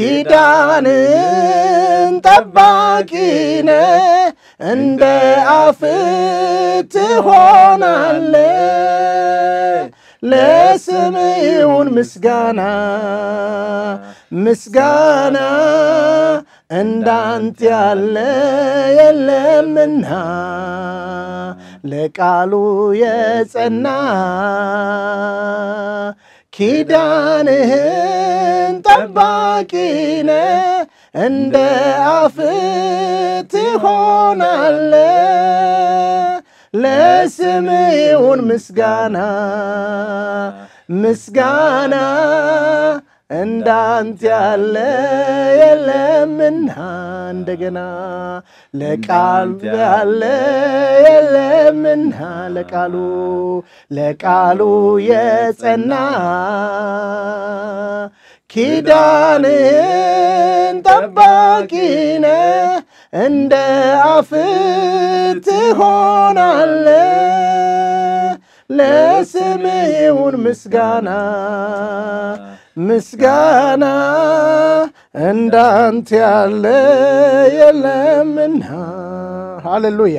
ኪዳንን ጠባቂነ እንደ አፍ ትሆናለ ለስም ይሁን ምስጋና ምስጋና እንዳንተ ያለ የለምና ለቃሉ የጸና ኪዳንህን ጠባቂነ እንደ አፍ ትሆናለ ለስም ይሁን ምስጋና ምስጋና እንዳንተ ያለ የለምና እንደገና ለቃሉ ያለ የለምና ለቃሉ ለቃሉ የጸና ኪዳንን ጠባቂነ እንደ አፍ ትሆናለ ለስም ይሁን ምስጋና ምስጋና እንዳንተ ያለ የለምና። ሃሌሉያ።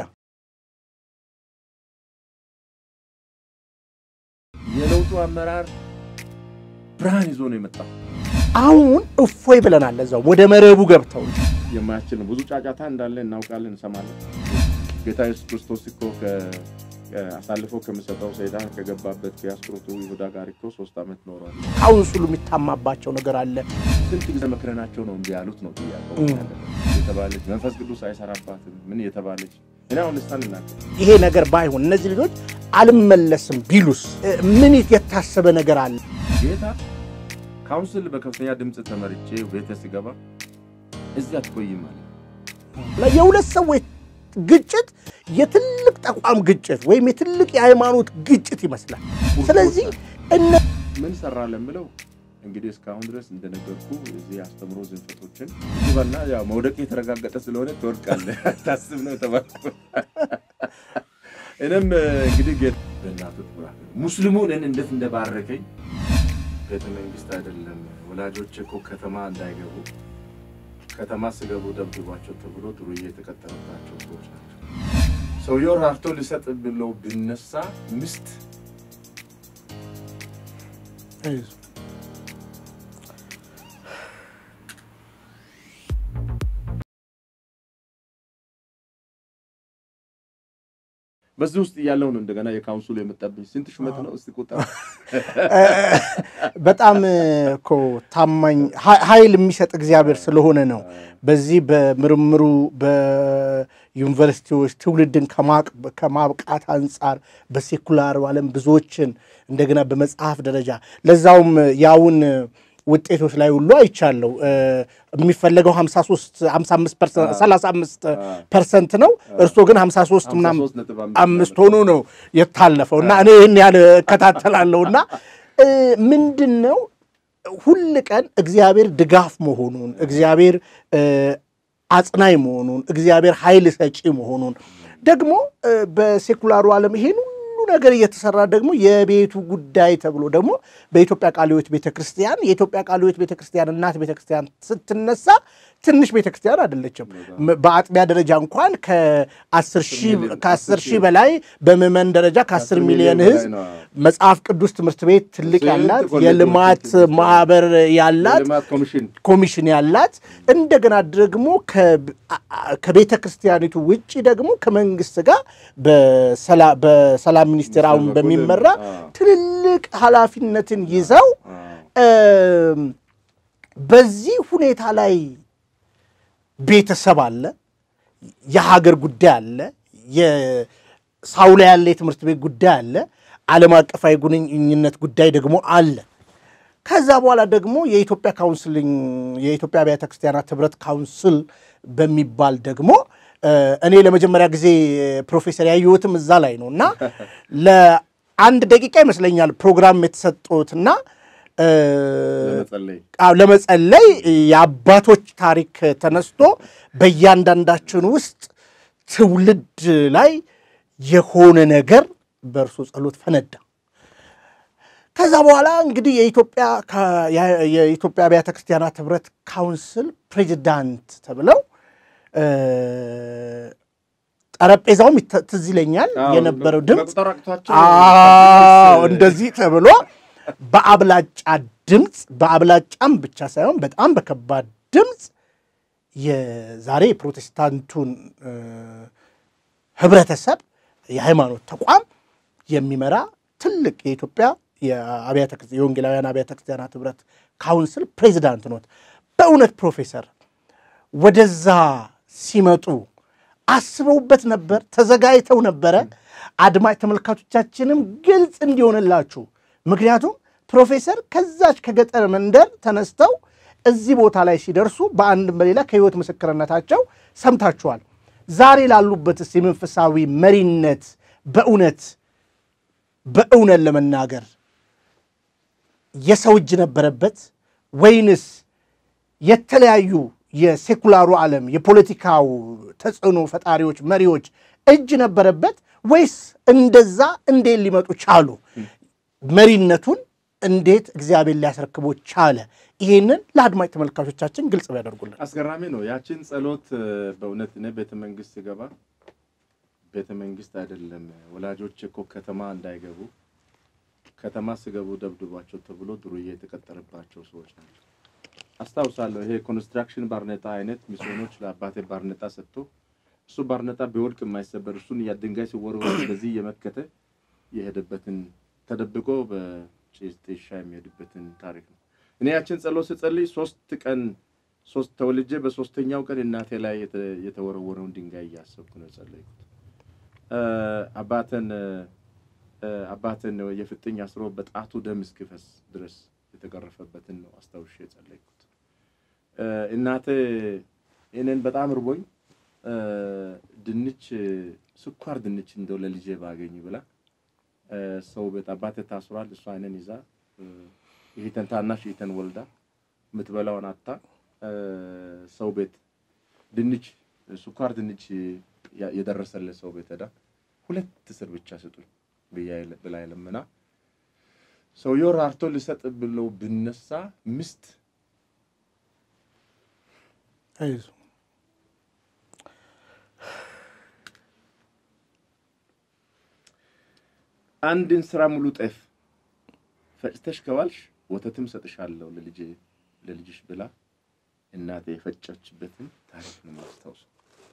የለውጡ አመራር ብርሃን ይዞ ነው የመጣው። አሁን እፎይ ብለናል። እዛው ወደ መረቡ ገብተው የማያስችል ነው። ብዙ ጫጫታ እንዳለ እናውቃለን፣ እንሰማለን። ጌታ ኢየሱስ ክርስቶስ እኮ አሳልፎ ከሚሰጠው ሰይጣን ከገባበት ከአስቆሮቱ ይሁዳ ጋር እኮ ሶስት ዓመት ኖሯል። ካውንስሉ የሚታማባቸው ነገር አለ። ስንት ጊዜ መክረናቸው ነው እምቢ ያሉት ነው ጥያቄው የተባለች መንፈስ ቅዱስ አይሰራባትም ምን የተባለች እኔ አሁን ልሳን እናገር ይሄ ነገር ባይሆን እነዚህ ልጆች አልመለስም ቢሉስ ምን የታሰበ ነገር አለ? ጌታ ካውንስል በከፍተኛ ድምፅ ተመርቼ ቤተ ስገባ እዚህ አትቆይም አለ። የሁለት ሰዎች ግጭት የትልቅ ተቋም ግጭት ወይም የትልቅ የሃይማኖት ግጭት ይመስላል። ስለዚህ እነ ምን ሰራ ለምለው እንግዲህ እስካሁን ድረስ እንደነገርኩ እዚህ አስተምሮ ዝንፈቶችን ይበና ያው መውደቅ የተረጋገጠ ስለሆነ ትወድቃለህ ታስብ ነው የተባልኩ። እኔም እንግዲህ ጌታ በእናቱ ትኩራት ሙስሊሙን እንዴት እንደባረከኝ ቤተ መንግስት አይደለም ወላጆች እኮ ከተማ እንዳይገቡ ከተማ ስገቡ ደብድቧቸው ተብሎ ዱርዬ የተቀጠረባቸው ሰዎች ናቸው። ሰውየው ራርቶ ሊሰጥ ብለው ቢነሳ ሚስት በዚህ ውስጥ እያለው ነው እንደገና የካውንስሉ የመጣብኝ ስንት ሹመት ነው? እስቲ ቁጠር። በጣም እኮ ታማኝ ኃይል የሚሰጥ እግዚአብሔር ስለሆነ ነው። በዚህ በምርምሩ በዩኒቨርሲቲዎች ትውልድን ከማብቃት አንጻር በሴኩላር ዓለም ብዙዎችን እንደገና በመጽሐፍ ደረጃ ለዛውም ያውን ውጤቶች ላይ ሁሉ አይቻለሁ። የሚፈለገው 53 35 ፐርሰንት ነው። እርሶ ግን 53 ምናምን አምስት ሆኖ ነው የታለፈው እና እኔ ይህን ያህል እከታተላለሁ እና ምንድን ነው ሁል ቀን እግዚአብሔር ድጋፍ መሆኑን እግዚአብሔር አጽናኝ መሆኑን እግዚአብሔር ኃይል ሰጪ መሆኑን ደግሞ በሴኩላሩ ዓለም ይሄን ሁሉ ነገር እየተሰራ ደግሞ የቤቱ ጉዳይ ተብሎ ደግሞ በኢትዮጵያ ቃለ ሕይወት ቤተክርስቲያን የኢትዮጵያ ቃለ ሕይወት ቤተክርስቲያን እናት ቤተክርስቲያን ስትነሳ ትንሽ ቤተክርስቲያን አይደለችም። በአጥቢያ ደረጃ እንኳን ከአስር ሺህ በላይ በምዕመን ደረጃ ከአስር ሚሊዮን ሕዝብ መጽሐፍ ቅዱስ ትምህርት ቤት ትልቅ ያላት የልማት ማህበር ያላት ኮሚሽን ያላት እንደገና ደግሞ ከቤተ ክርስቲያኒቱ ውጭ ደግሞ ከመንግስት ጋር በሰላም ሚኒስቴር አሁን በሚመራ ትልልቅ ኃላፊነትን ይዘው በዚህ ሁኔታ ላይ ቤተሰብ አለ፣ የሀገር ጉዳይ አለ፣ የሳውላ ያለ የትምህርት ቤት ጉዳይ አለ፣ ዓለም አቀፋዊ ግንኙነት ጉዳይ ደግሞ አለ። ከዛ በኋላ ደግሞ የኢትዮጵያ ካውንስሊንግ የኢትዮጵያ አብያተ ክርስቲያናት ህብረት ካውንስል በሚባል ደግሞ እኔ ለመጀመሪያ ጊዜ ፕሮፌሰር ያየሁትም እዛ ላይ ነው እና ለአንድ ደቂቃ ይመስለኛል ፕሮግራም የተሰጡትና ለመጸለይ የአባቶች ታሪክ ተነስቶ በእያንዳንዳችን ውስጥ ትውልድ ላይ የሆነ ነገር በእርሱ ጸሎት ፈነዳ። ከዛ በኋላ እንግዲህ የኢትዮጵያ ከ- ያ- የኢትዮጵያ አብያተ ክርስቲያናት ህብረት ካውንስል ፕሬዚዳንት ተብለው እ፣ ጠረጴዛውም ይተ- ትዝ ይለኛል የነበረው ድምፅ መቁጠር አቅቷቸው አዎ እንደዚህ ተብሎ በአብላጫ ድምፅ በአብላጫም ብቻ ሳይሆን በጣም በከባድ ድምፅ የዛሬ የፕሮቴስታንቱን እ፣ ህብረተሰብ የሃይማኖት ተቋም የሚመራ ትልቅ የኢትዮጵያ የአብያተ ክርስ- የወንጌላውያን አብያተ ክርስቲያናት ህብረት ካውንስል ፕሬዚዳንት ኖት። በእውነት ፕሮፌሰር ወደዛ ሲመጡ አስበውበት ነበር? ተዘጋጅተው ነበረ? አድማጭ ተመልካቾቻችንም ግልጽ እንዲሆንላችሁ፣ ምክንያቱም ፕሮፌሰር ከዛች ከገጠር መንደር ተነስተው እዚህ ቦታ ላይ ሲደርሱ በአንድም በሌላ ከህይወት ምስክርነታቸው ሰምታችኋል። ዛሬ ላሉበትስ የመንፈሳዊ መሪነት በእውነት በእውነት ለመናገር የሰው እጅ ነበረበት ወይንስ የተለያዩ የሴኩላሩ ዓለም የፖለቲካው ተጽዕኖ ፈጣሪዎች መሪዎች እጅ ነበረበት ወይስ እንደዛ እንዴት ሊመጡ ቻሉ? መሪነቱን እንዴት እግዚአብሔር ሊያስረክቦ ቻለ? ይሄንን ለአድማጭ ተመልካቾቻችን ግልጽ ቢያደርጉልን። አስገራሚ ነው። ያችን ጸሎት እ፣ በእውነት እኔ ቤተ መንግስት ስገባ ቤተ መንግስት አይደለም ወላጆች እኮ ከተማ እንዳይገቡ ከተማ ስገቡ ደብድቧቸው ተብሎ ዱርዬ የተቀጠረባቸው ሰዎች ናቸው። አስታውሳለሁ። ይሄ ኮንስትራክሽን ባርኔጣ አይነት ሚስዮኖች ለአባቴ ባርኔጣ ሰጥቶ እሱ ባርኔጣ ቢወድቅ የማይሰበር እሱን ያ ድንጋይ ሲወረወር በዚህ እየመከተ የሄደበትን ተደብቆ በጭስ ጤሻ የሚሄድበትን ታሪክ ነው። እኔ ያችን ጸሎት ስጸልይ ሶስት ቀን ሶስት ተወልጄ በሶስተኛው ቀን እናቴ ላይ የተ- የተወረወረውን ድንጋይ እያሰብኩ ነው የጸለይኩት። እ፣ አባተን እ፣ አባትን የፍጥኝ አስሮ በጣቱ ደም እስኪፈስ ድረስ የተገረፈበትን ነው አስታውሼ የጸለይኩት። እ፣ እናቴ እኔን በጣም እርቦኝ እ፣ ድንች ስኳር ድንች እንደው ለልጄ ባገኝ ብላ እ፣ ሰው ቤት አባቴ ታስሯል። እሷ አይነን ይዛ እ፣ ይሄተን ታናሽ ይሄተን ወልዳ የምትበላውን አታ እ፣ ሰው ቤት ድንች ስኳር ድንች ያ- የደረሰለት ሰው ቤት ሄዳ ሁለት እስር ብቻ ስጡኝ ብያ የለ- ብላ የለምና ሰውየው ራርቶ ሊሰጥ ብለው ብነሳ ምስት አይዞህ አንድን ስራ ሙሉ ጤፍ ፈጭተሽ ከዋልሽ ወተትም ሰጥሻለሁ ለልጄ ለልጅሽ ብላ እናቴ የፈጨችበትን ታሪክ ነው ማስታውሰው።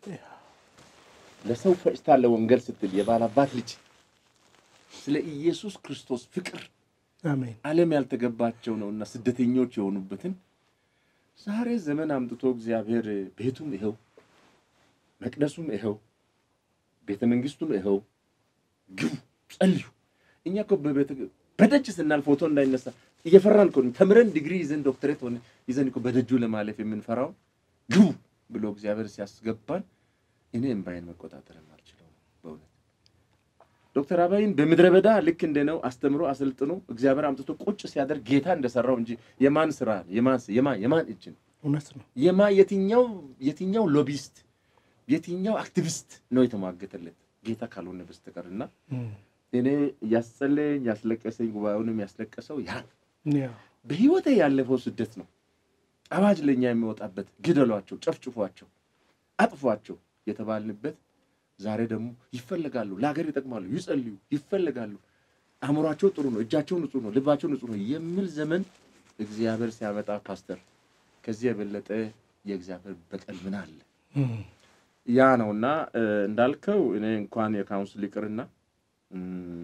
ለሰው ፈጭታ ለወንጌል ስትል የባላባት ልጅ ስለ ኢየሱስ ክርስቶስ ፍቅር አሜን። ዓለም ያልተገባቸው ነውና ስደተኞች የሆኑበትን ዛሬ ዘመን አምጥቶ እግዚአብሔር ቤቱም ይኸው መቅደሱም ይኸው ቤተ መንግስቱም ይኸው ግቡ ጸልዩ። እኛ እኮ በቤተ በደጅ ስናል ፎቶ እንዳይነሳ እየፈራን እኮ ነው። ተምረን ዲግሪ ይዘን ዶክተሬት ሆነ ይዘን እኮ በደጁ ለማለፍ የምንፈራው ግቡ ብሎ እግዚአብሔር ሲያስገባን እኔ እምባይን መቆጣጠርም አልችለው በእውነት ዶክተር አባይን በምድረ በዳ ልክ እንደ ነው አስተምሮ አሰልጥኖ እግዚአብሔር አምጥቶ ቁጭ ሲያደርግ ጌታ እንደሰራው እንጂ የማን ስራ የማን የማን የማን እጅ ነው? እውነት ነው። የማ የትኛው የትኛው ሎቢስት የትኛው አክቲቪስት ነው የተሟገተለት ጌታ ካልሆነ በስተቀር እና እም፣ እኔ ያስጸለየኝ ያስለቀሰኝ ጉባኤውንም ያስለቀሰው ያ ነው። ያ በህይወቴ ያለፈው ስደት ነው። አዋጅ ለእኛ የሚወጣበት ግደሏቸው፣ ጨፍጭፏቸው፣ አጥፏቸው የተባልንበት ዛሬ ደግሞ ይፈለጋሉ፣ ለሀገር ይጠቅማሉ፣ ይጸልዩ፣ ይፈለጋሉ፣ አእምሯቸው ጥሩ ነው፣ እጃቸው ንጹህ ነው፣ ልባቸው ንጹህ ነው የሚል ዘመን እግዚአብሔር ሲያመጣ ፓስተር፣ ከዚህ የበለጠ የእግዚአብሔር በቀል ምን አለ? እም፣ ያ ነውና እ፣ እንዳልከው እኔ እንኳን የካውንስል ይቅርና እም፣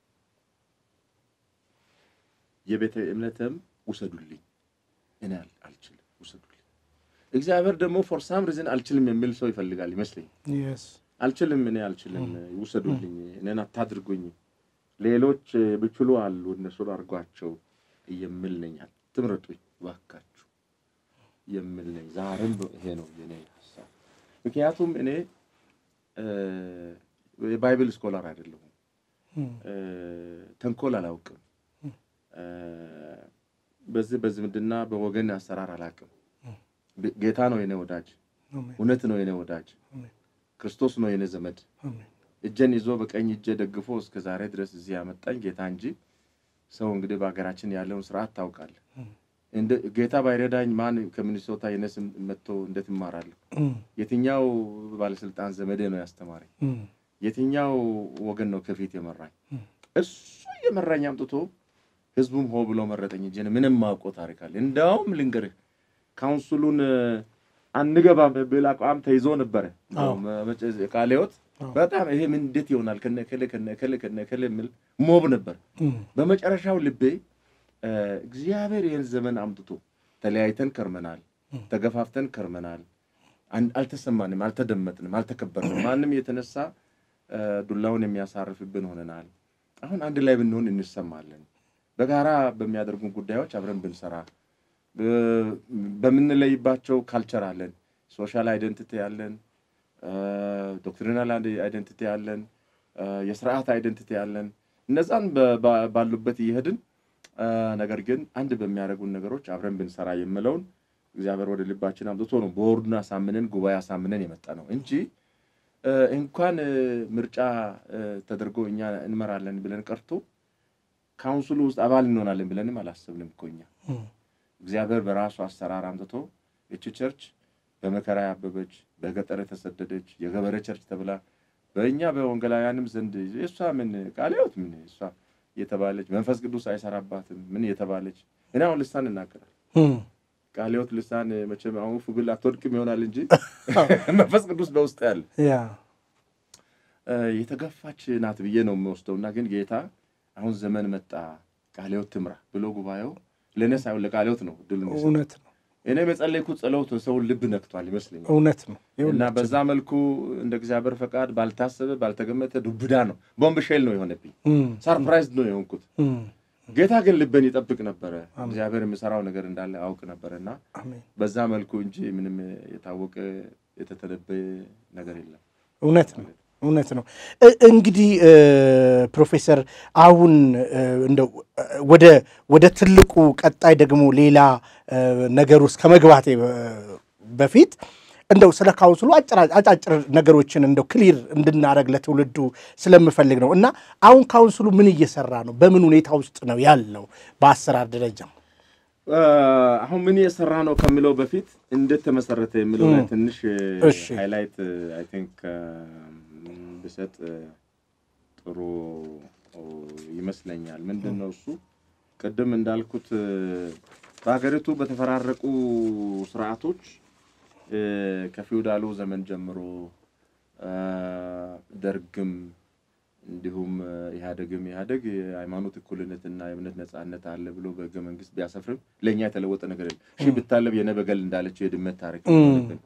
የቤተ እምነትም ውሰዱልኝ እኔ አል- አልችልም ውሰዱልኝ። እግዚአብሔር ደግሞ ፎር ሳም ሪዝን አልችልም የሚል ሰው ይፈልጋል ይመስለኝ። የስ አልችልም እኔ አልችልም ውሰዱልኝ፣ እኔን አታድርጉኝ፣ ሌሎች እ፣ ብችሉ አሉ እነሱን አድርጓቸው የሚል ነኝ። አትምረጡኝ እባካችሁ የሚል ነኝ። ዛሬም ይሄ ነው የኔ ሀሳብ። ምክንያቱም እኔ እ፣ የባይብል ስኮላር አይደለሁም። እም፣ እ፣ ተንኮል አላውቅም። እ፣ በዚህ በዝምድና በወገን አሰራር አላውቅም። ብ- ጌታ ነው የኔ ወዳጅ፣ አሜን፣ እውነት ነው የኔ ወዳጅ፣ አሜን፣ ክርስቶስ ነው የኔ ዘመድ። አሜን። እጄን ይዞ በቀኝ እጄ ደግፎ እስከ ዛሬ ድረስ እዚህ ያመጣኝ ጌታ እንጂ ሰው እንግዲህ በሀገራችን ያለውን ስርዓት ታውቃለህ። እንደ ጌታ ባይረዳኝ ማን ከሚኒሶታ የነስም መጥቶ እንዴት እማራለሁ? የትኛው ባለስልጣን ዘመዴ ነው ያስተማረኝ? የትኛው ወገን ነው ከፊት የመራኝ? እሱ የመራኝ አምጥቶ ህዝቡም ሆ ብሎ መረጠኝ እንጂ እኔ ምንም ማውቀው ታሪክ አለ። እንዲያውም ልንገርህ ካውንስሉን አንገባም ብል አቋም ተይዞ ነበረ። ቃለ ሕይወት በጣም ይሄ ምን እንዴት ይሆናል ከነ ከለ ከነ ከለ ከነ ከለ የሚል ሞብ ነበር። በመጨረሻው ልቤ እግዚአብሔር ይህን ዘመን አምጥቶ ተለያይተን ከርመናል፣ ተገፋፍተን ከርመናል፣ አልተሰማንም፣ አልተደመጥንም፣ አልተከበርንም። ማንም የተነሳ ዱላውን የሚያሳርፍብን ሆነናል። አሁን አንድ ላይ ብንሆን እንሰማለን። በጋራ በሚያደርጉን ጉዳዮች አብረን ብንሰራ በምንለይባቸው ካልቸር አለን፣ ሶሻል አይደንቲቲ አለን፣ ዶክትሪናል አይደንቲቲ አለን፣ የስርዓት አይደንቲቲ አለን። እነዛን ባሉበት እየሄድን ነገር ግን አንድ በሚያደርጉን ነገሮች አብረን ብንሰራ የምለውን እግዚአብሔር ወደ ልባችን አምጥቶ ነው ቦርዱን አሳምነን ጉባኤ አሳምነን የመጣ ነው እንጂ እንኳን ምርጫ ተደርጎ እኛ እንመራለን ብለን ቀርቶ ካውንስሉ ውስጥ አባል እንሆናለን ብለንም አላሰብንም እኮ እኛ። እግዚአብሔር በራሱ አሰራር አምጥቶ እቺ ቸርች በመከራ ያበበች በገጠር የተሰደደች የገበሬ ቸርች ተብላ በእኛ በወንጌላውያንም ዘንድ እሷ ምን ቃለ ሕይወት ምን እሷ የተባለች መንፈስ ቅዱስ አይሰራባትም ምን የተባለች እኔ አሁን ልሳን እናገራል ቃለ ሕይወት ልሳን መቼም አሁን ፉብል አትወድቅም ይሆናል እንጂ መንፈስ ቅዱስ በውስጥ ያለ የተገፋች ናት ብዬ ነው የምወስደው። እና ግን ጌታ አሁን ዘመን መጣ ቃለ ሕይወት ትምራ ብሎ ጉባኤው ለእኔ ሳይሆን ለቃለ ሕይወት ነው ድል እውነት ነው። እኔ የጸለይኩት ጸሎት ሰውን ልብ ነክቷል ይመስለኛል። እውነት ነው። እና በዛ መልኩ እንደ እግዚአብሔር ፈቃድ ባልታሰበ ባልተገመተ ዱብዳ ነው፣ ቦምብ ሼል ነው የሆነብኝ። ሰርፕራይዝ ነው የሆንኩት። ጌታ ግን ልብን ይጠብቅ ነበረ። እግዚአብሔር የሚሰራው ነገር እንዳለ አውቅ ነበረ እና በዛ መልኩ እንጂ ምንም የታወቀ የተተነበየ ነገር የለም። እውነት ነው። እውነት ነው። እንግዲህ ፕሮፌሰር አሁን እንደው ወደ ወደ ትልቁ ቀጣይ ደግሞ ሌላ ነገር ውስጥ ከመግባቴ በፊት እንደው ስለ ካውንስሉ አጫጭር ነገሮችን እንደው ክሊር እንድናደረግ ለትውልዱ ስለምፈልግ ነው እና አሁን ካውንስሉ ምን እየሰራ ነው? በምን ሁኔታ ውስጥ ነው ያለው? በአሰራር ደረጃ አሁን ምን እየሰራ ነው ከሚለው በፊት እንዴት ተመሰረተ የሚለው ላይ ትንሽ ሃይላይት አይ ቲንክ ብሰጥ ጥሩ ይመስለኛል። ምንድን ነው እሱ ቅድም እንዳልኩት በሀገሪቱ በተፈራረቁ ስርዓቶች ከፊውዳሉ ዘመን ጀምሮ ደርግም እንዲሁም ኢህአደግም ኢህአደግ የሃይማኖት እኩልነትና የእምነት ነጻነት አለ ብሎ በህገ መንግስት ቢያሰፍርም ለእኛ የተለወጠ ነገር የለም። ሺህ ብታለብ የነበገል እንዳለችው የድመት ታሪክ ሆነብን።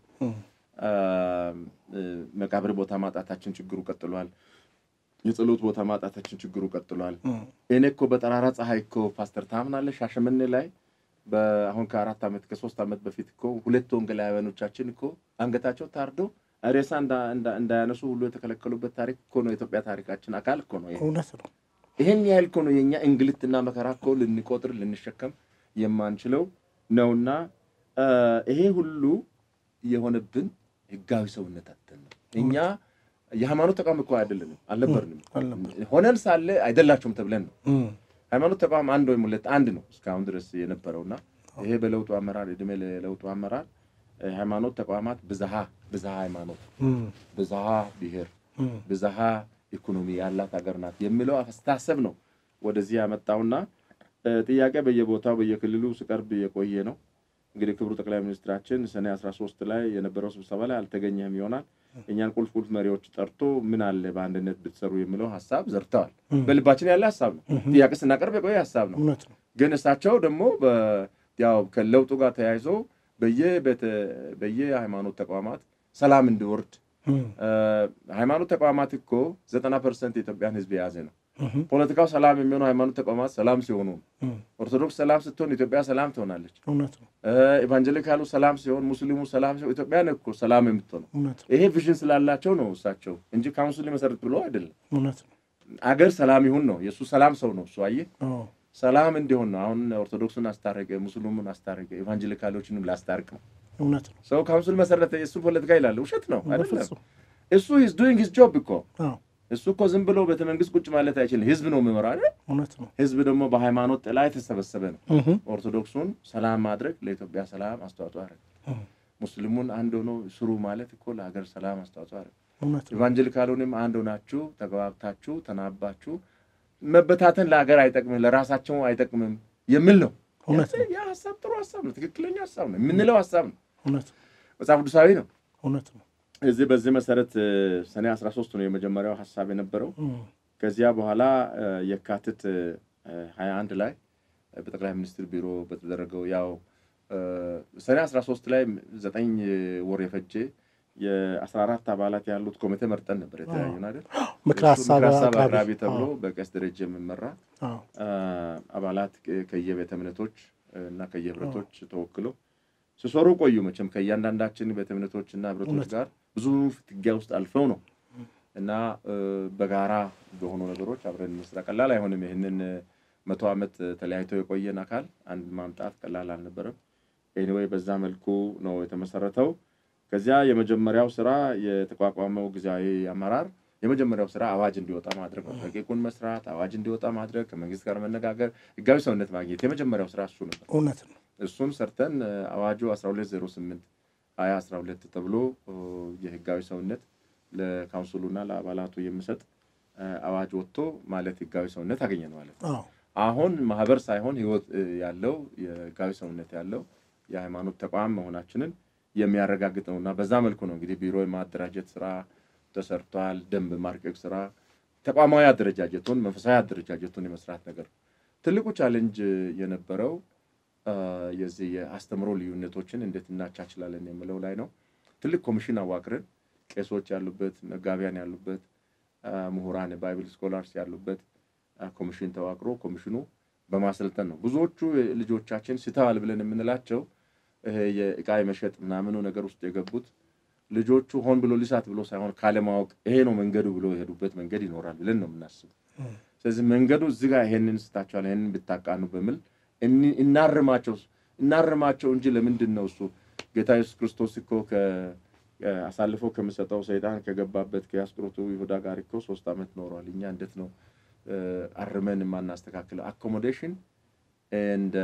መቃብር ቦታ ማጣታችን ችግሩ ቀጥሏል። የጸሎት ቦታ ማጣታችን ችግሩ ቀጥሏል። እኔ እኮ በጠራራ ፀሐይ እኮ ፓስተር ታምናለህ ሻሸመኔ ላይ አሁን ከአራት ዓመት ከሶስት ዓመት በፊት እኮ ሁለት ወንጌላውያኖቻችን እኮ አንገታቸው ታርዶ ሬሳ እንዳያነሱ ሁሉ የተከለከሉበት ታሪክ እኮ ነው። የኢትዮጵያ ታሪካችን አካል እኮ ነው። እውነት ነው። ይህን ያህል እኮ ነው የእኛ እንግልትና መከራ እኮ ልንቆጥር ልንሸከም የማንችለው ነውና ይሄ ሁሉ የሆነብን ህጋዊ ሰውነት አተን ነው። እኛ የሃይማኖት ተቋም እኮ አይደለንም፣ አልነበርንም። ሆነን ሳለ አይደላችሁም ተብለን ነው። ሃይማኖት ተቋም አንድ ወይም ሁለት አንድ ነው እስካሁን ድረስ የነበረውና ይሄ በለውጡ አመራር እድሜ ለለውጡ አመራር ሃይማኖት ተቋማት ብዝሃ ብዝሃ ሃይማኖት፣ ብዝሃ ብሔር፣ ብዝሃ ኢኮኖሚ ያላት ሀገር ናት የሚለው አስተሳሰብ ነው ወደዚህ ያመጣውና ጥያቄ በየቦታው በየክልሉ ሲቀርብ የቆየ ነው። እንግዲህ ክቡር ጠቅላይ ሚኒስትራችን ሰኔ 13 ላይ የነበረው ስብሰባ ላይ አልተገኘም ይሆናል። እኛን ቁልፍ ቁልፍ መሪዎች ጠርቶ ምን አለ በአንድነት ብትሰሩ የሚለው ሀሳብ ዘርተዋል። በልባችን ያለ ሀሳብ ነው። ጥያቄ ስናቀርብ የቆየ ሀሳብ ነው። ግን እሳቸው ደግሞ ያው ከለውጡ ጋር ተያይዞ በየሃይማኖት ተቋማት ሰላም እንዲወርድ ሃይማኖት ተቋማት እኮ ዘጠና ፐርሰንት የኢትዮጵያን ሕዝብ የያዘ ነው። ፖለቲካው ሰላም የሚሆነው ሃይማኖት ተቋማት ሰላም ሲሆኑ፣ ኦርቶዶክስ ሰላም ስትሆን ኢትዮጵያ ሰላም ትሆናለች። ኤቫንጀሊካሉ ሰላም ሲሆን፣ ሙስሊሙ ሰላም ሲሆን ኢትዮጵያ እኮ ሰላም የምትሆነው ይሄ ቪዥን ስላላቸው ነው እሳቸው እንጂ ካውንስል መሰረት ብሎ አይደለም። አገር ሰላም ይሁን ነው የእሱ ሰላም ሰው ነው እሱ አየህ ሰላም እንዲሆን ነው። አሁን ኦርቶዶክሱን አስታረቀ፣ ሙስሊሙን አስታረቀ፣ ኤቫንጀሊካሎችንም ላስታርቅ ነው። እውነት ነው። ሰው ካውንስል መሰረተ የእሱ ፖለቲካ ይላል። ውሸት ነው አይደለም። እሱ ሂዝ ዱይንግ ሂዝ ጆብ እኮ እሱ እኮ ዝም ብሎ ቤተ መንግስት ቁጭ ማለት አይችልም። ህዝብ ነው የሚመራ አይደል? እውነት ነው። ህዝብ ደግሞ በሃይማኖት ጥላ የተሰበሰበ ነው። እህ፣ ኦርቶዶክሱን ሰላም ማድረግ ለኢትዮጵያ ሰላም አስተዋጽኦ ያደርግ፣ እህ፣ ሙስሊሙን አንድ ሆኖ ስሩ ማለት እኮ ለሀገር ሰላም አስተዋጽኦ ያደርግ። እውነት ነው። ኢቫንጀሊካሉንም አንድ ሆናችሁ ተግባብታችሁ ተናባችሁ መበታተን ለሀገር አይጠቅምም፣ ለራሳቸው አይጠቅምም የሚል ነው። እውነት ነው። ያ ሀሳብ ጥሩ ሀሳብ ነው። ትክክለኛ ሀሳብ ነው። የምንለው ሀሳብ ነው። እውነት ነው። መጽሐፍ ቅዱሳዊ ነው። እውነት ነው። እዚህ በዚህ መሰረት እ፣ ሰኔ 13 ነው የመጀመሪያው ሀሳብ የነበረው። እህ፣ ከዚያ በኋላ እ፣ የካቲት እ፣ 21 ላይ እ፣ በጠቅላይ ሚኒስትር ቢሮ በተደረገው ያው እ፣ ሰኔ 13 ላይ ዘጠኝ ወር የፈጀ የ14 አባላት ያሉት ኮሚቴ መርጠን ነበር የተለያዩ አይደል? ምክረ እሱ ሀሳብ ምክረ ሀሳብ አቅራቢ አቅራቢ ተብሎ አዎ፣ በቀስ ደረጃ የሚመራ አዎ፣ አ፣ አባላት ከ- ከየቤተ እምነቶች እና ከየህብረቶች ተወክለው ሲሰሩ ቆዩ። መቼም ከእያንዳንዳችን ቤተ እምነቶች እና ህብረቶች እውነት። ጋር ብዙ ፍትጊያ ውስጥ አልፈው ነው እና እ፣ በጋራ በሆኑ ነገሮች አብረን እንስራ። ቀላል አይሆንም። ይህንን እ፣ መቶ ዓመት ተለያይተው የቆየን አካል አንድ ማምጣት ቀላል አልነበረም። ኤኒዌይ በዛ መልኩ ነው የተመሰረተው። ከዚያ የመጀመሪያው ስራ የተቋቋመው ጊዜያዊ አመራር የመጀመሪያው ስራ አዋጅ እንዲወጣ ማድረግ ነው። ረቂቁን መስራት፣ አዋጅ እንዲወጣ ማድረግ፣ ከመንግስት ጋር መነጋገር፣ ህጋዊ ሰውነት ማግኘት የመጀመሪያው ስራ እሱ ነበር። እውነት ነው። እሱን ሰርተን እ፣ አዋጁ 1208 ሀያ 12 ተብሎ እ፣ የህጋዊ ሰውነት ለካውንስሉና ለአባላቱ የሚሰጥ እ፣ አዋጅ ወጥቶ ማለት ህጋዊ ሰውነት አገኘን ማለት ነው። አዎ፣ አሁን ማህበር ሳይሆን ህይወት እ፣ ያለው የህጋዊ ሰውነት ያለው የሃይማኖት ተቋም መሆናችንን የሚያረጋግጥ ነው እና በዛ መልኩ ነው እንግዲህ ቢሮ የማደራጀት ስራ ተሰርቷል። ደንብ ማርቀቅ ስራ፣ ተቋማዊ አደረጃጀቱን መንፈሳዊ አደረጃጀቱን የመስራት ነገር ትልቁ ቻሌንጅ የነበረው አ፣ የዚህ የአስተምሮ ልዩነቶችን እንዴት እናቻችላለን የሚለው ላይ ነው። ትልቅ ኮሚሽን አዋቅረን ቄሶች ያሉበት፣ መጋቢያን ያሉበት፣ አ፣ ምሁራን ባይብል ስኮላርስ ያሉበት አ፣ ኮሚሽን ተዋቅሮ ኮሚሽኑ በማሰልጠን ነው። ብዙዎቹ ልጆቻችን ስተዋል ብለን የምንላቸው ይሄ የእቃ የመሸጥ ምናምኑ ነገር ውስጥ የገቡት ልጆቹ ሆን ብሎ ሊሳት ብሎ ሳይሆን ካለማወቅ ይሄ ነው መንገዱ ብሎ የሄዱበት መንገድ ይኖራል ብለን ነው የምናስበው። እህ፣ ስለዚህ መንገዱ እዚህ ጋር ይሄንን ስታቸዋል ይሄንን ብታቃኑ በሚል እኒ- እናርማቸው እናርማቸው እንጂ ለምንድን ነው እሱ ጌታ ኢየሱስ ክርስቶስ እኮ ከ- አሳልፎ ከሚሰጠው ሰይጣን ከገባበት ከአስቆሮቱ ይሁዳ ጋር እኮ ሶስት ዓመት ኖሯል። እኛ እንዴት ነው እ፣ አርመን የማናስተካክለው? አኮሞዴሽን ኤንድ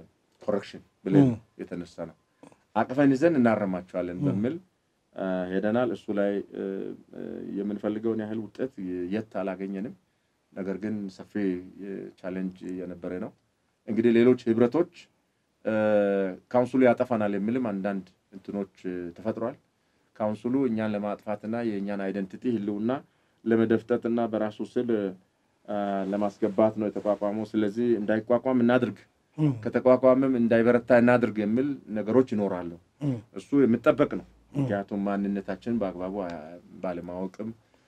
ኮሬክሽን ብለን ም። የተነሳ ነው። አቅፈን ይዘን እናረማቸዋለን በሚል አ፣ ሄደናል። እሱ ላይ እ፣ እ፣ የምንፈልገውን ያህል ውጤት የት አላገኘንም። ነገር ግን ሰፊ ቻሌንጅ የነበረ ነው። እንግዲህ ሌሎች ህብረቶች እ፣ ካውንስሉ ያጠፋናል የሚልም አንዳንድ እንትኖች እ፣ ተፈጥሯል። ካውንስሉ እኛን ለማጥፋትና የእኛን አይደንቲቲ ህልውና ለመደፍጠጥና በራሱ ስል አ፣ ለማስገባት ነው የተቋቋመው። ስለዚህ እንዳይቋቋም እናድርግ፣ እህ፣ ከተቋቋመም እንዳይበረታ እናድርግ የሚል ነገሮች ይኖራሉ። እህ፣ እሱ የሚጠበቅ ነው። ምክንያቱም ማንነታችን በአግባቡ አ- ባለማወቅም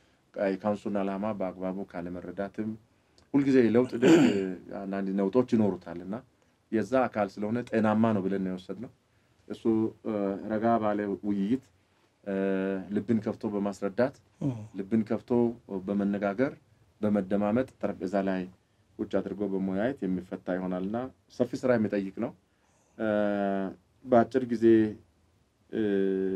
የካውንስሉን ዓላማ በአግባቡ ካለመረዳትም ሁልጊዜ ለውጥ ድል አንዳንድ ነውጦች ይኖሩታል እና የዛ አካል ስለሆነ ጤናማ ነው ብለን ነው የወሰድነው። እሱ እ፣ ረጋ ባለ ውይይት እ፣ ልብን ከፍቶ በማስረዳት እህ፣ ልብን ከፍቶ በመነጋገር በመደማመጥ ጠረጴዛ ላይ ቁጭ አድርጎ በመወያየት የሚፈታ ይሆናል እና ሰፊ ስራ የሚጠይቅ ነው። እ፣ በአጭር ጊዜ እ፣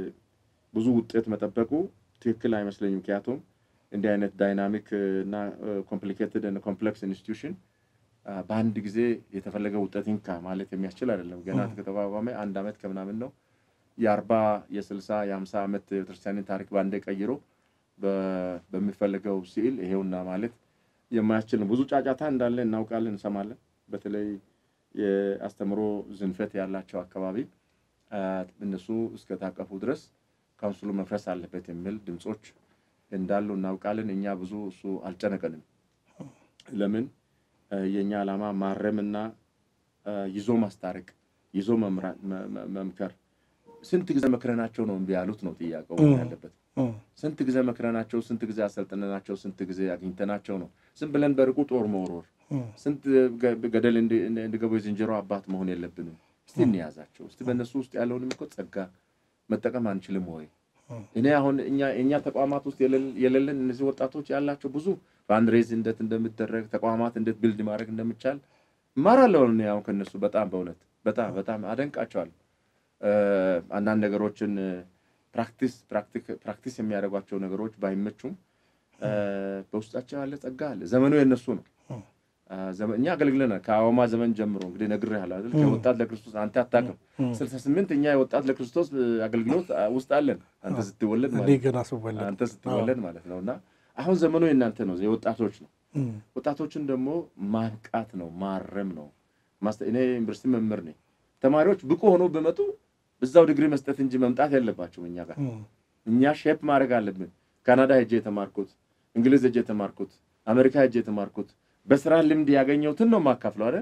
ብዙ ውጤት መጠበቁ ትክክል አይመስለኝም። ምክንያቱም እንዲህ አይነት ዳይናሚክ እና ኮምፕሊኬትድ ኮምፕሌክስ ኢንስቲትዩሽን በአንድ ጊዜ የተፈለገ ውጤት ይንካ ማለት የሚያስችል አይደለም። ገና ከተቋቋመ አንድ ዓመት ከምናምን ነው። የአርባ የስልሳ የሀምሳ ዓመት ቤተክርስቲያንን ታሪክ በአንዴ ቀይሮ በ- በሚፈለገው ስዕል ይሄውና ማለት የማያስችል ነው። ብዙ ጫጫታ እንዳለ እናውቃለን፣ እንሰማለን። በተለይ የአስተምሮ ዝንፈት ያላቸው አካባቢ አ፣ እነሱ እስከታቀፉ ድረስ ካውንስሉ መፍረስ አለበት የሚል ድምፆች እንዳሉ እናውቃለን። እኛ ብዙ እሱ አልጨነቀንም። ለምን አ፣ የእኛ ዓላማ ማረምና አ፣ ይዞ ማስታረቅ፣ ይዞ መምራ- መ- መ- መምከር። ስንት ጊዜ መክረናቸው ነው እምቢ ያሉት ነው ጥያቄው እም። ያለበት። እህ፣ ስንት ጊዜ መክረናቸው፣ ስንት ጊዜ አሰልጥነናቸው፣ ስንት ጊዜ አግኝተናቸው ነው ዝም ብለን በርቁ ጦር መወርወር እህ፣ ስንት ገ- ገደል እንዲ- እንዲገቡ የዝንጀሮ አባት መሆን የለብንም። እስቲ እንያዛቸው። እስቲ በእነሱ ውስጥ ያለውንም እኮ ጸጋ መጠቀም አንችልም ወይ? እኔ አሁን እኛ የእኛ ተቋማት ውስጥ የሌለ- የሌለን እነዚህ ወጣቶች ያላቸው ብዙ ፋንድሬዝ እንዴት እንደሚደረግ ተቋማት እንዴት ቢልድ ማድረግ እንደሚቻል እማራለሁ። እኔ አሁን ከእነሱ በጣም በእውነት በጣም በጣም አደንቃቸዋለሁ። እ፣ አንዳንድ ነገሮችን ፕራክቲስ ፕራክቲስ የሚያደርጓቸው ነገሮች ባይመቹም በውስጣቸው ያለ ጸጋ አለ። ዘመኑ የነሱ ነው። እኛ አገልግለናል ከአዋማ ዘመን ጀምሮ እንግዲህ ነግሬሃለሁ አይደል? ከወጣት ለክርስቶስ አንተ አታውቅም። ስልሳ ስምንት እኛ የወጣት ለክርስቶስ አገልግሎት ውስጥ አለን። አንተ ስትወለድ ማለት አንተ ስትወለድ ማለት ነው። እና አሁን ዘመኑ የእናንተ ነው፣ የወጣቶች ነው። ወጣቶችን ደግሞ ማንቃት ነው፣ ማረም ነው። እኔ ዩኒቨርሲቲ መምህር ነኝ። ተማሪዎች ብቁ ሆኖ በመጡ እዛው ዲግሪ መስጠት እንጂ መምጣት የለባቸውም እኛ ጋር። እኛ ሼፕ ማድረግ አለብን። ካናዳ ሄጄ የተማርኩት፣ እንግሊዝ ሄጄ የተማርኩት፣ አሜሪካ ሄጄ የተማርኩት በስራ ልምድ ያገኘሁትን ነው የማካፍለው አይደል?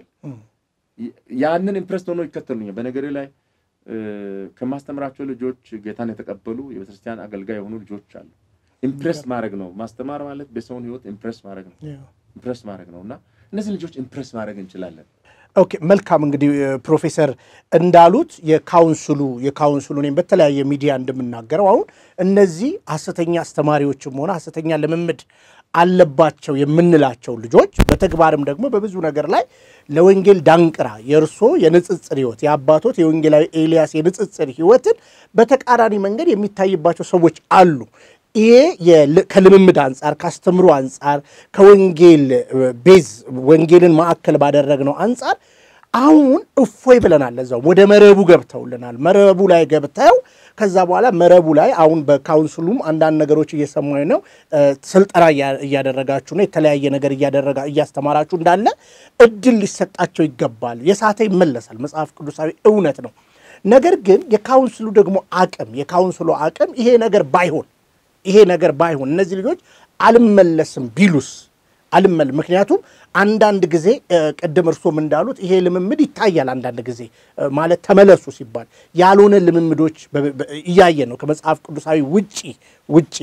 ያንን ኢምፕረስ ሆኖ ይከተሉኛል። በነገሬ ላይ ከማስተምራቸው ልጆች ጌታን የተቀበሉ የቤተክርስቲያን አገልጋይ የሆኑ ልጆች አሉ። ኢምፕረስ ማድረግ ነው ማስተማር ማለት በሰውን ህይወት ኢምፕረስ ማድረግ ነው ኢምፕረስ ማድረግ ነው እና እነዚህ ልጆች ኢምፕረስ ማድረግ እንችላለን። ኦኬ መልካም እንግዲህ ፕሮፌሰር እንዳሉት የካውንስሉ የካውንስሉ እኔም በተለያየ ሚዲያ እንደምናገረው አሁን እነዚህ ሐሰተኛ አስተማሪዎችም ሆነ ሐሰተኛ ልምምድ አለባቸው የምንላቸው ልጆች በተግባርም ደግሞ በብዙ ነገር ላይ ለወንጌል ዳንቅራ የእርሶ የንጽጽር ህይወት የአባቶት የወንጌላዊ ኤልያስ የንጽጽር ህይወትን በተቃራኒ መንገድ የሚታይባቸው ሰዎች አሉ። ይሄ ከልምምድ አንጻር ከአስተምሮ አንጻር ከወንጌል ቤዝ ወንጌልን ማዕከል ባደረግነው አንጻር አሁን እፎይ ብለናል። እዛው ወደ መረቡ ገብተውልናል። መረቡ ላይ ገብተው ከዛ በኋላ መረቡ ላይ አሁን በካውንስሉም አንዳንድ ነገሮች እየሰማኝ ነው። ስልጠና እያደረጋችሁ ነው። የተለያየ ነገር እያደረጋ እያስተማራችሁ እንዳለ እድል ሊሰጣቸው ይገባል። የሳተ ይመለሳል። መጽሐፍ ቅዱሳዊ እውነት ነው። ነገር ግን የካውንስሉ ደግሞ አቅም የካውንስሉ አቅም ይሄ ነገር ባይሆን ይሄ ነገር ባይሆን እነዚህ ልጆች አልመለስም ቢሉስ አልመል ምክንያቱም አንዳንድ ጊዜ ቅድም እርሶም እንዳሉት ይሄ ልምምድ ይታያል። አንዳንድ ጊዜ ማለት ተመለሱ ሲባል ያልሆነ ልምምዶች እያየ ነው ከመጽሐፍ ቅዱሳዊ ውጪ ውጪ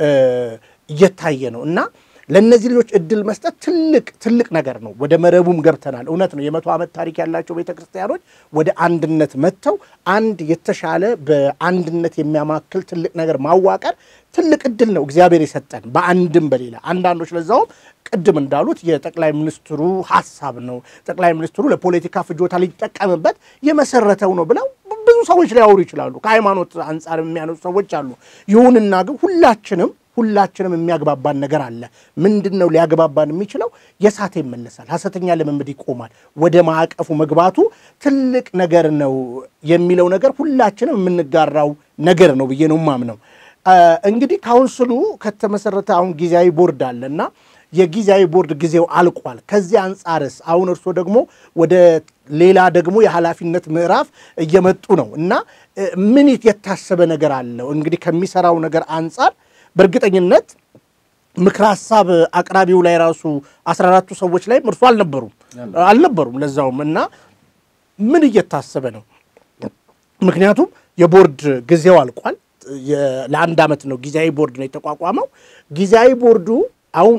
እየታየ ነው እና ለእነዚህ ልጆች እድል መስጠት ትልቅ ትልቅ ነገር ነው። ወደ መረቡም ገብተናል። እውነት ነው። የመቶ ዓመት ታሪክ ያላቸው ቤተ ክርስቲያኖች ወደ አንድነት መጥተው አንድ የተሻለ በአንድነት የሚያማክል ትልቅ ነገር ማዋቀር ትልቅ እድል ነው እግዚአብሔር የሰጠን በአንድም በሌላ አንዳንዶች ለዛውም ቅድም እንዳሉት የጠቅላይ ሚኒስትሩ ሀሳብ ነው ጠቅላይ ሚኒስትሩ ለፖለቲካ ፍጆታ ሊጠቀምበት የመሰረተው ነው ብለው ብዙ ሰዎች ሊያወሩ ይችላሉ። ከሃይማኖት አንጻር የሚያነሱ ሰዎች አሉ። ይሁንና ግን ሁላችንም ሁላችንም የሚያግባባን ነገር አለ። ምንድን ነው ሊያግባባን የሚችለው? የሳተ ይመለሳል፣ ሐሰተኛ ልምምድ ይቆማል፣ ወደ ማዕቀፉ መግባቱ ትልቅ ነገር ነው የሚለው ነገር ሁላችንም የምንጋራው ነገር ነው ብዬ ነው የማምነው። እንግዲህ ካውንስሉ ከተመሰረተ አሁን ጊዜያዊ ቦርድ አለ እና የጊዜያዊ ቦርድ ጊዜው አልቋል። ከዚህ አንጻርስ አሁን እርስዎ ደግሞ ወደ ሌላ ደግሞ የኃላፊነት ምዕራፍ እየመጡ ነው እና ምን የታሰበ ነገር አለው? እንግዲህ ከሚሰራው ነገር አንጻር በእርግጠኝነት ምክረ ሀሳብ አቅራቢው ላይ ራሱ አስራ አራቱ ሰዎች ላይም እርሱ አልነበሩም አልነበሩም ለዛውም እና ምን እየታሰበ ነው? ምክንያቱም የቦርድ ጊዜው አልቋል። ለአንድ ዓመት ነው ጊዜያዊ ቦርድ ነው የተቋቋመው። ጊዜያዊ ቦርዱ አሁን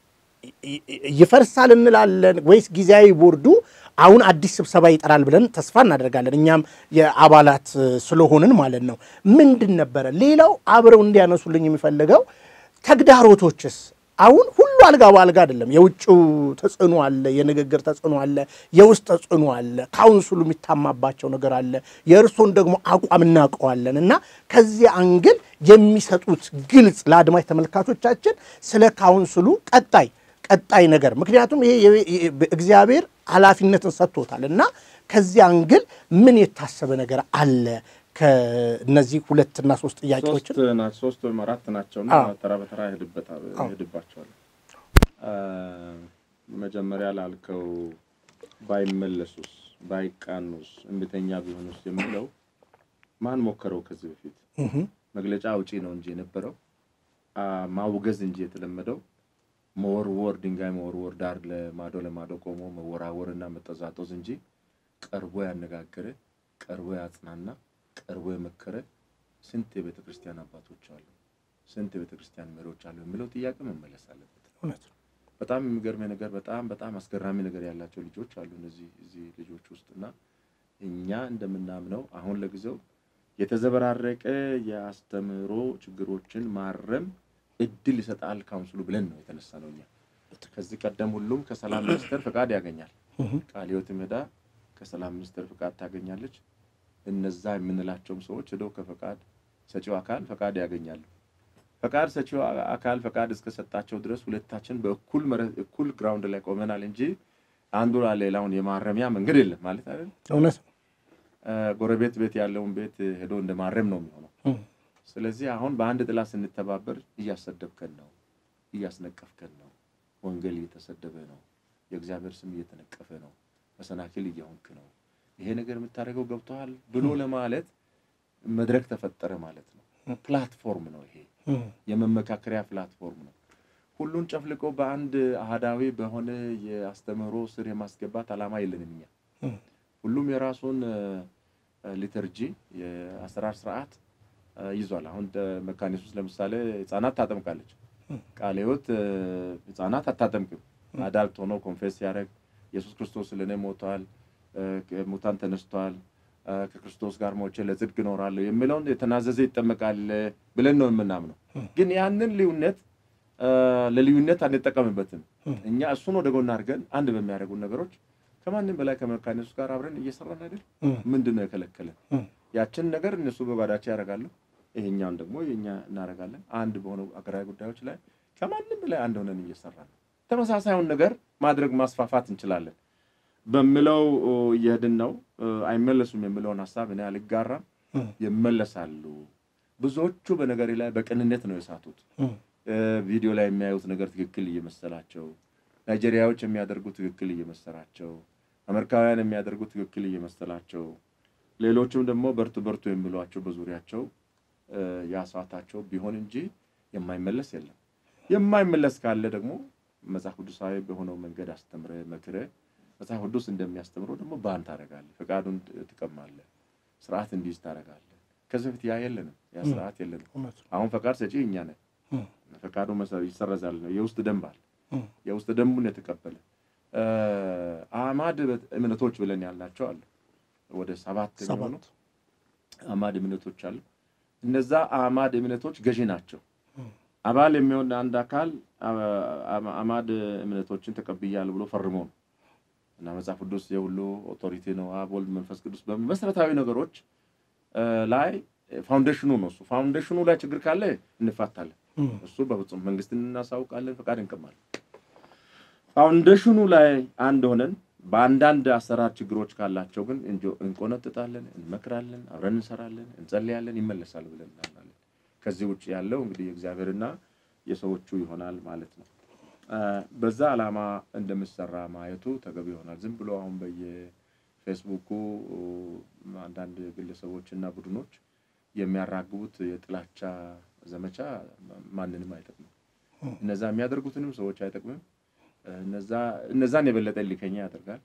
ይፈርሳል እንላለን ወይስ ጊዜያዊ ቦርዱ አሁን አዲስ ስብሰባ ይጠራል ብለን ተስፋ እናደርጋለን። እኛም የአባላት ስለሆንን ማለት ነው። ምንድን ነበረ ሌላው አብረው እንዲያነሱልኝ የሚፈልገው ተግዳሮቶችስ? አሁን ሁሉ አልጋ በአልጋ አይደለም። የውጭው ተጽዕኖ አለ፣ የንግግር ተጽዕኖ አለ፣ የውስጥ ተጽዕኖ አለ፣ ካውንስሉ የሚታማባቸው ነገር አለ። የእርሶን ደግሞ አቋም እናውቀዋለን እና ከዚህ አንግል የሚሰጡት ግልጽ ለአድማጭ ተመልካቾቻችን ስለ ካውንስሉ ቀጣይ ቀጣይ ነገር ምክንያቱም ይሄ እግዚአብሔር ኃላፊነትን ሰጥቶታል እና ከዚህ አንግል ምን የታሰበ ነገር አለ? ከእነዚህ ሁለትና ሶስት ጥያቄዎችን ሶስት ወይም አራት ናቸውና ተራ በተራ እሄድባቸዋለሁ። መጀመሪያ ላልከው ባይመለሱስ፣ ባይቃኑስ፣ እምቢተኛ ቢሆኑስ የሚለው ማን ሞከረው? ከዚህ በፊት መግለጫ አውጪ ነው እንጂ የነበረው ማውገዝ እንጂ የተለመደው መወርወር ድንጋይ መወርወር ዳር ለማዶ ለማዶ ቆሞ መወራወርና መጠዛጦዝ እንጂ ቀርቦ ያነጋገረ ቀርቦ ያጽናና ቀርቦ የመከረ ስንት የቤተ ክርስቲያን አባቶች አሉ፣ ስንት የቤተ ክርስቲያን መሪዎች አሉ የሚለው ጥያቄ መመለስ አለበት። በጣም የሚገርመኝ ነገር በጣም በጣም አስገራሚ ነገር ያላቸው ልጆች አሉ እነዚህ እዚህ ልጆች ውስጥ እና እኛ እንደምናምነው አሁን ለጊዜው የተዘበራረቀ የአስተምህሮ ችግሮችን ማረም እድል ይሰጣል ካውንስሉ ብለን ነው የተነሳ ነው። እኛ ከዚህ ቀደም ሁሉም ከሰላም ሚኒስቴር ፍቃድ ያገኛል። ቃለ ሕይወትም ሄዳ ከሰላም ሚኒስቴር ፍቃድ ታገኛለች። እነዛ የምንላቸውም ሰዎች ሄደው ከፈቃድ ሰጪው አካል ፈቃድ ያገኛሉ። ፈቃድ ሰጪው አካል ፈቃድ እስከሰጣቸው ድረስ ሁለታችን በእኩል መሬት እኩል ግራውንድ ላይ ቆመናል እንጂ አንዱ ሌላውን የማረሚያ መንገድ የለም ማለት አይደል። እውነት ነው። ጎረቤት ቤት ያለውን ቤት ሄዶ እንደ ማረም ነው የሚሆነው። ስለዚህ አሁን በአንድ ጥላ ስንተባበር እያሰደብከን ነው፣ እያስነቀፍከን ነው፣ ወንጌል እየተሰደበ ነው፣ የእግዚአብሔር ስም እየተነቀፈ ነው፣ መሰናክል እየሆንክ ነው፣ ይሄ ነገር የምታደርገው ገብቶሃል ብሎ ለማለት መድረክ ተፈጠረ ማለት ነው። ፕላትፎርም ነው ይሄ የመመካከሪያ ፕላትፎርም ነው። ሁሉን ጨፍልቆ በአንድ አህዳዊ በሆነ የአስተምህሮ ስር የማስገባት ዓላማ የለንም እኛ። ሁሉም የራሱን ሊተርጂ የአሰራር ስርዓት ይዟል። አሁን መካነ ኢየሱስ ለምሳሌ ህጻናት ታጠምቃለች። ቃለ ሕይወት ህጻናት አታጠምቅም። አዳልት ሆኖ ኮንፌስ ሲያደርግ ኢየሱስ ክርስቶስ ስለእኔ ሞቷል፣ ሙታን ተነስቷል፣ ከክርስቶስ ጋር ሞቼ ለጽድቅ እኖራለሁ የሚለውን የተናዘዘ ይጠመቃል ብለን ነው የምናምነው። ግን ያንን ልዩነት ለልዩነት አንጠቀምበትም። እኛ እሱን ወደ ጎን አድርገን አንድ በሚያደርጉን ነገሮች ከማንም በላይ ከመካነ ኢየሱስ ጋር አብረን እየሰራን አይደል? ምንድን ነው የከለከለን? ያችን ነገር እነሱ በጓዳቸው ያደርጋሉ፣ ይሄኛውን ደግሞ የኛ እናደርጋለን። አንድ በሆነው አገራዊ ጉዳዮች ላይ ከማንም በላይ አንድ ሆነን እየሰራን ነው። ተመሳሳዩን ነገር ማድረግ ማስፋፋት እንችላለን በምለው እየሄድን ነው። አይመለሱም የሚለውን ሀሳብ እኔ አልጋራም። ይመለሳሉ። ብዙዎቹ በነገሬ ላይ በቅንነት ነው የሳቱት። ቪዲዮ ላይ የሚያዩት ነገር ትክክል እየመሰላቸው፣ ናይጄሪያዎች የሚያደርጉት ትክክል እየመሰላቸው፣ አሜሪካውያን የሚያደርጉት ትክክል እየመሰላቸው፣ ሌሎችም ደግሞ በርቱ በርቱ የሚሏቸው በዙሪያቸው ያሳታቸው ቢሆን እንጂ የማይመለስ የለም። የማይመለስ ካለ ደግሞ መጽሐፍ ቅዱሳዊ በሆነው መንገድ አስተምረ መክረ መጽሐፍ ቅዱስ እንደሚያስተምረው ደግሞ ባን ታደርጋለህ፣ ፈቃዱን ትቀማለህ፣ ስርዓት እንዲይዝ ታደርጋለህ። ከዚህ በፊት ያ የለንም፣ ያ ስርዓት የለንም። አሁን ፈቃድ ሰጪ እኛ ነን። ፈቃዱ ይሰረዛል ነው የውስጥ ደንብ አለ። የውስጥ ደንቡን የተቀበለ አማድ እምነቶች ብለን ያልናቸው አሉ። ወደ ሰባት የሚሆኑ አማድ እምነቶች አሉ። እነዛ አማድ እምነቶች ገዢ ናቸው። አባል የሚሆን አንድ አካል አማድ እምነቶችን ተቀብያል ብሎ ፈርሞ ነው እና መጽሐፍ ቅዱስ የሁሉ ኦቶሪቲ ነው፣ አብ ወልድ፣ መንፈስ ቅዱስ በመሰረታዊ ነገሮች ላይ ፋውንዴሽኑ ነው። እሱ ፋውንዴሽኑ ላይ ችግር ካለ እንፋታለን። እሱ በፍጹም መንግስትን እናሳውቃለን፣ ፈቃድ እንቀማለን። ፋውንዴሽኑ ላይ አንድ ሆነን በአንዳንድ አሰራር ችግሮች ካላቸው ግን እንቆነጥጣለን፣ እንመክራለን፣ አብረን እንሰራለን፣ እንጸልያለን፣ ይመለሳል ብለን እናምናለን። ከዚህ ውጭ ያለው እንግዲህ የእግዚአብሔርና የሰዎቹ ይሆናል ማለት ነው። በዛ ዓላማ እንደምሰራ ማየቱ ተገቢ ይሆናል። ዝም ብሎ አሁን በየፌስቡኩ አንዳንድ ግለሰቦች እና ቡድኖች የሚያራግቡት የጥላቻ ዘመቻ ማንንም አይጠቅምም። እነዛ የሚያደርጉትንም ሰዎች አይጠቅምም። እነዛን የበለጠ ሊከኛ ያደርጋል።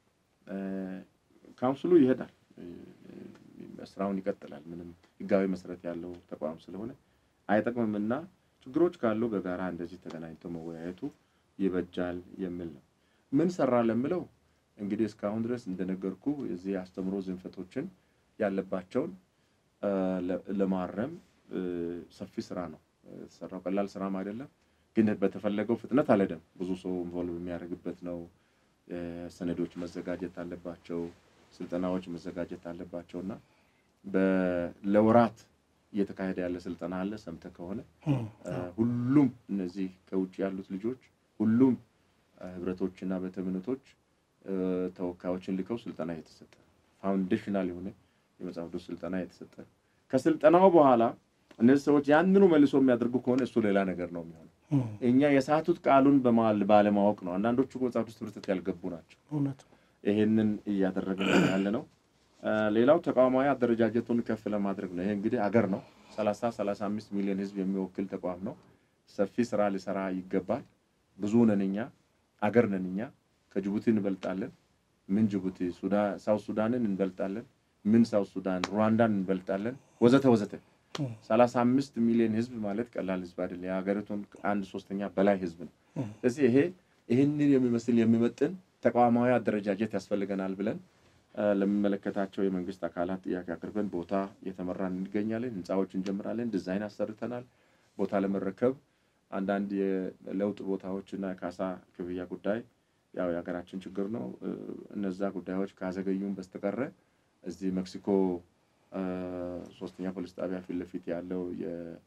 ካውንስሉ ይሄዳል፣ ስራውን ይቀጥላል። ምንም ህጋዊ መሰረት ያለው ተቋም ስለሆነ አይጠቅምምና ችግሮች ካሉ በጋራ እንደዚህ ተገናኝቶ መወያየቱ ይበጃል የሚል ነው። ምን ሰራ ለምለው እንግዲህ እስካሁን ድረስ እንደነገርኩ የዚህ አስተምሮ ዝንፈቶችን ያለባቸውን ለማረም ሰፊ ስራ ነው የተሰራው። ቀላል ስራም አይደለም፣ ግን በተፈለገው ፍጥነት አልሄደም። ብዙ ሰው ኢንቮልቭ የሚያደርግበት ነው። ሰነዶች መዘጋጀት አለባቸው፣ ስልጠናዎች መዘጋጀት አለባቸው እና ለወራት እየተካሄደ ያለ ስልጠና አለ። ሰምተህ ከሆነ ሁሉም እነዚህ ከውጭ ያሉት ልጆች ሁሉም ህብረቶችና ቤተ እምነቶች ተወካዮችን ልከው ስልጠና የተሰጠ ፋውንዴሽናል የሆነ የመጽሐፍ ቅዱስ ስልጠና የተሰጠ ከስልጠናው በኋላ እነዚህ ሰዎች ያንኑ መልሶ የሚያደርጉ ከሆነ እሱ ሌላ ነገር ነው የሚሆነው። እኛ የሳቱት ቃሉን ባለማወቅ ነው። አንዳንዶቹ መጽሐፍ ቅዱስ ትምህርት ቤት ያልገቡ ናቸው። ይሄንን እያደረግን ያለ ነው። ሌላው ተቋማዊ አደረጃጀቱን ከፍ ለማድረግ ነው። ይሄ እንግዲህ አገር ነው። ሰላሳ ሰላሳ አምስት ሚሊዮን ህዝብ የሚወክል ተቋም ነው። ሰፊ ስራ ሊሰራ ይገባል። ብዙ ነን እኛ፣ አገር ነን እኛ። ከጅቡቲ እንበልጣለን። ምን ጅቡቲ፣ ሳውት ሱዳንን እንበልጣለን። ምን ሳውት ሱዳን፣ ሩዋንዳን እንበልጣለን፣ ወዘተ ወዘተ። ሰላሳ አምስት ሚሊዮን ህዝብ ማለት ቀላል ህዝብ አይደለም። የሀገሪቱን አንድ ሶስተኛ በላይ ህዝብ ነው። ስለዚህ ይሄ ይህንን የሚመስል የሚመጥን ተቋማዊ አደረጃጀት ያስፈልገናል ብለን ለሚመለከታቸው የመንግስት አካላት ጥያቄ አቅርበን ቦታ እየተመራን እንገኛለን። ህንፃዎች እንጀምራለን። ዲዛይን አሰርተናል። ቦታ ለመረከብ አንዳንድ የለውጥ ቦታዎች እና የካሳ ክፍያ ጉዳይ ያው የሀገራችን ችግር ነው። እነዛ ጉዳዮች ካዘገዩም በስተቀረ እዚህ ሜክሲኮ ሶስተኛ ፖሊስ ጣቢያ ፊት ለፊት ያለው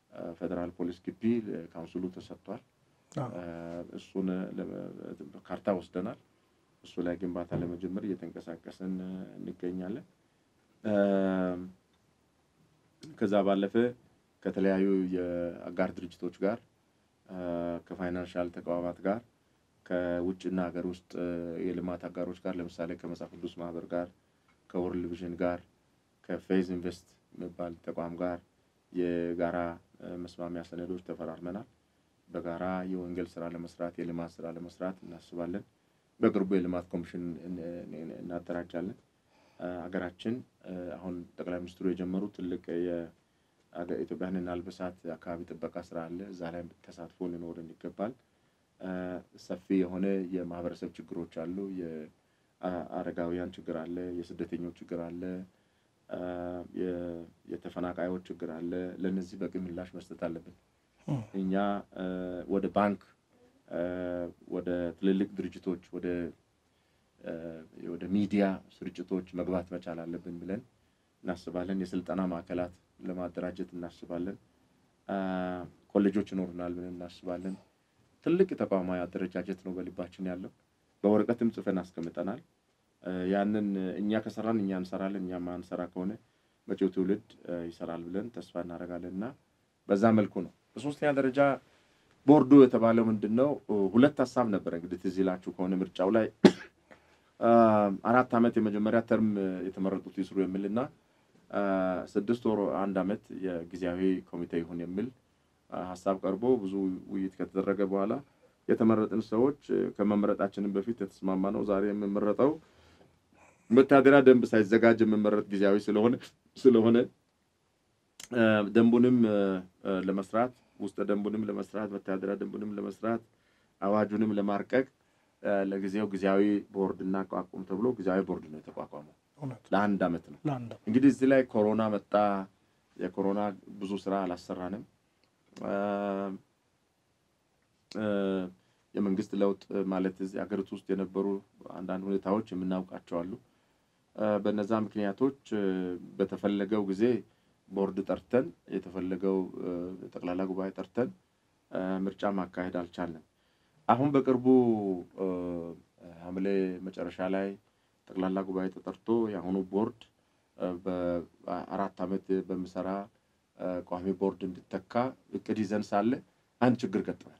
ፌዴራል ፖሊስ ግቢ ካውንስሉ ተሰጥቷል። እሱን ካርታ ወስደናል። እሱ ላይ ግንባታ ለመጀመር እየተንቀሳቀስን እንገኛለን። ከዛ ባለፈ ከተለያዩ የአጋር ድርጅቶች ጋር ከፋይናንሻል ተቋማት ጋር ከውጭና ሀገር ውስጥ የልማት አጋሮች ጋር ለምሳሌ ከመጽሐፍ ቅዱስ ማህበር ጋር ከወርልድ ቪዥን ጋር ከፌዝ ኢንቨስት የሚባል ተቋም ጋር የጋራ መስማሚያ ሰነዶች ተፈራርመናል። በጋራ የወንጌል ስራ ለመስራት የልማት ስራ ለመስራት እናስባለን። በቅርቡ የልማት ኮሚሽን እናደራጃለን። ሀገራችን አሁን ጠቅላይ ሚኒስትሩ የጀመሩ ትልቅ የኢትዮጵያን አልበሳት አካባቢ ጥበቃ ስራ አለ። እዛ ላይ ተሳትፎ ሊኖረን ይገባል። ሰፊ የሆነ የማህበረሰብ ችግሮች አሉ። የአረጋውያን ችግር አለ። የስደተኞች ችግር አለ። የተፈናቃዮች ችግር አለ። ለእነዚህ በቂ ምላሽ መስጠት አለብን። እኛ ወደ ባንክ፣ ወደ ትልልቅ ድርጅቶች፣ ወደ ወደ ሚዲያ ስርጭቶች መግባት መቻል አለብን ብለን እናስባለን። የስልጠና ማዕከላት ለማደራጀት እናስባለን። ኮሌጆች ይኖሩናል ብለን እናስባለን። ትልቅ ተቋማዊ አደረጃጀት ነው በልባችን ያለው። በወረቀትም ጽፈን አስቀምጠናል። ያንን እኛ ከሰራን እኛ እንሰራለን፣ እኛ ማንሰራ ከሆነ መጪው ትውልድ ይሰራል ብለን ተስፋ እናደርጋለን እና በዛ መልኩ ነው። በሶስተኛ ደረጃ ቦርዱ የተባለው ምንድን ነው? ሁለት ሀሳብ ነበረ እንግዲህ ትዝ ይላችሁ ከሆነ ምርጫው ላይ አራት ዓመት የመጀመሪያ ተርም የተመረጡት ይስሩ የሚል እና ስድስት ወር አንድ ዓመት የጊዜያዊ ኮሚቴ ይሁን የሚል ሀሳብ ቀርቦ ብዙ ውይይት ከተደረገ በኋላ የተመረጥን ሰዎች ከመመረጣችንን በፊት የተስማማ ነው። ዛሬ የምመረጠው መታደሪያ ደንብ ሳይዘጋጅ የምመረጥ ጊዜያዊ ስለሆነ ስለሆነ ደንቡንም ለመስራት ውስጥ ደንቡንም ለመስራት መተዳደሪያ ደንቡንም ለመስራት አዋጁንም ለማርቀቅ ለጊዜው ጊዜያዊ ቦርድ እናቋቁም ተብሎ ጊዜያዊ ቦርድ ነው የተቋቋመው። ለአንድ ዓመት ነው። እንግዲህ እዚህ ላይ ኮሮና መጣ። የኮሮና ብዙ ስራ አላሰራንም። የመንግስት ለውጥ ማለት እዚህ ሀገሪቱ ውስጥ የነበሩ አንዳንድ ሁኔታዎች የምናውቃቸው አሉ። በነዛ ምክንያቶች በተፈለገው ጊዜ ቦርድ ጠርተን የተፈለገው ጠቅላላ ጉባኤ ጠርተን ምርጫ ማካሄድ አልቻልንም። አሁን በቅርቡ ሐምሌ መጨረሻ ላይ ጠቅላላ ጉባኤ ተጠርቶ የአሁኑ ቦርድ በአራት ዓመት በሚሰራ ቋሚ ቦርድ እንዲተካ እቅድ ይዘን ሳለ አንድ ችግር ገጠመን።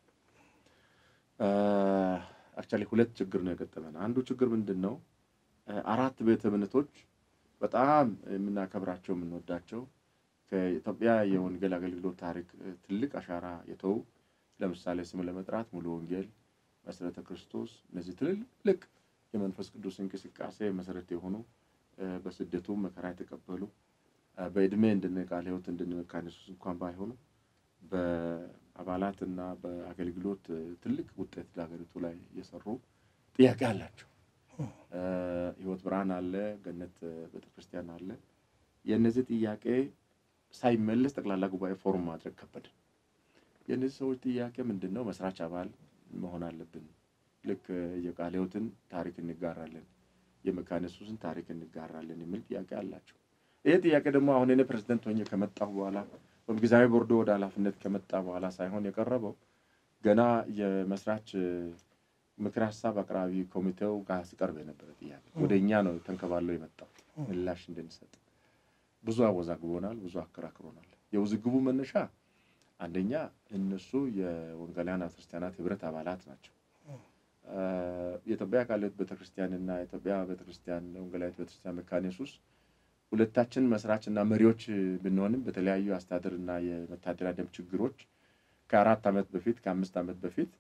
አክቹዋሊ ሁለት ችግር ነው የገጠመን። አንዱ ችግር ምንድን ነው? አራት ቤተ እምነቶች በጣም የምናከብራቸው የምንወዳቸው ከኢትዮጵያ የወንጌል አገልግሎት ታሪክ ትልቅ አሻራ የተው ለምሳሌ ስም ለመጥራት ሙሉ ወንጌል፣ መሰረተ ክርስቶስ እነዚህ ትልልቅ የመንፈስ ቅዱስ እንቅስቃሴ መሰረት የሆኑ በስደቱ መከራ የተቀበሉ በእድሜ እንደነ ቃለ ሕይወት እንደነ መካነ ኢየሱስ እንኳን ባይሆኑ በአባላት እና በአገልግሎት ትልቅ ውጤት ለሀገሪቱ ላይ እየሰሩ ጥያቄ አላቸው። ሕይወት ብርሃን አለ፣ ገነት ቤተክርስቲያን አለ። የእነዚህ ጥያቄ ሳይመለስ ጠቅላላ ጉባኤ ፎርም ማድረግ ከበድን። የእነዚህ ሰዎች ጥያቄ ምንድን ነው? መስራች አባል መሆን አለብን። ልክ የቃለ ሕይወትን ታሪክ እንጋራለን፣ የመካነ ኢየሱስን ታሪክ እንጋራለን የሚል ጥያቄ አላቸው። ይህ ጥያቄ ደግሞ አሁን እኔ ፕሬዚደንት ሆኜ ከመጣሁ በኋላ ወይም ጊዜያዊ ቦርዶ ወደ ኃላፊነት ከመጣ በኋላ ሳይሆን የቀረበው ገና የመስራች ምክር ሀሳብ አቅራቢ ኮሚቴው ጋር ሲቀርብ የነበረ ጥያቄ ወደ እኛ ነው ተንከባለው የመጣው ምላሽ እንድንሰጥ ብዙ አወዛግቦናል፣ ብዙ አከራክሮናል። የውዝግቡ መነሻ አንደኛ እነሱ የወንጌላውያን ክርስቲያናት ህብረት አባላት ናቸው። የኢትዮጵያ ቃለ ሕይወት ቤተክርስቲያንና የኢትዮጵያ ቤተክርስቲያን ወንጌላዊት ቤተክርስቲያን መካነ ኢየሱስ ሁለታችን መስራች እና መሪዎች ብንሆንም በተለያዩ አስተዳደር እና የመታደሪያ ደንብ ችግሮች ከአራት ዓመት በፊት ከአምስት ዓመት በፊት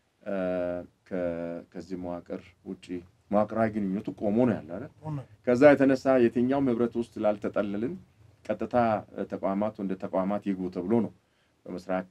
ከዚህ መዋቅር ውጭ መዋቅራዊ ግንኙነቱ ቆሞ ነው ያለ አይደል? ከዛ የተነሳ የትኛውም ህብረት ውስጥ ላልተጠለልን ቀጥታ ተቋማት እንደ ተቋማት ይግቡ ተብሎ ነው በመስራች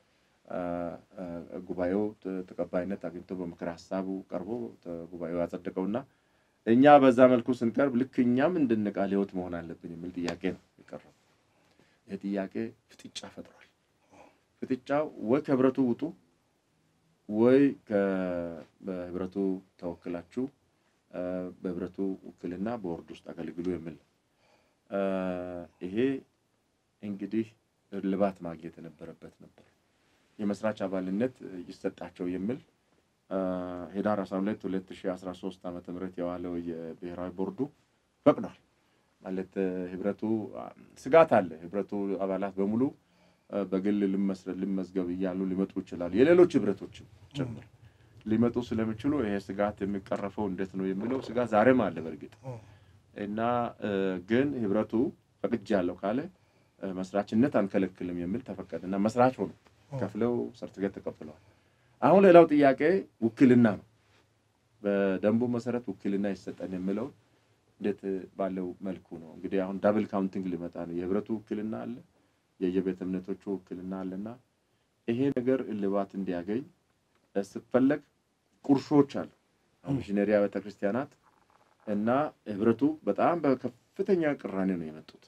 ጉባኤው ተቀባይነት አግኝቶ በምክር ሀሳቡ ቀርቦ ጉባኤው ያጸደቀውና እኛ በዛ መልኩ ስንቀርብ ልክ እኛም እንደ ቃለ ሕይወት መሆን አለብን የሚል ጥያቄ ነው የቀረበው። ይህ ጥያቄ ፍጥጫ ፈጥሯል። ፍጥጫው ወይ ከህብረቱ ውጡ ወይ በህብረቱ ተወክላችሁ በህብረቱ ውክልና በቦርድ ውስጥ አገልግሉ የሚል ነው። ይሄ እንግዲህ እልባት ማግኘት የነበረበት ነበር። የመስራች አባልነት ይሰጣቸው የሚል ሄዳር 12 2013 ዓ ም የዋለው የብሔራዊ ቦርዱ ፈቅዷል። ማለት ህብረቱ ስጋት አለ። ህብረቱ አባላት በሙሉ በግል ልመዝገብ እያሉ ሊመጡ ይችላሉ። የሌሎች ህብረቶችም ጭምር ሊመጡ ስለሚችሉ ይሄ ስጋት የሚቀረፈው እንዴት ነው የሚለው ስጋት ዛሬም አለ በእርግጥ እና ግን ህብረቱ ፈቅጃለሁ ካለ መስራችነት አንከለክልም የሚል ተፈቀደ እና መስራች ሆኑ ከፍለው ሰርቲፊኬት ተቀብለዋል። አሁን ሌላው ጥያቄ ውክልና ነው። በደንቡ መሰረት ውክልና ይሰጠን የሚለው እንዴት ባለው መልኩ ነው እንግዲህ አሁን ዳብል ካውንቲንግ ሊመጣ ነው። የህብረቱ ውክልና አለ፣ የየቤተ እምነቶቹ ውክልና አለና ይሄ ነገር እልባት እንዲያገኝ ስትፈለግ ቁርሾች አሉ። ሚሽነሪ ቤተ ክርስቲያናት እና ህብረቱ በጣም በከፍተኛ ቅራኔ ነው የመጡት።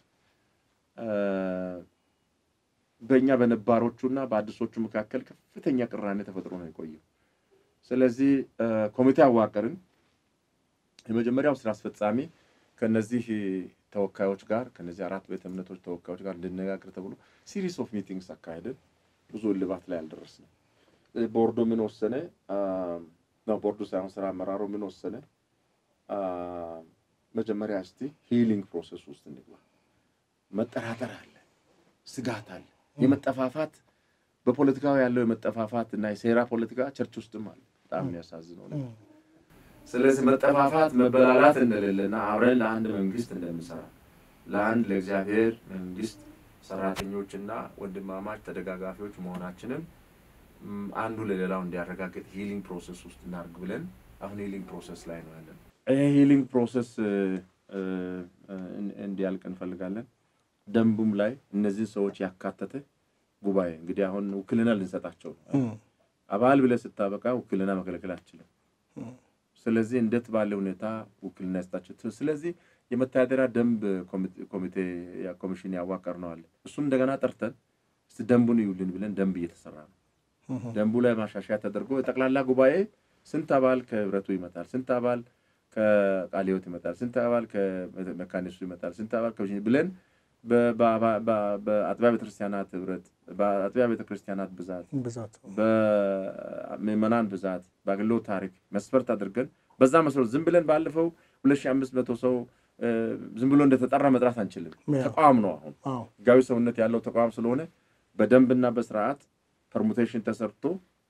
በእኛ በነባሮቹና በአዲሶቹ መካከል ከፍተኛ ቅራኔ ተፈጥሮ ነው የቆየው። ስለዚህ ኮሚቴ አዋቀርን። የመጀመሪያው ስራ አስፈጻሚ ከነዚህ ተወካዮች ጋር ከነዚህ አራት ቤተ እምነቶች ተወካዮች ጋር እንድነጋገር ተብሎ ሲሪስ ኦፍ ሚቲንግስ አካሄድን። ብዙ እልባት ላይ አልደረስንም። ቦርዱ ምን ወሰነ? ቦርዱ ሳይሆን ስራ አመራሩ ምን ወሰነ? መጀመሪያ እስቲ ሂሊንግ ፕሮሰስ ውስጥ እንግባ። መጠራጠር አለ፣ ስጋት አለ፣ የመጠፋፋት በፖለቲካው ያለው የመጠፋፋት እና የሴራ ፖለቲካ ቸርች ውስጥም አለ። በጣም የሚያሳዝነው ነገር። ስለዚህ መጠፋፋት መበላላት እንደሌለና አብረን ለአንድ መንግስት እንደምሰራ ለአንድ ለእግዚአብሔር መንግስት ሰራተኞችና ወንድማማች ተደጋጋፊዎች መሆናችንን አንዱ ለሌላው እንዲያረጋግጥ ሂሊንግ ፕሮሰስ ውስጥ እናድርግ ብለን አሁን ሂሊንግ ፕሮሰስ ላይ ነው ያለን። ይህ ሂሊንግ ፕሮሰስ እንዲያልቅ እንፈልጋለን። ደንቡም ላይ እነዚህ ሰዎች ያካተተ ጉባኤ እንግዲህ አሁን ውክልና ልንሰጣቸው ነው። አባል ብለህ ስታበቃ ውክልና መከልከል አትችልም። ስለዚህ እንዴት ባለ ሁኔታ ውክልና ይሰጣቸው። ስለዚህ የመተዳደሪያ ደንብ ኮሚቴ ኮሚሽን ያዋቀር ነው አለ። እሱም እንደገና ጠርተን እስቲ ደንቡን ይውልን ብለን ደንብ እየተሰራ ነው። ደንቡ ላይ ማሻሻያ ተደርጎ የጠቅላላ ጉባኤ ስንት አባል ከህብረቱ ይመጣል፣ ስንት አባል ከቃለ ሕይወት ይመጣል፣ ስንት አባል ከመካኒሱ ይመጣል፣ ስንት አባል ብለን በአጥቢያ ቤተክርስቲያናት ህብረት፣ በአጥቢያ ቤተክርስቲያናት ብዛት፣ በምዕመናን ብዛት፣ በአገልግሎት ታሪክ መስፈርት አድርገን በዛ መስሎት ዝም ብለን ባለፈው ሁለት ሺህ አምስት መቶ ሰው ዝም ብሎ እንደተጠራ መጥራት አንችልም። ተቋም ነው። አሁን ህጋዊ ሰውነት ያለው ተቋም ስለሆነ በደንብና በስርዓት ፐርሙቴሽን ተሰርቶ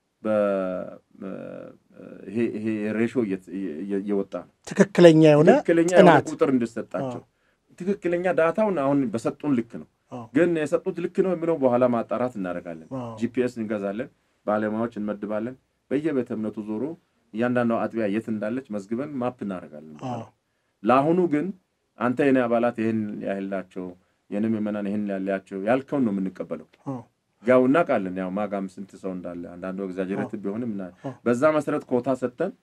ይሄ ሬሾ እየወጣ ነው። ትክክለኛ የሆነ ትክክለኛ የሆነ ቁጥር እንዲሰጣቸው ትክክለኛ ዳታውን አሁን በሰጡን ልክ ነው። ግን የሰጡት ልክ ነው የሚለው በኋላ ማጣራት እናደርጋለን። ጂፒኤስ እንገዛለን፣ ባለሙያዎች እንመድባለን። በየቤተ እምነቱ ዞሮ እያንዳንዱ አጥቢያ የት እንዳለች መዝግበን ማፕ እናደርጋለን። ለአሁኑ ግን አንተ የኔ አባላት ይህን ያህላቸው የኔ ምዕመናን ይህን ያላቸው ያልከውን ነው የምንቀበለው። ያው እናውቃለን፣ ያው ማጋም ስንት ሰው እንዳለ አንዳንዱ ኤግዛጀሬት ቢሆንም በዛ መሰረት ኮታ ሰጥተን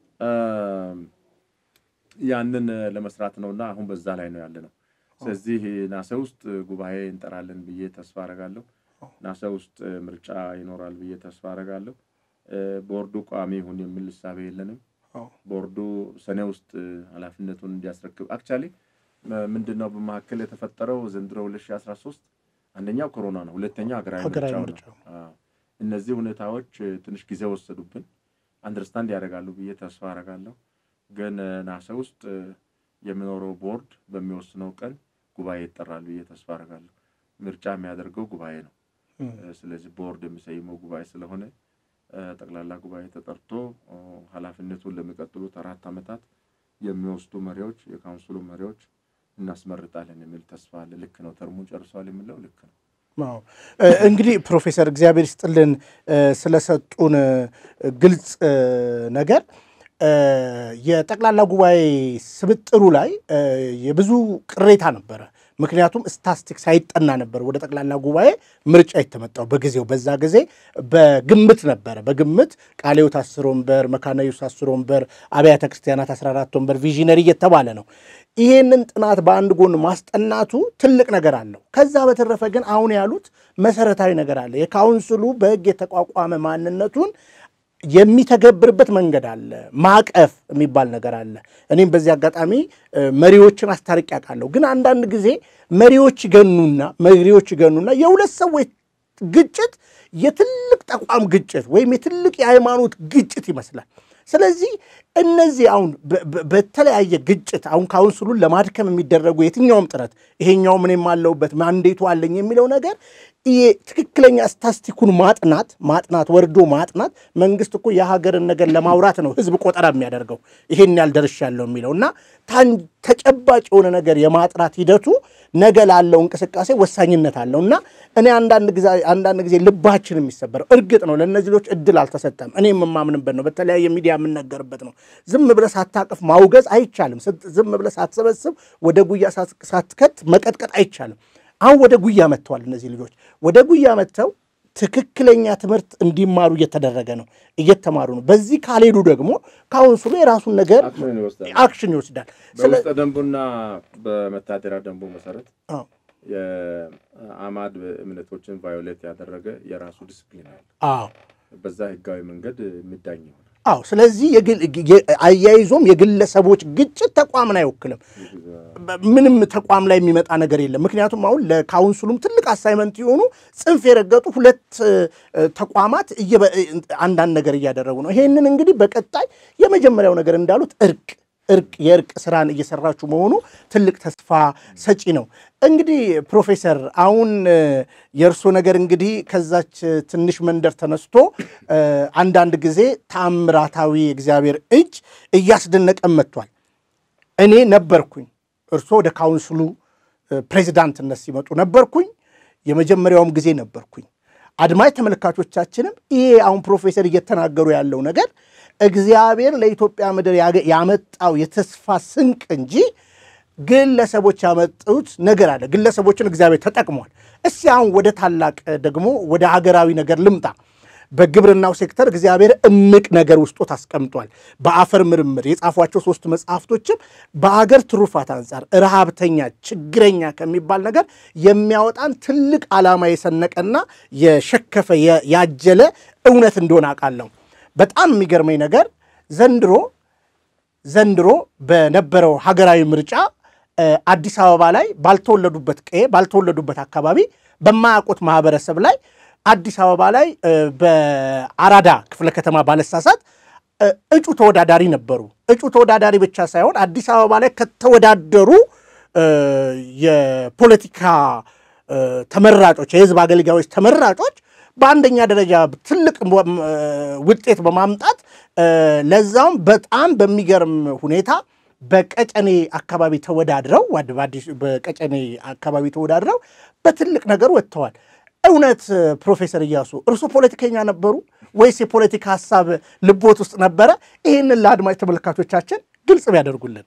ያንን ለመስራት ነውና አሁን በዛ ላይ ነው ያለ ነው። ስለዚህ ናሰ ውስጥ ጉባኤ እንጠራለን ብዬ ተስፋ አረጋለሁ። ናሰ ውስጥ ምርጫ ይኖራል ብዬ ተስፋ አረጋለሁ። ቦርዱ ቋሚ ይሁን የሚል እሳቤ የለንም። ቦርዱ ሰኔ ውስጥ ኃላፊነቱን እንዲያስረክብ አክቻሊ ምንድን ነው በመካከል የተፈጠረው ዘንድሮ 2013 አንደኛው ኮሮና ነው፣ ሁለተኛው ሀገራዊ ምርጫው ነው። እነዚህ ሁኔታዎች ትንሽ ጊዜ ወሰዱብን። አንደርስታንድ ያደርጋሉ ብዬ ተስፋ አረጋለሁ። ግን ናሰ ውስጥ የሚኖረው ቦርድ በሚወስነው ቀን ጉባኤ ይጠራል ብዬ ተስፋ አደርጋለሁ። ምርጫ የሚያደርገው ጉባኤ ነው። ስለዚህ ቦርድ የሚሰይመው ጉባኤ ስለሆነ ጠቅላላ ጉባኤ ተጠርቶ ኃላፊነቱን ለሚቀጥሉት አራት ዓመታት የሚወስዱ መሪዎች፣ የካውንስሉ መሪዎች እናስመርጣለን የሚል ተስፋ አለ። ልክ ነው። ተርሙን ጨርሰዋል የሚለው ልክ ነው። እንግዲህ ፕሮፌሰር እግዚአብሔር ይስጥልን ስለሰጡን ግልጽ ነገር የጠቅላላ ጉባኤ ስብጥሩ ላይ የብዙ ቅሬታ ነበረ። ምክንያቱም ስታስቲክ ሳይጠና ነበር ወደ ጠቅላላ ጉባኤ ምርጫ የተመጣው በጊዜው። በዛ ጊዜ በግምት ነበረ። በግምት ቃለ ሕይወት አስር ወንበር፣ መካነ ኢየሱስ አስር ወንበር፣ አብያተ ክርስቲያናት 14 ወንበር ቪዥነሪ እየተባለ ነው። ይህንን ጥናት በአንድ ጎን ማስጠናቱ ትልቅ ነገር አለው። ከዛ በተረፈ ግን አሁን ያሉት መሰረታዊ ነገር አለ። የካውንስሉ በሕግ የተቋቋመ ማንነቱን የሚተገብርበት መንገድ አለ። ማዕቀፍ የሚባል ነገር አለ። እኔም በዚህ አጋጣሚ መሪዎችን አስታርቅ ያውቃለሁ። ግን አንዳንድ ጊዜ መሪዎች ይገኑና መሪዎች ይገኑና የሁለት ሰዎች ግጭት የትልቅ ተቋም ግጭት ወይም የትልቅ የሃይማኖት ግጭት ይመስላል። ስለዚህ እነዚህ አሁን በተለያየ ግጭት አሁን ካውንስሉን ለማድከም የሚደረጉ የትኛውም ጥረት ይሄኛው ምንም አለውበት ማንዴቱ አለኝ የሚለው ነገር ትክክለኛ ስታስቲኩን ማጥናት ማጥናት ወርዶ ማጥናት መንግስት እኮ የሀገርን ነገር ለማውራት ነው ህዝብ ቆጠራ የሚያደርገው ይሄን ያህል ደርሻለሁ የሚለው እና ተጨባጭ የሆነ ነገር የማጥራት ሂደቱ ነገ ላለው እንቅስቃሴ ወሳኝነት አለው እና እኔ አንዳንድ ጊዜ ልባችን የሚሰበረው እርግጥ ነው ለእነዚህ ልጆች እድል አልተሰጠም። እኔ የምማምንበት ነው። በተለያየ ሚዲያ የምነገርበት ነው። ዝም ብለህ ሳታቅፍ ማውገዝ አይቻልም። ዝም ብለህ ሳትሰበስብ ወደ ጉያ ሳትከት መቀጥቀጥ አይቻልም። አሁን ወደ ጉያ መጥተዋል። እነዚህ ልጆች ወደ ጉያ መጥተው ትክክለኛ ትምህርት እንዲማሩ እየተደረገ ነው፣ እየተማሩ ነው። በዚህ ካልሄዱ ደግሞ ካውንስሉ የራሱን ነገር አክሽን ይወስዳል። በውስጠ ደንቡና በመታደሪያ ደንቡ መሰረት የአማድ እምነቶችን ቫዮሌት ያደረገ የራሱ ዲስፕሊን አለ። አዎ በዛ ህጋዊ መንገድ የሚዳኝ ይሆናል። አዎ። ስለዚህ አያይዞም የግለሰቦች ግጭት ተቋምን አይወክልም። ምንም ተቋም ላይ የሚመጣ ነገር የለም። ምክንያቱም አሁን ለካውንስሉም ትልቅ አሳይመንት የሆኑ ጽንፍ የረገጡ ሁለት ተቋማት አንዳንድ ነገር እያደረጉ ነው። ይሄንን እንግዲህ በቀጣይ የመጀመሪያው ነገር እንዳሉት እርቅ እርቅ የእርቅ ስራን እየሰራችሁ መሆኑ ትልቅ ተስፋ ሰጪ ነው። እንግዲህ ፕሮፌሰር አሁን የእርሶ ነገር እንግዲህ ከዛች ትንሽ መንደር ተነስቶ አንዳንድ ጊዜ ተአምራታዊ እግዚአብሔር እጅ እያስደነቀን መጥቷል። እኔ ነበርኩኝ እርሶ ወደ ካውንስሉ ፕሬዚዳንትነት ሲመጡ ነበርኩኝ። የመጀመሪያውም ጊዜ ነበርኩኝ። አድማጭ ተመልካቾቻችንም ይሄ አሁን ፕሮፌሰር እየተናገሩ ያለው ነገር እግዚአብሔር ለኢትዮጵያ ምድር ያመጣው የተስፋ ስንቅ እንጂ ግለሰቦች ያመጡት ነገር አለ። ግለሰቦችን እግዚአብሔር ተጠቅሟል። እስቲ አሁን ወደ ታላቅ ደግሞ ወደ ሀገራዊ ነገር ልምጣ። በግብርናው ሴክተር እግዚአብሔር እምቅ ነገር ውስጦት አስቀምጧል። በአፈር ምርምር የጻፏቸው ሶስት መጽሐፍቶችም በአገር ትሩፋት አንጻር ረሃብተኛ፣ ችግረኛ ከሚባል ነገር የሚያወጣን ትልቅ ዓላማ የሰነቀና የሸከፈ ያጀለ እውነት እንደሆነ አውቃለሁ። በጣም የሚገርመኝ ነገር ዘንድሮ ዘንድሮ በነበረው ሀገራዊ ምርጫ አዲስ አበባ ላይ ባልተወለዱበት ቀዬ ባልተወለዱበት አካባቢ በማያውቁት ማህበረሰብ ላይ አዲስ አበባ ላይ በአራዳ ክፍለ ከተማ ባለሳሳት እጩ ተወዳዳሪ ነበሩ። እጩ ተወዳዳሪ ብቻ ሳይሆን አዲስ አበባ ላይ ከተወዳደሩ የፖለቲካ ተመራጮች፣ የህዝብ አገልጋዮች ተመራጮች በአንደኛ ደረጃ ትልቅ ውጤት በማምጣት ለዛውም በጣም በሚገርም ሁኔታ በቀጨኔ አካባቢ ተወዳድረው በቀጨኔ አካባቢ ተወዳድረው በትልቅ ነገር ወጥተዋል። እውነት ፕሮፌሰር እያሱ እርሱ ፖለቲከኛ ነበሩ ወይስ የፖለቲካ ሀሳብ ልቦት ውስጥ ነበረ? ይህንን ለአድማጭ ተመልካቾቻችን ግልጽ ቢያደርጉልን።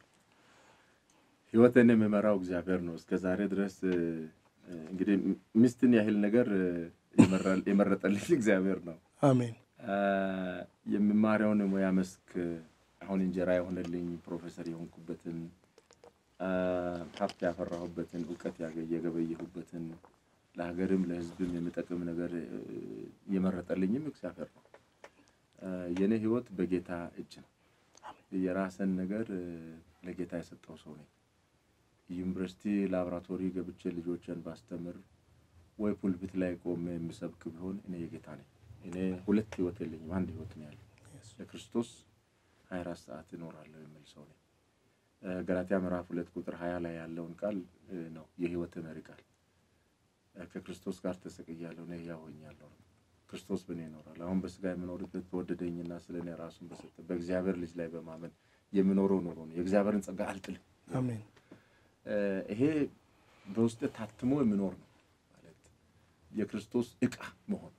ህይወትን የሚመራው እግዚአብሔር ነው። እስከ ዛሬ ድረስ እንግዲህ ሚስትን ያህል ነገር የመረጠልኝ እግዚአብሔር ነው። አሜን። የምማሪያውን የሙያ መስክ አሁን እንጀራ የሆነልኝ ፕሮፌሰር የሆንኩበትን ሀብት ያፈራሁበትን እውቀት የገበየሁበትን ለሀገርም ለሕዝብም የሚጠቅም ነገር የመረጠልኝም እግዚአብሔር ነው። የእኔ ህይወት በጌታ እጅ ነው። የራስን ነገር ለጌታ የሰጠው ሰው ነኝ። ዩኒቨርሲቲ ላቦራቶሪ ገብቼ ልጆችን ባስተምር ወይ ፑልፒት ላይ ቆሜ የምሰብክ ቢሆን እኔ የጌታ ነኝ። እኔ ሁለት ህይወት የለኝም፣ አንድ ህይወት ነው ያለኝ። ለክርስቶስ ሀያ አራት ሰዓት እኖራለሁ የሚል ሰው ነኝ። ገላትያ ምዕራፍ ሁለት ቁጥር ሀያ ላይ ያለውን ቃል ነው የህይወት መሪ ቃል። ከክርስቶስ ጋር ተሰቅያለሁ፣ እኔ ሕያው ሆኛለሁ። ክርስቶስ በእኔ ይኖራል። አሁን በስጋ የምኖርበት በወደደኝና ስለ እኔ ራሱን በሰጠ በእግዚአብሔር ልጅ ላይ በማመን የምኖረው ኑሮ ነው። የእግዚአብሔርን ጸጋ አልጥልም። አሜን። ይሄ በውስጥ ታትሞ የሚኖር ነው ማለት የክርስቶስ ዕቃ መሆን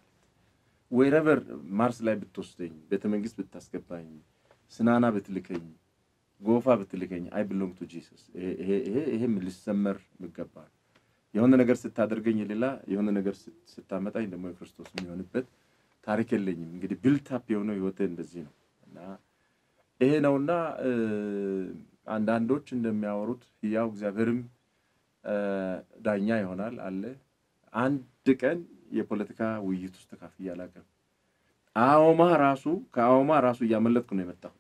ወይረቨር ማርስ ላይ ብትወስደኝ፣ ቤተ መንግስት ብታስገባኝ፣ ስናና ብትልከኝ፣ ጎፋ ብትልከኝ አይ ብሎንግ ቱ ጂሰስ። ይሄም ሊሰመር የሚገባ ነው። የሆነ ነገር ስታደርገኝ የሌላ የሆነ ነገር ስታመጣኝ ደግሞ የክርስቶስ የሚሆንበት ታሪክ የለኝም። እንግዲህ ቢልታፕ የሆነው ህይወቴ እንደዚህ ነው እና ይሄ ነውና አንዳንዶች እንደሚያወሩት ያው እግዚአብሔርም ዳኛ ይሆናል አለ። አንድ ቀን የፖለቲካ ውይይት ውስጥ ተካፍዬ አላውቅም። አዎማ ራሱ ከአዎማ ራሱ እያመለጥኩ ነው የመጣሁት።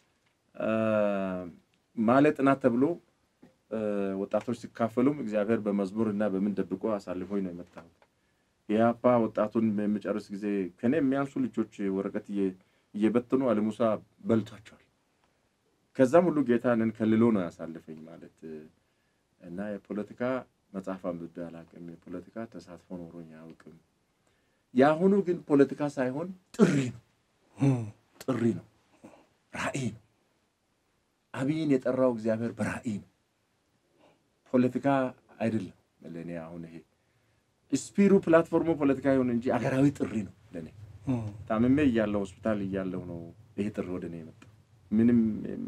ማለ ጥናት ተብሎ ወጣቶች ሲካፈሉም እግዚአብሔር በመዝሙር እና በምን ደብቆ አሳልፎኝ ነው የመጣሁት። የአፓ ወጣቱን በሚጨርስ ጊዜ ከኔ የሚያንሱ ልጆች ወረቀት እየበትኑ አለሙሳ በልቷቸዋል። ከዛም ሁሉ ጌታንን ከልሎ ነው ያሳልፈኝ ማለት እና የፖለቲካ መጽሐፍ አንብቤ አላውቅም። የፖለቲካ ተሳትፎ ኖሮኝ አያውቅም። የአሁኑ ግን ፖለቲካ ሳይሆን ጥሪ ነው፣ ጥሪ ነው፣ ራዕይ ነው። አብይን የጠራው እግዚአብሔር በራዕይ ነው፣ ፖለቲካ አይደለም። ለእኔ አሁን ይሄ ስፒሩ ፕላትፎርሙ ፖለቲካ ይሁን እንጂ አገራዊ ጥሪ ነው ለእኔ። ታምሜ እያለሁ ሆስፒታል እያለሁ ነው ይሄ ጥሪ ወደ እኔ የመጣው። ምንም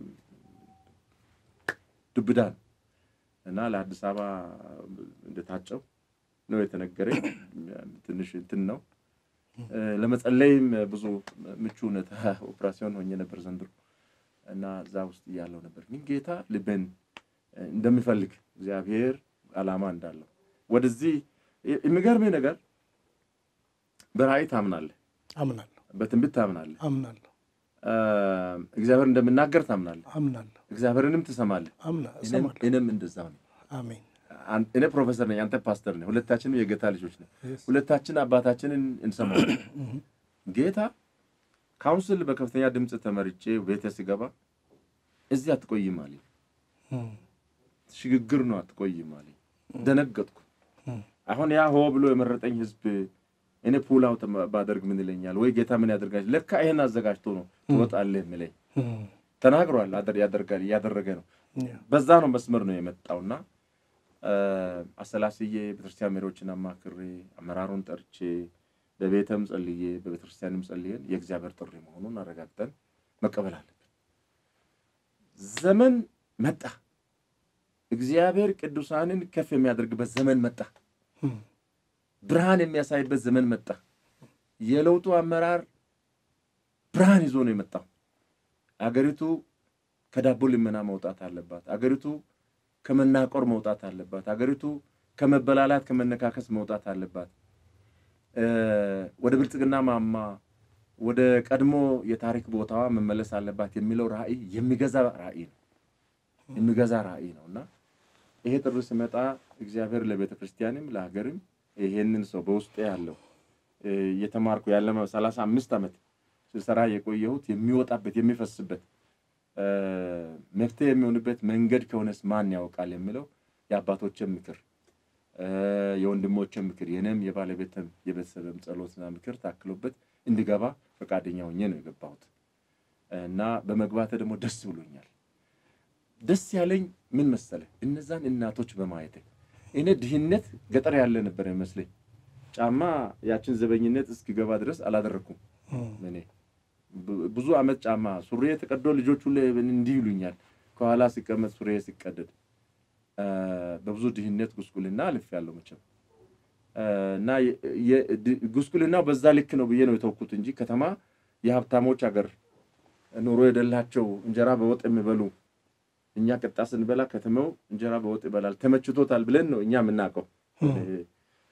ዱብዳ ነው እና ለአዲስ አበባ እንደታጨው ነው የተነገረኝ። ትንሽ እንትን ነው ለመጸለይም ብዙ ምቹ ሁኔታ ኦፕራሲዮን ሆኜ ነበር ዘንድሮ እና እዛ ውስጥ እያለው ነበር። ግን ጌታ ልቤን እንደሚፈልግ እግዚአብሔር ዓላማ እንዳለው ወደዚህ የሚገርምህ ነገር በራእይ ታምናለህ፣ አምናለሁ በትንቢት ታምናለህ፣ አምናለሁ እግዚአብሔር እንደምናገር ታምናለህ፣ አምናለሁ እግዚአብሔርንም ትሰማለህ። አምና እኔም- እሰማለሁ። እኔም እንደዛው ነው። አሜን አን- እኔ ፕሮፌሰር ነኝ፣ አንተ ፓስተር ነህ። ሁለታችንም የጌታ ልጆች ነን። Yes. ሁለታችን አባታችንን እንሰማለን። ጌታ ካውንስል በከፍተኛ ድምፅ ተመርጬ ቤተ ሲገባ እዚህ አትቆይም አለኝ። እም፣ ሽግግር ነው አትቆይም አለኝ። ደነገጥኩ። እም፣ አሁን ያ ሆ ብሎ የመረጠኝ ህዝብ እኔ ፑል አውት ባደርግ ምን ይለኛል ወይ ጌታ ምን ያደርጋል? ለካ ይሄን አዘጋጅቶ ነው ትወጣለህ የሚለኝ እም፣ ተናግሯል። አደር- ያደርጋል እያደረገ ነው። ያ፣ በዛ ነው መስመር ነው የመጣውና አሰላስዬ ቤተክርስቲያን መሪዎችን አማክሬ አመራሩን ጠርቼ በቤተም ጸልዬ በቤተክርስቲያንም ጸልየን የእግዚአብሔር ጥሪ መሆኑን አረጋግጠን መቀበል አለብን። ዘመን መጣ። እግዚአብሔር ቅዱሳንን ከፍ የሚያደርግበት ዘመን መጣ። እም፣ ብርሃን የሚያሳይበት ዘመን መጣ። የለውጡ አመራር ብርሃን ይዞ ነው የመጣው። አገሪቱ ከዳቦ ልመና መውጣት አለባት። አገሪቱ ከመናቆር መውጣት አለባት። አገሪቱ ከመበላላት ከመነካከስ መውጣት አለባት። እ ወደ ብልጽግና ማማ ወደ ቀድሞ የታሪክ ቦታዋ መመለስ አለባት የሚለው ራዕይ የሚገዛ ራዕይ ነው የሚገዛ ራዕይ ነው እና ይሄ ጥሪ ሲመጣ እግዚአብሔር ለቤተ ክርስቲያንም ለሀገርም ይሄንን ሰው በውስጤ ያለው እ እየተማርኩ ያለ ሰላሳ አምስት ዓመት ስሰራ የቆየሁት የሚወጣበት የሚፈስበት እ መፍትሄ የሚሆንበት መንገድ ከሆነስ ማን ያውቃል የሚለው የአባቶችን ምክር እ የወንድሞችን ምክር የኔም የባለቤትም የቤተሰብም ጸሎትና ምክር ታክሎበት እንዲገባ ፈቃደኛ ሆኜ ነው የገባሁት እና በመግባቴ ደግሞ ደስ ብሎኛል። ደስ ያለኝ ምን መሰለህ? እነዛን እናቶች በማየቴ እኔ ድህነት ገጠር ያለ ነበር ይመስለኝ። ጫማ ያችን ዘበኝነት እስኪገባ ድረስ አላደረኩም። እም፣ እኔ ብ- ብዙ አመት ጫማ ሱሪ ተቀዶ ልጆች ሁሉ እንዲህ ይሉኛል። ከኋላ ሲቀመጥ ሱሪ ሲቀደድ እ በብዙ ድህነት ጉስቁልና አልፌያለሁ መቼም እ እና የ- የ- ድ- ጉስቁልናው በዛ ልክ ነው ብዬ ነው የተውኩት እንጂ ከተማ የሀብታሞች ሀገር ኑሮ የደላቸው እንጀራ በወጥ የሚበሉ እኛ ቅጣ ስንበላ ከተማው እንጀራ በወጥ ይበላል ተመችቶታል ብለን ነው እኛ የምናውቀው። እም፣ እ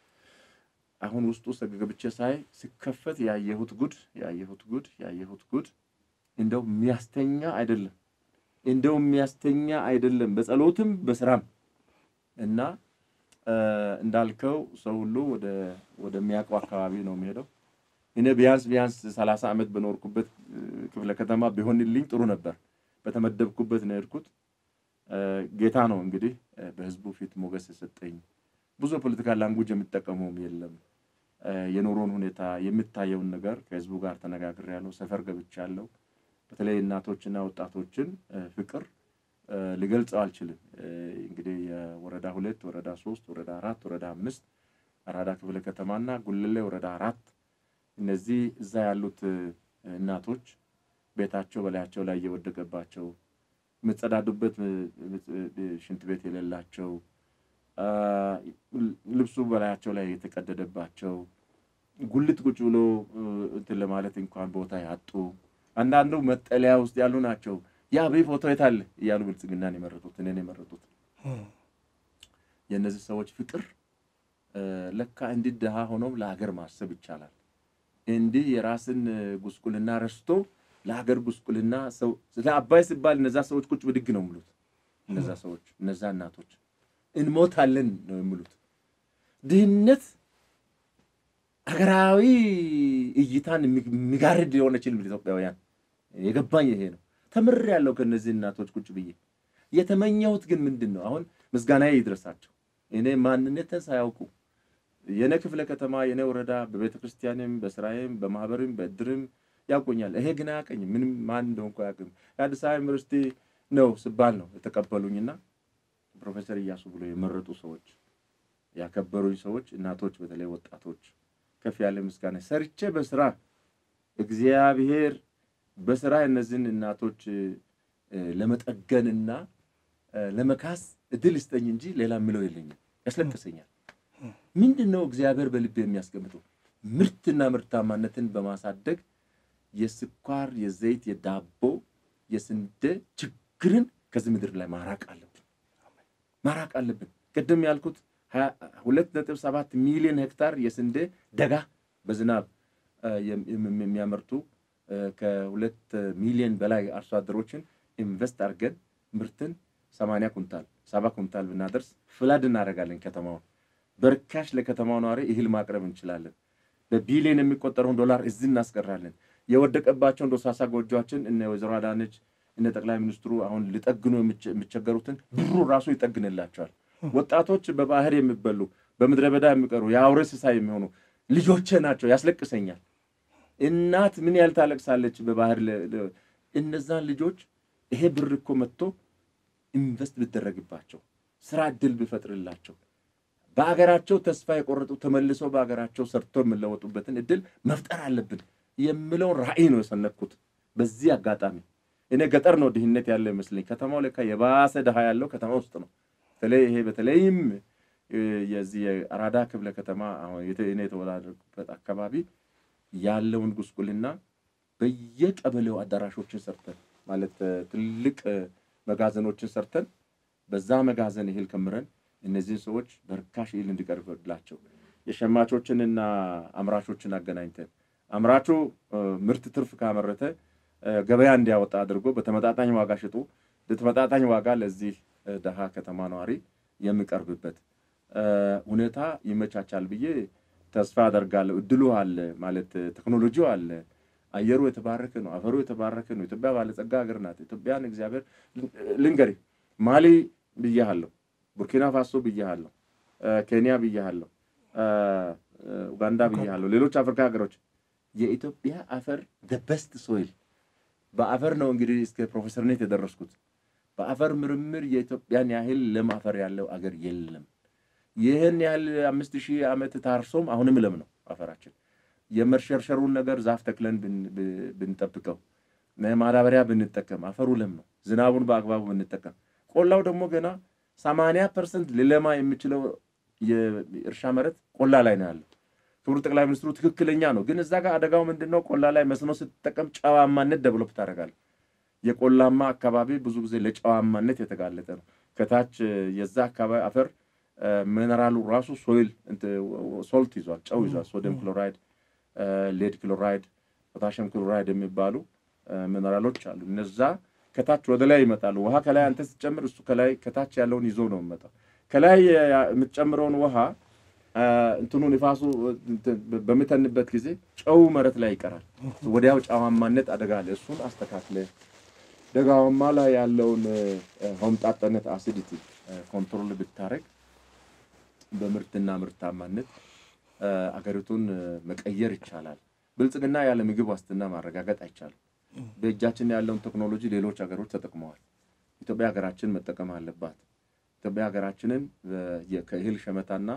አሁን ውስጡ ገብቼ ሳይ ሲከፈት ያየሁት ጉድ ያየሁት ጉድ ያየሁት ጉድ እንደው የሚያስተኛ አይደለም፣ እንደው የሚያስተኛ አይደለም። በጸሎትም በስራም እና እ እንዳልከው ሰው ሁሉ ወደ ወደሚያውቀው አካባቢ ነው የሚሄደው። እኔ ቢያንስ ቢያንስ ሰላሳ ዓመት በኖርኩበት እ ክፍለ ከተማ ቢሆንልኝ ጥሩ ነበር። በተመደብኩበት ነው የሄድኩት። እ ጌታ ነው እንግዲህ እ በህዝቡ ፊት ሞገስ የሰጠኝ። ብዙ የፖለቲካ ላንጉጅ የሚጠቀመውም የለም። እ የኑሮን ሁኔታ የሚታየውን ነገር ከህዝቡ ጋር ተነጋግሬያለሁ። ሰፈር ገብቻለሁ። በተለይ እናቶችና ወጣቶችን እ ፍቅር እ ልገልጸው አልችልም። እ እንግዲህ የወረዳ ሁለት ወረዳ ሶስት ወረዳ አራት ወረዳ አምስት አራዳ ክፍለ ከተማና ጉልሌ ወረዳ አራት እነዚህ እዛ ያሉት እ እናቶች ቤታቸው በላያቸው ላይ እየወደቀባቸው የምጸዳዱበት እ እ ሽንት ቤት የሌላቸው አ፣ ልብሱ በላያቸው ላይ የተቀደደባቸው ጉልት ቁጭ ብሎ እ እንትን ለማለት እንኳን ቦታ ያጡ አንዳንዱ መጠለያ ውስጥ ያሉ ናቸው። ያ በይ ፎቶ የት አለ እያሉ ብልጽግናን የመረጡት እኔን የመረጡት እም፣ የእነዚህ ሰዎች ፍቅር እ ለካ እንዲህ ድሃ ሆኖም ለሀገር ማሰብ ይቻላል። እንዲህ የራስን ጉስቁልና ረስቶ ለሀገር ጉስቁልና ሰው ስለ አባይ ሲባል እነዛ ሰዎች ቁጭ ብድግ ነው የሚሉት። እነዛ ሰዎች እነዛ እናቶች እንሞታለን ነው የሚሉት። ድህነት ሀገራዊ እይታን የሚጋርድ የሆነችን ኢትዮጵያውያን የገባኝ ይሄ ነው። ተምሬያለሁ ከእነዚህ እናቶች ቁጭ ብዬ። የተመኘሁት ግን ምንድን ነው? አሁን ምስጋናዬ ይድረሳቸው። እኔ ማንነትን ሳያውቁ የኔ ክፍለ ከተማ የኔ ወረዳ በቤተ ክርስቲያንም በስራዬም በማህበርም በእድርም ያውቁኛል። ይሄ ግን አያውቀኝም። ምንም ማን እንደሆንኩ አያውቅም። የአዲስ አበባ ዩኒቨርሲቲ ነው ስባል ነው የተቀበሉኝና ፕሮፌሰር እያሱ ብሎ የመረጡ ሰዎች ያከበሩኝ ሰዎች እናቶች፣ በተለይ ወጣቶች ከፍ ያለ ምስጋና ሰርቼ በስራ እግዚአብሔር በስራ እነዚህን እናቶች ለመጠገንና ለመካስ እድል ይስጠኝ እንጂ ሌላ የምለው የለኝም። ያስለቅሰኛል። ምንድን ነው እግዚአብሔር በልቤ የሚያስቀምጠው? ምርትና ምርታማነትን በማሳደግ የስኳር፣ የዘይት፣ የዳቦ፣ የስንዴ ችግርን ከዚህ ምድር ላይ ማራቅ አለብን ማራቅ አለብን። ቅድም ያልኩት ሁለት ነጥብ ሰባት ሚሊዮን ሄክታር የስንዴ ደጋ በዝናብ የሚያመርቱ ከሁለት ሚሊዮን በላይ አርሶ አደሮችን ኢንቨስት አድርገን ምርትን ሰማንያ ኩንታል ሰባ ኩንታል ብናደርስ ፍላድ እናደርጋለን። ከተማውን በርካሽ ለከተማው ነዋሪ እህል ማቅረብ እንችላለን። በቢሊዮን የሚቆጠረውን ዶላር እዚህ እናስቀራለን። የወደቀባቸውን ዶሳሳ ጎጆችን እነ ወይዘሮ አዳነች እነ ጠቅላይ ሚኒስትሩ አሁን ሊጠግኑ የሚቸገሩትን ብሩ ራሱ ይጠግንላቸዋል። ወጣቶች በባህር የሚበሉ በምድረ በዳ የሚቀሩ የአውሬ እንስሳ የሚሆኑ ልጆቼ ናቸው። ያስለቅሰኛል። እናት ምን ያህል ታለቅሳለች በባህር እነዛን ልጆች ይሄ ብር እኮ መጥቶ ኢንቨስት ብደረግባቸው ስራ እድል ብፈጥርላቸው በአገራቸው ተስፋ የቆረጡ ተመልሰው በአገራቸው ሰርተው የሚለወጡበትን እድል መፍጠር አለብን የምለውን ራዕይ ነው የሰነኩት። በዚህ አጋጣሚ እኔ ገጠር ነው ድህነት ያለው ይመስለኝ። ከተማው ለካ የባሰ ድሃ ያለው ከተማ ውስጥ ነው። በተለይ ይሄ በተለይም የዚህ የአራዳ ክፍለ ከተማ አሁን እኔ የተወዳደርኩበት አካባቢ ያለውን ጉስቁልና በየቀበሌው አዳራሾችን ሰርተን ማለት ትልቅ መጋዘኖችን ሰርተን በዛ መጋዘን እህል ከምረን እነዚህን ሰዎች በርካሽ እህል እንዲቀርብላቸው የሸማቾችንና አምራቾችን አገናኝተን አምራቹ ምርት ትርፍ ካመረተ ገበያ እንዲያወጣ አድርጎ በተመጣጣኝ ዋጋ ሽጡ በተመጣጣኝ ዋጋ ለዚህ ደሃ ከተማ ነዋሪ የሚቀርብበት ሁኔታ ይመቻቻል ብዬ ተስፋ አደርጋለሁ። እድሉ አለ ማለት ቴክኖሎጂው አለ። አየሩ የተባረከ ነው። አፈሩ የተባረከ ነው። ኢትዮጵያ ባለጸጋ ሀገር ናት። ኢትዮጵያን እግዚአብሔር ልንገሪ ማሊ ብያሃለሁ፣ ቡርኪና ፋሶ ብያሃለሁ፣ ኬንያ ብያሃለሁ፣ ኡጋንዳ ብያሃለሁ፣ ሌሎች አፍሪካ ሀገሮች የኢትዮጵያ አፈር ደበስት ሶይል በአፈር ነው እንግዲህ እስከ ፕሮፌሰርነት የደረስኩት። በአፈር ምርምር የኢትዮጵያን ያህል ለም አፈር ያለው አገር የለም። ይህን ያህል አምስት ሺህ ዓመት ታርሶም አሁንም ለም ነው አፈራችን። የመሸርሸሩን ነገር ዛፍ ተክለን ብንጠብቀው፣ ማዳበሪያ ብንጠቀም አፈሩ ለም ነው። ዝናቡን በአግባቡ ብንጠቀም፣ ቆላው ደግሞ ገና ሰማንያ ፐርሰንት ሊለማ የሚችለው የእርሻ መሬት ቆላ ላይ ነው ያለው። ክቡር ጠቅላይ ሚኒስትሩ ትክክለኛ ነው። ግን እዛ ጋር አደጋው ምንድን ነው? ቆላ ላይ መስኖ ስትጠቀም ጨዋማነት ደብሎፕ ታደርጋለህ። የቆላማ አካባቢ ብዙ ጊዜ ለጨዋማነት የተጋለጠ ነው። ከታች የዛ አካባቢ አፈር ሚነራሉ ራሱ ሶይል ሶልት ይዟል፣ ጨው ይዟል። ሶዲየም ክሎራይድ፣ ሌድ ክሎራይድ፣ ፖታሽም ክሎራይድ የሚባሉ ሚነራሎች አሉ። እነዛ ከታች ወደ ላይ ይመጣሉ። ውሃ ከላይ አንተ ስትጨምር እሱ ከላይ ከታች ያለውን ይዞ ነው የሚመጣው። ከላይ የምትጨምረውን ውሃ እንትኑ ንፋሱ በምተንበት ጊዜ ጨው መሬት ላይ ይቀራል። ወዲያው ጨዋማነት አደጋ አለ። እሱን አስተካክለ ደጋማ ላይ ያለውን ሆምጣጠነት አሲዲቲ ኮንትሮል ብታረግ በምርትና ምርታማነት አገሪቱን መቀየር ይቻላል። ብልጽግና ያለ ምግብ ዋስትና ማረጋገጥ አይቻልም። በእጃችን ያለውን ቴክኖሎጂ ሌሎች ሀገሮች ተጠቅመዋል። ኢትዮጵያ ሀገራችን መጠቀም አለባት። ኢትዮጵያ ሀገራችንን ከእህል ሸመታና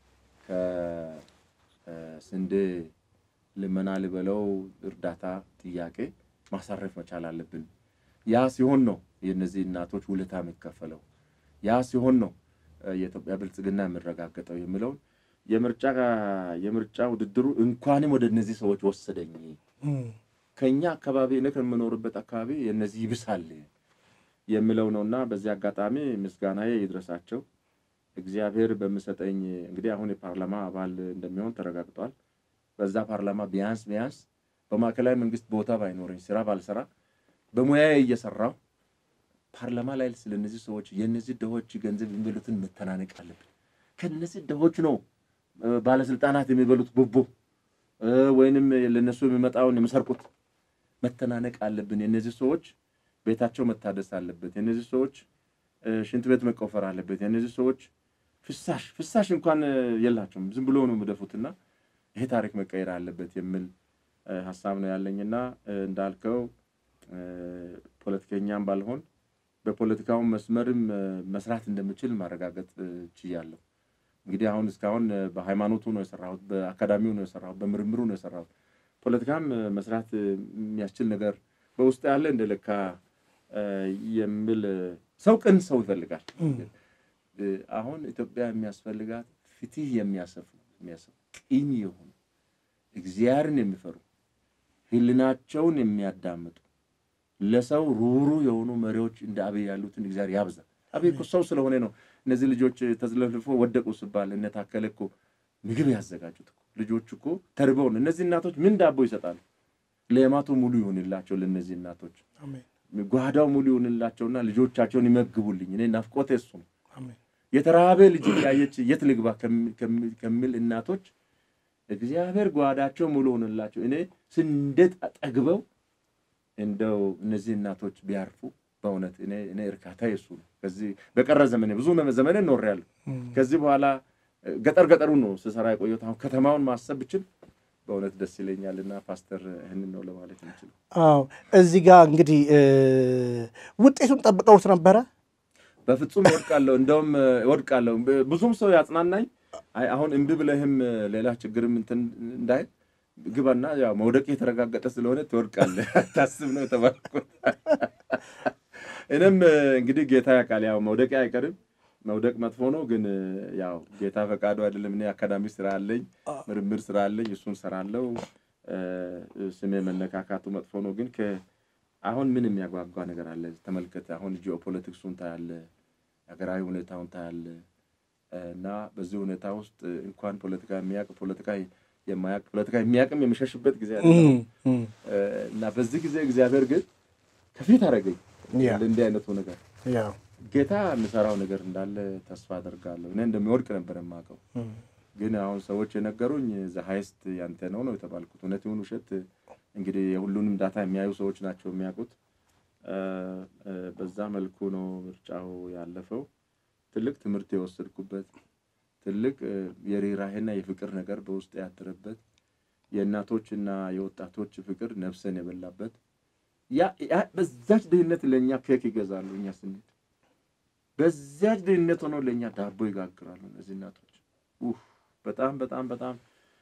ከስንዴ ልመና ልበለው እርዳታ ጥያቄ ማሳረፍ መቻል አለብን። ያ ሲሆን ነው የእነዚህ እናቶች ውለታ የሚከፈለው። ያ ሲሆን ነው የኢትዮጵያ ብልጽግና የሚረጋገጠው የሚለውን የምርጫ የምርጫ ውድድሩ እንኳንም ወደ እነዚህ ሰዎች ወሰደኝ። ከኛ አካባቢ እኔ ከምኖርበት አካባቢ የእነዚህ ይብሳል የሚለው ነውና በዚህ አጋጣሚ ምስጋናዬ ይድረሳቸው። እግዚአብሔር በምሰጠኝ እንግዲህ አሁን የፓርላማ አባል እንደሚሆን ተረጋግጧል። በዛ ፓርላማ ቢያንስ ቢያንስ በማዕከላዊ መንግስት ቦታ ባይኖረኝ ስራ ባልሰራ በሙያዬ እየሰራሁ ፓርላማ ላይ ስለነዚህ ሰዎች የነዚህ ድሆች ገንዘብ የሚበሉትን መተናነቅ አለብን። ከነዚህ ድሆች ነው ባለስልጣናት የሚበሉት ቡቡ ወይንም ለነሱ የሚመጣውን የሚሰርቁት። መተናነቅ አለብን። የነዚህ ሰዎች ቤታቸው መታደስ አለበት። የነዚህ ሰዎች ሽንት ቤት መቆፈር አለበት። የነዚህ ሰዎች ፍሳሽ ፍሳሽ እንኳን የላቸውም። ዝም ብሎ ነው የሚደፉትና ይሄ ታሪክ መቀየር አለበት የሚል ሀሳብ ነው ያለኝና እንዳልከው ፖለቲከኛም ባልሆን በፖለቲካውን መስመርም መስራት እንደምችል ማረጋገጥ ችያለሁ። እንግዲህ አሁን እስካሁን በሃይማኖቱ ነው የሰራሁት፣ በአካዳሚው ነው የሰራሁት፣ በምርምሩ ነው የሰራሁት። ፖለቲካም መስራት የሚያስችል ነገር በውስጥ ያለ እንደ ለካ የሚል ሰው ቅን ሰው ይፈልጋል። አሁን ኢትዮጵያ የሚያስፈልጋት ፍትህ የሚያሰፍኑ የሚያሰፍኑ ቅን የሆኑ እግዚአብሔርን የሚፈሩ ሕሊናቸውን የሚያዳምጡ ለሰው ሩሩ የሆኑ መሪዎች እንደ አብይ ያሉትን እግዚአብሔር ያብዛ። አብይ እኮ ሰው ስለሆነ ነው እነዚህ ልጆች ተዝለፍልፎ ወደቁ ሲባል እነ ታከለ እኮ ምግብ ያዘጋጁት እኮ ልጆች እኮ ተርበው ነው። እነዚህ እናቶች ምን ዳቦ ይሰጣሉ? ሌማቱ ሙሉ ይሆንላቸው ለእነዚህ እናቶች ጓዳው ሙሉ ይሆንላቸውና ልጆቻቸውን ይመግቡልኝ። እኔ ናፍቆቴ እሱ ነው። የተራበ ልጅ ያየች የት ልግባ ከሚል እናቶች እግዚአብሔር ጓዳቸው ሙሉ ሆንላቸው። እኔ ስንዴት ጠግበው እንደው እነዚህ እናቶች ቢያርፉ በእውነት እኔ እርካታ የሱ ነው። ከዚህ በቀረ ዘመኔ ብዙ ዘመኔ ኖሬያለሁ። ከዚህ በኋላ ገጠር ገጠሩ ነው ስሰራ የቆየሁት። አሁን ከተማውን ማሰብ ብችል በእውነት ደስ ይለኛል። እና ፓስተር ይህንን ነው ለማለት የምችለው። አዎ እዚህ ጋር እንግዲህ ውጤቱን ጠብቀውት ነበረ። በፍጹም እወድቃለሁ፣ እንደውም እወድቃለሁ። ብዙም ሰው ያጽናናኝ አይ አሁን እምቢ ብለህም ሌላ ችግርም እንትን እንዳይል ግባና ያው መውደቅ የተረጋገጠ ስለሆነ ትወድቃለህ ታስብ ነው የተባልኩት። እኔም እንግዲህ ጌታ ያውቃል፣ ያው መውደቅ አይቀርም። መውደቅ መጥፎ ነው፣ ግን ያው ጌታ ፈቃዱ አይደለም። እኔ አካዳሚ ስራ አለኝ፣ ምርምር ስራ አለኝ፣ እሱን ሰራለው። ስሜ መነካካቱ መጥፎ ነው፣ ግን አሁን ምን የሚያጓጓ ነገር አለ? ተመልከተ። አሁን ጂኦፖለቲክሱን ታያለ፣ ሀገራዊ ሁኔታውን ታያለ። እና በዚህ ሁኔታ ውስጥ እንኳን ፖለቲካ የሚያውቅ ፖለቲካ የማያውቅ ፖለቲካ የሚያውቅም የሚሸሽበት ጊዜ አለ እና በዚህ ጊዜ እግዚአብሔር ግን ከፊት አደረገኝ እንዲህ አይነቱ ነገር ጌታ የሚሰራው ነገር እንዳለ ተስፋ አደርጋለሁ። እኔ እንደሚወድቅ ነበር የማውቀው፣ ግን አሁን ሰዎች የነገሩኝ ዘ ሀይስት ያንተ ነው ነው የተባልኩት። እውነት ይሁን ውሸት እንግዲህ የሁሉንም ዳታ የሚያዩ ሰዎች ናቸው የሚያውቁት። በዛ መልኩ ነው ምርጫው ያለፈው። ትልቅ ትምህርት የወሰድኩበት ትልቅ የርኅራኄና የፍቅር ነገር በውስጥ ያደረበት የእናቶችና የወጣቶች ፍቅር ነፍሰን የበላበት በዛች ድህነት ለእኛ ኬክ ይገዛሉ። እኛ ስንሄድ በዛች ድህነት ሆነው ለእኛ ዳቦ ይጋግራሉ እነዚህ እናቶች። በጣም በጣም በጣም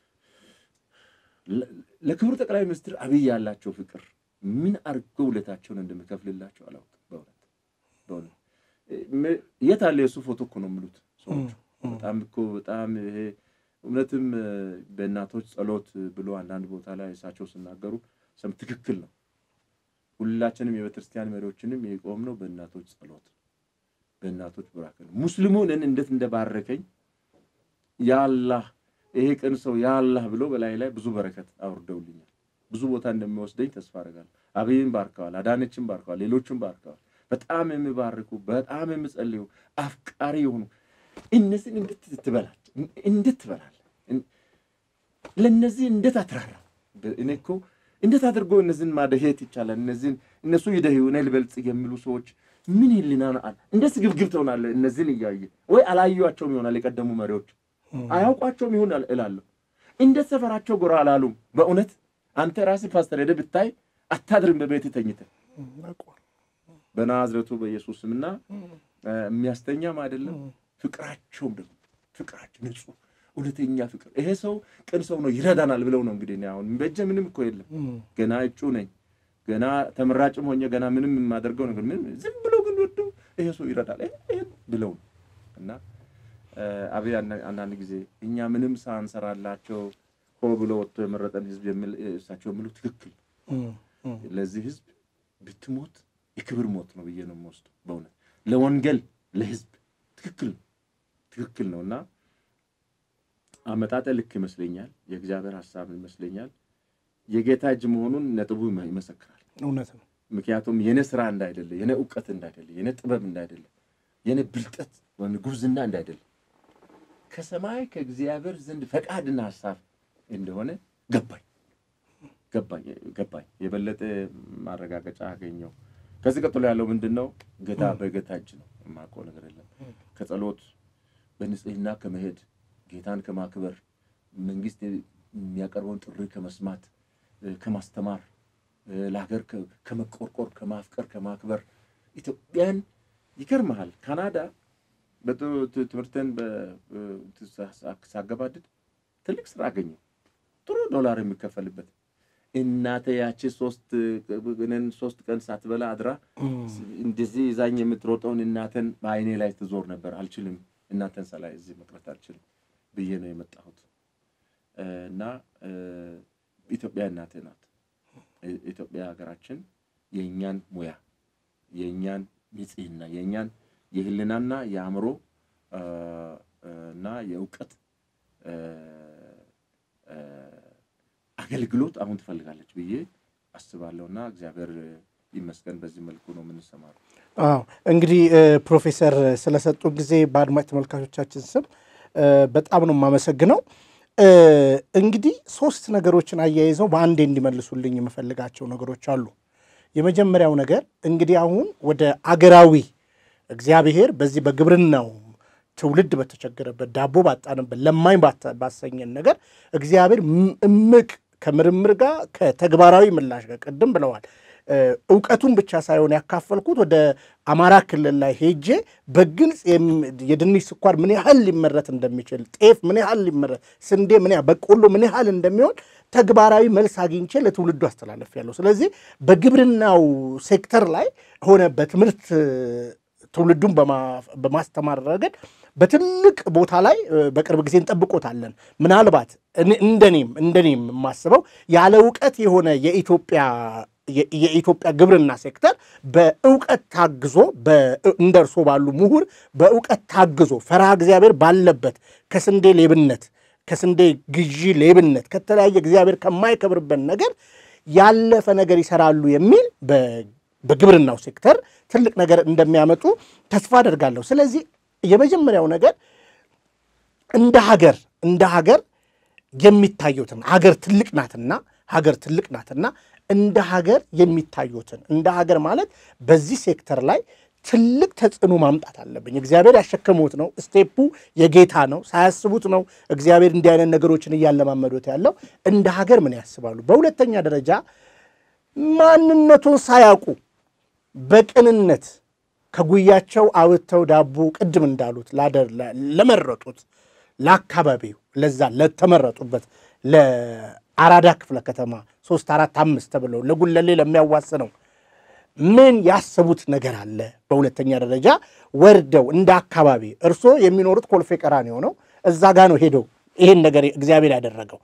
ለክቡር ጠቅላይ ሚኒስትር አብይ ያላቸው ፍቅር ምን አድርገው ውለታቸውን እንደሚከፍልላቸው አላውቅም። በእውነት በእውነት የት አለ የእሱ ፎቶ እኮ ነው የሚሉት ሰዎቹ። በጣም እኮ በጣም ይሄ እውነትም በእናቶች ጸሎት ብሎ አንዳንድ ቦታ ላይ እሳቸው ሲናገሩ ሰም ትክክል ነው። ሁላችንም የቤተክርስቲያን መሪዎችንም የቆምነው በእናቶች ጸሎት በእናቶች ቡራክ ነው። ሙስሊሙን እንዴት እንደባረከኝ ያላህ ይሄ ቅን ሰው ያላህ ብሎ በላይ ላይ ብዙ በረከት አውርደውልኛል። ብዙ ቦታ እንደሚወስደኝ ተስፋ አደርጋለሁ። አብይን ባርከዋል፣ አዳነችን ባርከዋል፣ ሌሎችን ባርከዋል። በጣም የሚባርኩ በጣም የሚጸልዩ አፍቃሪ የሆኑ እነዚህን እንዴት ትበላቸው እንዴት ትበላለህ? ለእነዚህ እንዴት አትራራ? እኔ እኮ እንዴት አድርጎ እነዚህን ማደሄት ይቻላል? እነዚህን እነሱ ይደህዩ እኔ ልበልጽግ የሚሉ ሰዎች ምን ህሊና ነው አለ? እንዴት ስግብግብ ትሆናለህ? እነዚህን እያየ ወይ አላዩቸውም ይሆናል የቀደሙ መሪዎች አያውቋቸውም ይሆን እላለሁ። እንዴት ሰፈራቸው ጎራ አላሉም? በእውነት አንተ ራስህ ፓስተር ሄደህ ብታይ አታድርም በቤት ተኝተህ በናዝረቱ በኢየሱስ ስምና የሚያስተኛም አይደለም። ፍቅራቸውም ደግሞ ፍቅራቸው ንጹህ እውነተኛ ፍቅር። ይሄ ሰው ቅን ሰው ነው ይረዳናል ብለው ነው እንግዲህ አሁን በእጄ ምንም እኮ የለም ገና እጩ ነኝ ገና ተመራጭም ሆኜ ገና ምንም የማደርገው ነገር ምንም ዝም ብሎ ግን ወዶ ይሄ ሰው ይረዳል ብለው ነው እና አብይ አንዳንድ ጊዜ እኛ ምንም ሳንሰራላቸው ሆ ብሎ ወጥቶ የመረጠን ህዝብ እሳቸው የሚሉ ትክክል ለዚህ ህዝብ ብትሞት የክብር ሞት ነው ብዬ ነው የምወስደው። በእውነት ለወንጌል ለህዝብ ትክክል ትክክል ነው እና አመጣጠ ልክ ይመስለኛል። የእግዚአብሔር ሀሳብ ይመስለኛል። የጌታ እጅ መሆኑን ነጥቡ ይመሰክራል። እውነት ነው። ምክንያቱም የኔ ስራ እንዳይደለ፣ የኔ እውቀት እንዳይደለ፣ የኔ ጥበብ እንዳይደለ፣ የኔ ብልጠት ወይም ጉብዝና እንዳይደለ ከሰማይ ከእግዚአብሔር ዘንድ ፈቃድና ሀሳብ እንደሆነ ገባኝ ገባኝ ገባኝ። የበለጠ ማረጋገጫ አገኘው። ከዚህ ቀጥሎ ያለው ምንድን ነው? ጌታ በጌታ እጅ ነው። የማውቀው ነገር የለም። ከጸሎት በንጽህና ከመሄድ ጌታን ከማክበር መንግስት የሚያቀርበውን ጥሪ ከመስማት ከማስተማር ለሀገር ከመቆርቆር ከማፍቀር ከማክበር ኢትዮጵያን ይገርመሃል። ካናዳ ትምህርትን ሳገባድድ ትልቅ ስራ አገኘው። ጥሩ ዶላር የሚከፈልበት እናተ ያቺ ሶስት ሶስት ቀን ሳትበላ አድራ እንደዚህ ይዛኝ የምትሮጠውን እናተን በአይኔ ላይ ትዞር ነበር። አልችልም፣ እናተን ሰላይ እዚህ መቅረት አልችልም ብዬ ነው የመጣሁት እና ኢትዮጵያ እናቴ ናት። ኢትዮጵያ ሀገራችን የእኛን ሙያ የእኛን ንጽህና የእኛን የህልናና የአእምሮ እና የእውቀት አገልግሎት አሁን ትፈልጋለች ብዬ አስባለሁና እግዚአብሔር ይመስገን። በዚህ መልኩ ነው የምንሰማረው። አዎ እንግዲህ ፕሮፌሰር ስለሰጡ ጊዜ በአድማጭ ተመልካቾቻችን ስም በጣም ነው የማመሰግነው። እንግዲህ ሶስት ነገሮችን አያይዘው በአንዴ እንዲመልሱልኝ የምፈልጋቸው ነገሮች አሉ። የመጀመሪያው ነገር እንግዲህ አሁን ወደ አገራዊ እግዚአብሔር በዚህ በግብርናው ትውልድ በተቸገረበት ዳቦ ባጣንበት ለማኝ ባሰኘን ነገር እግዚአብሔር እምቅ ከምርምር ጋር ከተግባራዊ ምላሽ ጋር ቅድም ብለዋል። እውቀቱን ብቻ ሳይሆን ያካፈልኩት ወደ አማራ ክልል ላይ ሄጄ በግልጽ የድንች ስኳር ምን ያህል ሊመረት እንደሚችል፣ ጤፍ ምን ያህል ሊመረት፣ ስንዴ ምን ያህል፣ በቆሎ ምን ያህል እንደሚሆን ተግባራዊ መልስ አግኝቼ ለትውልዱ አስተላለፍ ያለው። ስለዚህ በግብርናው ሴክተር ላይ ሆነ በትምህርት ትውልዱን በማስተማር ረገድ በትልቅ ቦታ ላይ በቅርብ ጊዜ እንጠብቆታለን። ምናልባት እንደኔም እንደኔም የማስበው ያለ እውቀት የሆነ የኢትዮጵያ የኢትዮጵያ ግብርና ሴክተር በእውቀት ታግዞ እንደ እርሶ ባሉ ምሁር በእውቀት ታግዞ ፈርሃ እግዚአብሔር ባለበት ከስንዴ ሌብነት ከስንዴ ግዢ ሌብነት ከተለያየ እግዚአብሔር ከማይከብርበት ነገር ያለፈ ነገር ይሰራሉ የሚል በግብርናው ሴክተር ትልቅ ነገር እንደሚያመጡ ተስፋ አደርጋለሁ። ስለዚህ የመጀመሪያው ነገር እንደ ሀገር እንደ ሀገር የሚታዩትን ሀገር ትልቅ ናትና ሀገር ትልቅ ናትና እንደ ሀገር የሚታዩትን እንደ ሀገር ማለት በዚህ ሴክተር ላይ ትልቅ ተጽዕኖ ማምጣት አለብኝ። እግዚአብሔር ያሸከሙት ነው። ስቴፑ የጌታ ነው። ሳያስቡት ነው እግዚአብሔር እንዲህ አይነት ነገሮችን እያለማመዱት ያለው። እንደ ሀገር ምን ያስባሉ? በሁለተኛ ደረጃ ማንነቱን ሳያውቁ በቅንነት ከጉያቸው አውጥተው ዳቦ ቅድም እንዳሉት ለመረጡት ለአካባቢው ለዛ ለተመረጡበት ለአራዳ ክፍለ ከተማ ሶስት አራት አምስት ተብለው ለጉለሌ ለሚያዋስነው ምን ያሰቡት ነገር አለ? በሁለተኛ ደረጃ ወርደው እንደ አካባቢ እርስዎ የሚኖሩት ኮልፌ ቀራንዮ ነው። እዛ ጋ ነው ሄደው ይሄን ነገር እግዚአብሔር ያደረገው።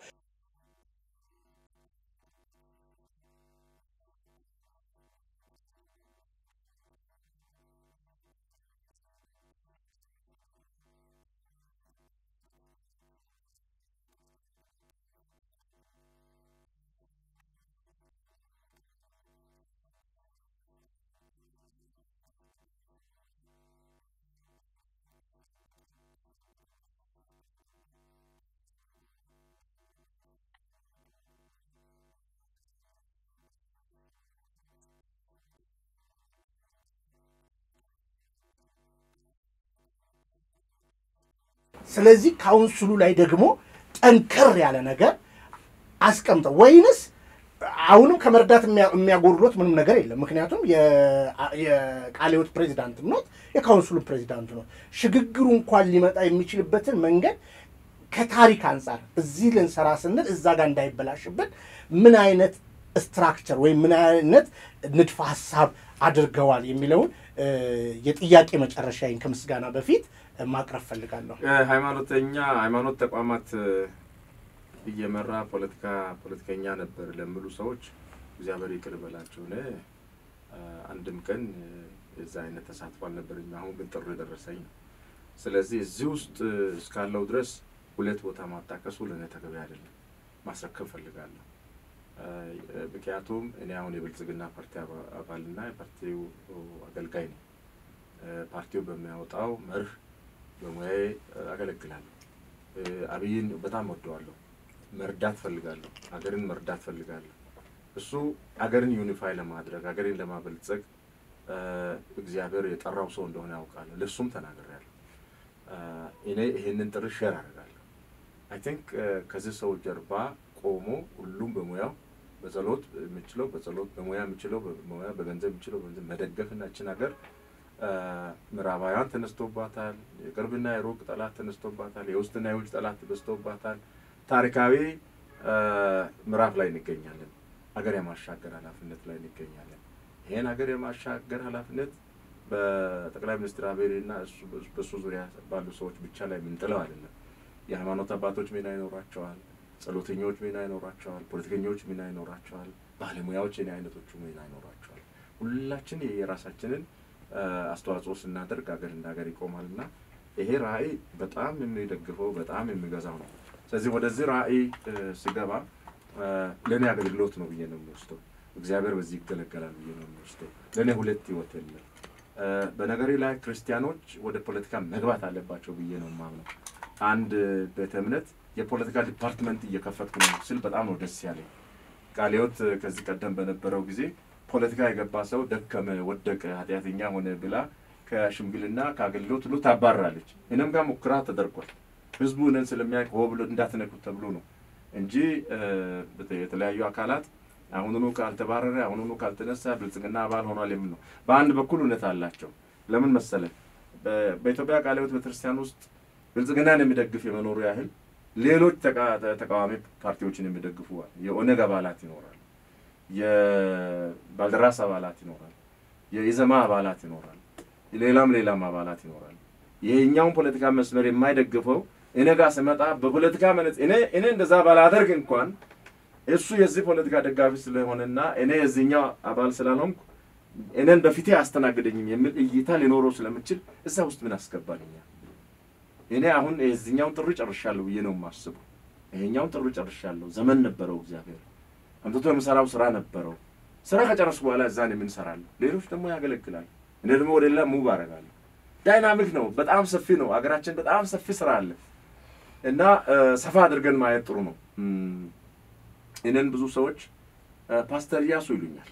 ስለዚህ ካውንስሉ ላይ ደግሞ ጠንከር ያለ ነገር አስቀምጠው ወይንስ አሁንም ከመርዳት የሚያጎድሎት ምንም ነገር የለም። ምክንያቱም የቃለ ሕይወት ፕሬዚዳንት ኖት፣ የካውንስሉ ፕሬዚዳንት ኖት። ሽግግሩ እንኳን ሊመጣ የሚችልበትን መንገድ ከታሪክ አንጻር እዚህ ልንሰራ ስንል እዛ ጋር እንዳይበላሽብን ምን አይነት ስትራክቸር ወይም ምን አይነት ንድፈ ሀሳብ አድርገዋል የሚለውን የጥያቄ መጨረሻዬን ከምስጋና በፊት ማቅረብ ፈልጋለሁ። ሃይማኖተኛ ሃይማኖት ተቋማት እየመራ ፖለቲካ ፖለቲከኛ ነበር ለሚሉ ሰዎች እግዚአብሔር ይቅር በላቸው። እኔ አንድም ቀን የዛ አይነት ተሳትፎ አልነበረኝ። አሁን ግን ጥሪ ደረሰኝ ነው። ስለዚህ እዚህ ውስጥ እስካለው ድረስ ሁለት ቦታ ማጣቀሱ ለእኔ ተገቢ አይደለም። ማስረከብ ፈልጋለሁ። ምክንያቱም እኔ አሁን የብልጽግና ፓርቲ አባልና የፓርቲው አገልጋይ ነኝ። ፓርቲው በሚያወጣው መርህ በሙያዬ አገለግላለሁ። አብይን በጣም ወደዋለሁ። መርዳት ፈልጋለሁ። ሀገርን መርዳት ፈልጋለሁ። እሱ ሀገርን ዩኒፋይ ለማድረግ ሀገርን ለማበልጸግ እግዚአብሔር የጠራው ሰው እንደሆነ ያውቃለሁ። ለእሱም ተናግሬያለሁ። እኔ ይሄንን ጥሪ ሼር አደርጋለሁ። አይ ቲንክ ከዚህ ሰው ጀርባ ቆሞ ሁሉም በሙያው በጸሎት የምችለው በጸሎት በሙያ የምችለው በሙያ በገንዘብ የምችለው በገንዘብ መደገፍና እችን ሀገር ምዕራባውያን ተነስቶባታል። የቅርብና የሩቅ ጠላት ተነስቶባታል። የውስጥና የውጭ ጠላት በዝቶባታል። ታሪካዊ ምዕራፍ ላይ እንገኛለን። ሀገር የማሻገር ኃላፊነት ላይ እንገኛለን። ይህን ሀገር የማሻገር ኃላፊነት በጠቅላይ ሚኒስትር አብይና በእሱ ዙሪያ ባሉ ሰዎች ብቻ ላይ የምንጥለው አይደለም። የሃይማኖት አባቶች ሚና ይኖራቸዋል። ጸሎተኞች ሚና ይኖራቸዋል። ፖለቲከኞች ሚና ይኖራቸዋል። ባለሙያዎች የኔ አይነቶቹ ሚና ይኖራቸዋል። ሁላችን የራሳችንን አስተዋጽኦ ስናደርግ ሀገር እንደ ሀገር ይቆማል እና ይሄ ራዕይ በጣም የሚደግፈው በጣም የሚገዛው ነው። ስለዚህ ወደዚህ ራዕይ ስገባ ለእኔ አገልግሎት ነው ብዬ ነው የሚወስደው። እግዚአብሔር በዚህ ይገለገላል ብዬ ነው የሚወስደው። ለእኔ ሁለት ህይወት የለም። በነገሬ ላይ ክርስቲያኖች ወደ ፖለቲካ መግባት አለባቸው ብዬ ነው የማምነው። አንድ ቤተ እምነት የፖለቲካ ዲፓርትመንት እየከፈትኩ ነው ስል በጣም ነው ደስ ያለኝ። ቃለ ሕይወት ከዚህ ቀደም በነበረው ጊዜ ፖለቲካ የገባ ሰው ደከመ፣ ወደቀ፣ ኃጢአተኛ ሆነ ብላ ከሽምግልና ከአገልግሎት ሁሉ ታባራለች። እኔም ጋር ሙከራ ተደርጓል። ህዝቡ እኔን ስለሚያውቅ ሆ ብሎ እንዳትነኩት ተብሎ ነው እንጂ የተለያዩ አካላት አሁኑኑ ካልተባረረ አሁኑኑ ካልተነሳ ብልጽግና አባል ሆኗል የሚል ነው። በአንድ በኩል እውነት አላቸው። ለምን መሰለ በኢትዮጵያ ቃለ ሕይወት ቤተክርስቲያን ውስጥ ብልጽግናን የሚደግፍ የመኖሩ ያህል ሌሎች ተቃዋሚ ፓርቲዎችን የሚደግፉ የኦነግ አባላት ይኖራል፣ የባልደራስ አባላት ይኖራል፣ የኢዘማ አባላት ይኖራል፣ ሌላም ሌላም አባላት ይኖራል። ይሄኛውን ፖለቲካ መስመር የማይደግፈው እኔ ጋር ስመጣ በፖለቲካ መነጽ እኔ እኔ እንደዛ ባላደርግ እንኳን እሱ የዚህ ፖለቲካ ደጋፊ ስለሆነና እኔ የዚህኛው አባል ስላልሆንኩ እኔን በፊቴ አስተናግደኝም የሚል እይታ ሊኖረው ስለምችል እዛ ውስጥ ምን አስገባልኛል? እኔ አሁን የዚህኛውን ጥሪ ጨርሻለሁ ብዬ ነው የማስበው። ይሄኛውን ጥሪ ጨርሻለሁ። ዘመን ነበረው እግዚአብሔር አምጥቶ የምሰራው ስራ ነበረው። ስራ ከጨረስኩ በኋላ እዛን የምንሰራለሁ፣ ሌሎች ደግሞ ያገለግላሉ። እኔ ደግሞ ወደ ሌላ ሙቭ አደርጋለሁ። ዳይናሚክ ነው፣ በጣም ሰፊ ነው። ሀገራችን በጣም ሰፊ ስራ አለ እና ሰፋ አድርገን ማየት ጥሩ ነው። እኔን ብዙ ሰዎች ፓስተር እያሱ ይሉኛል።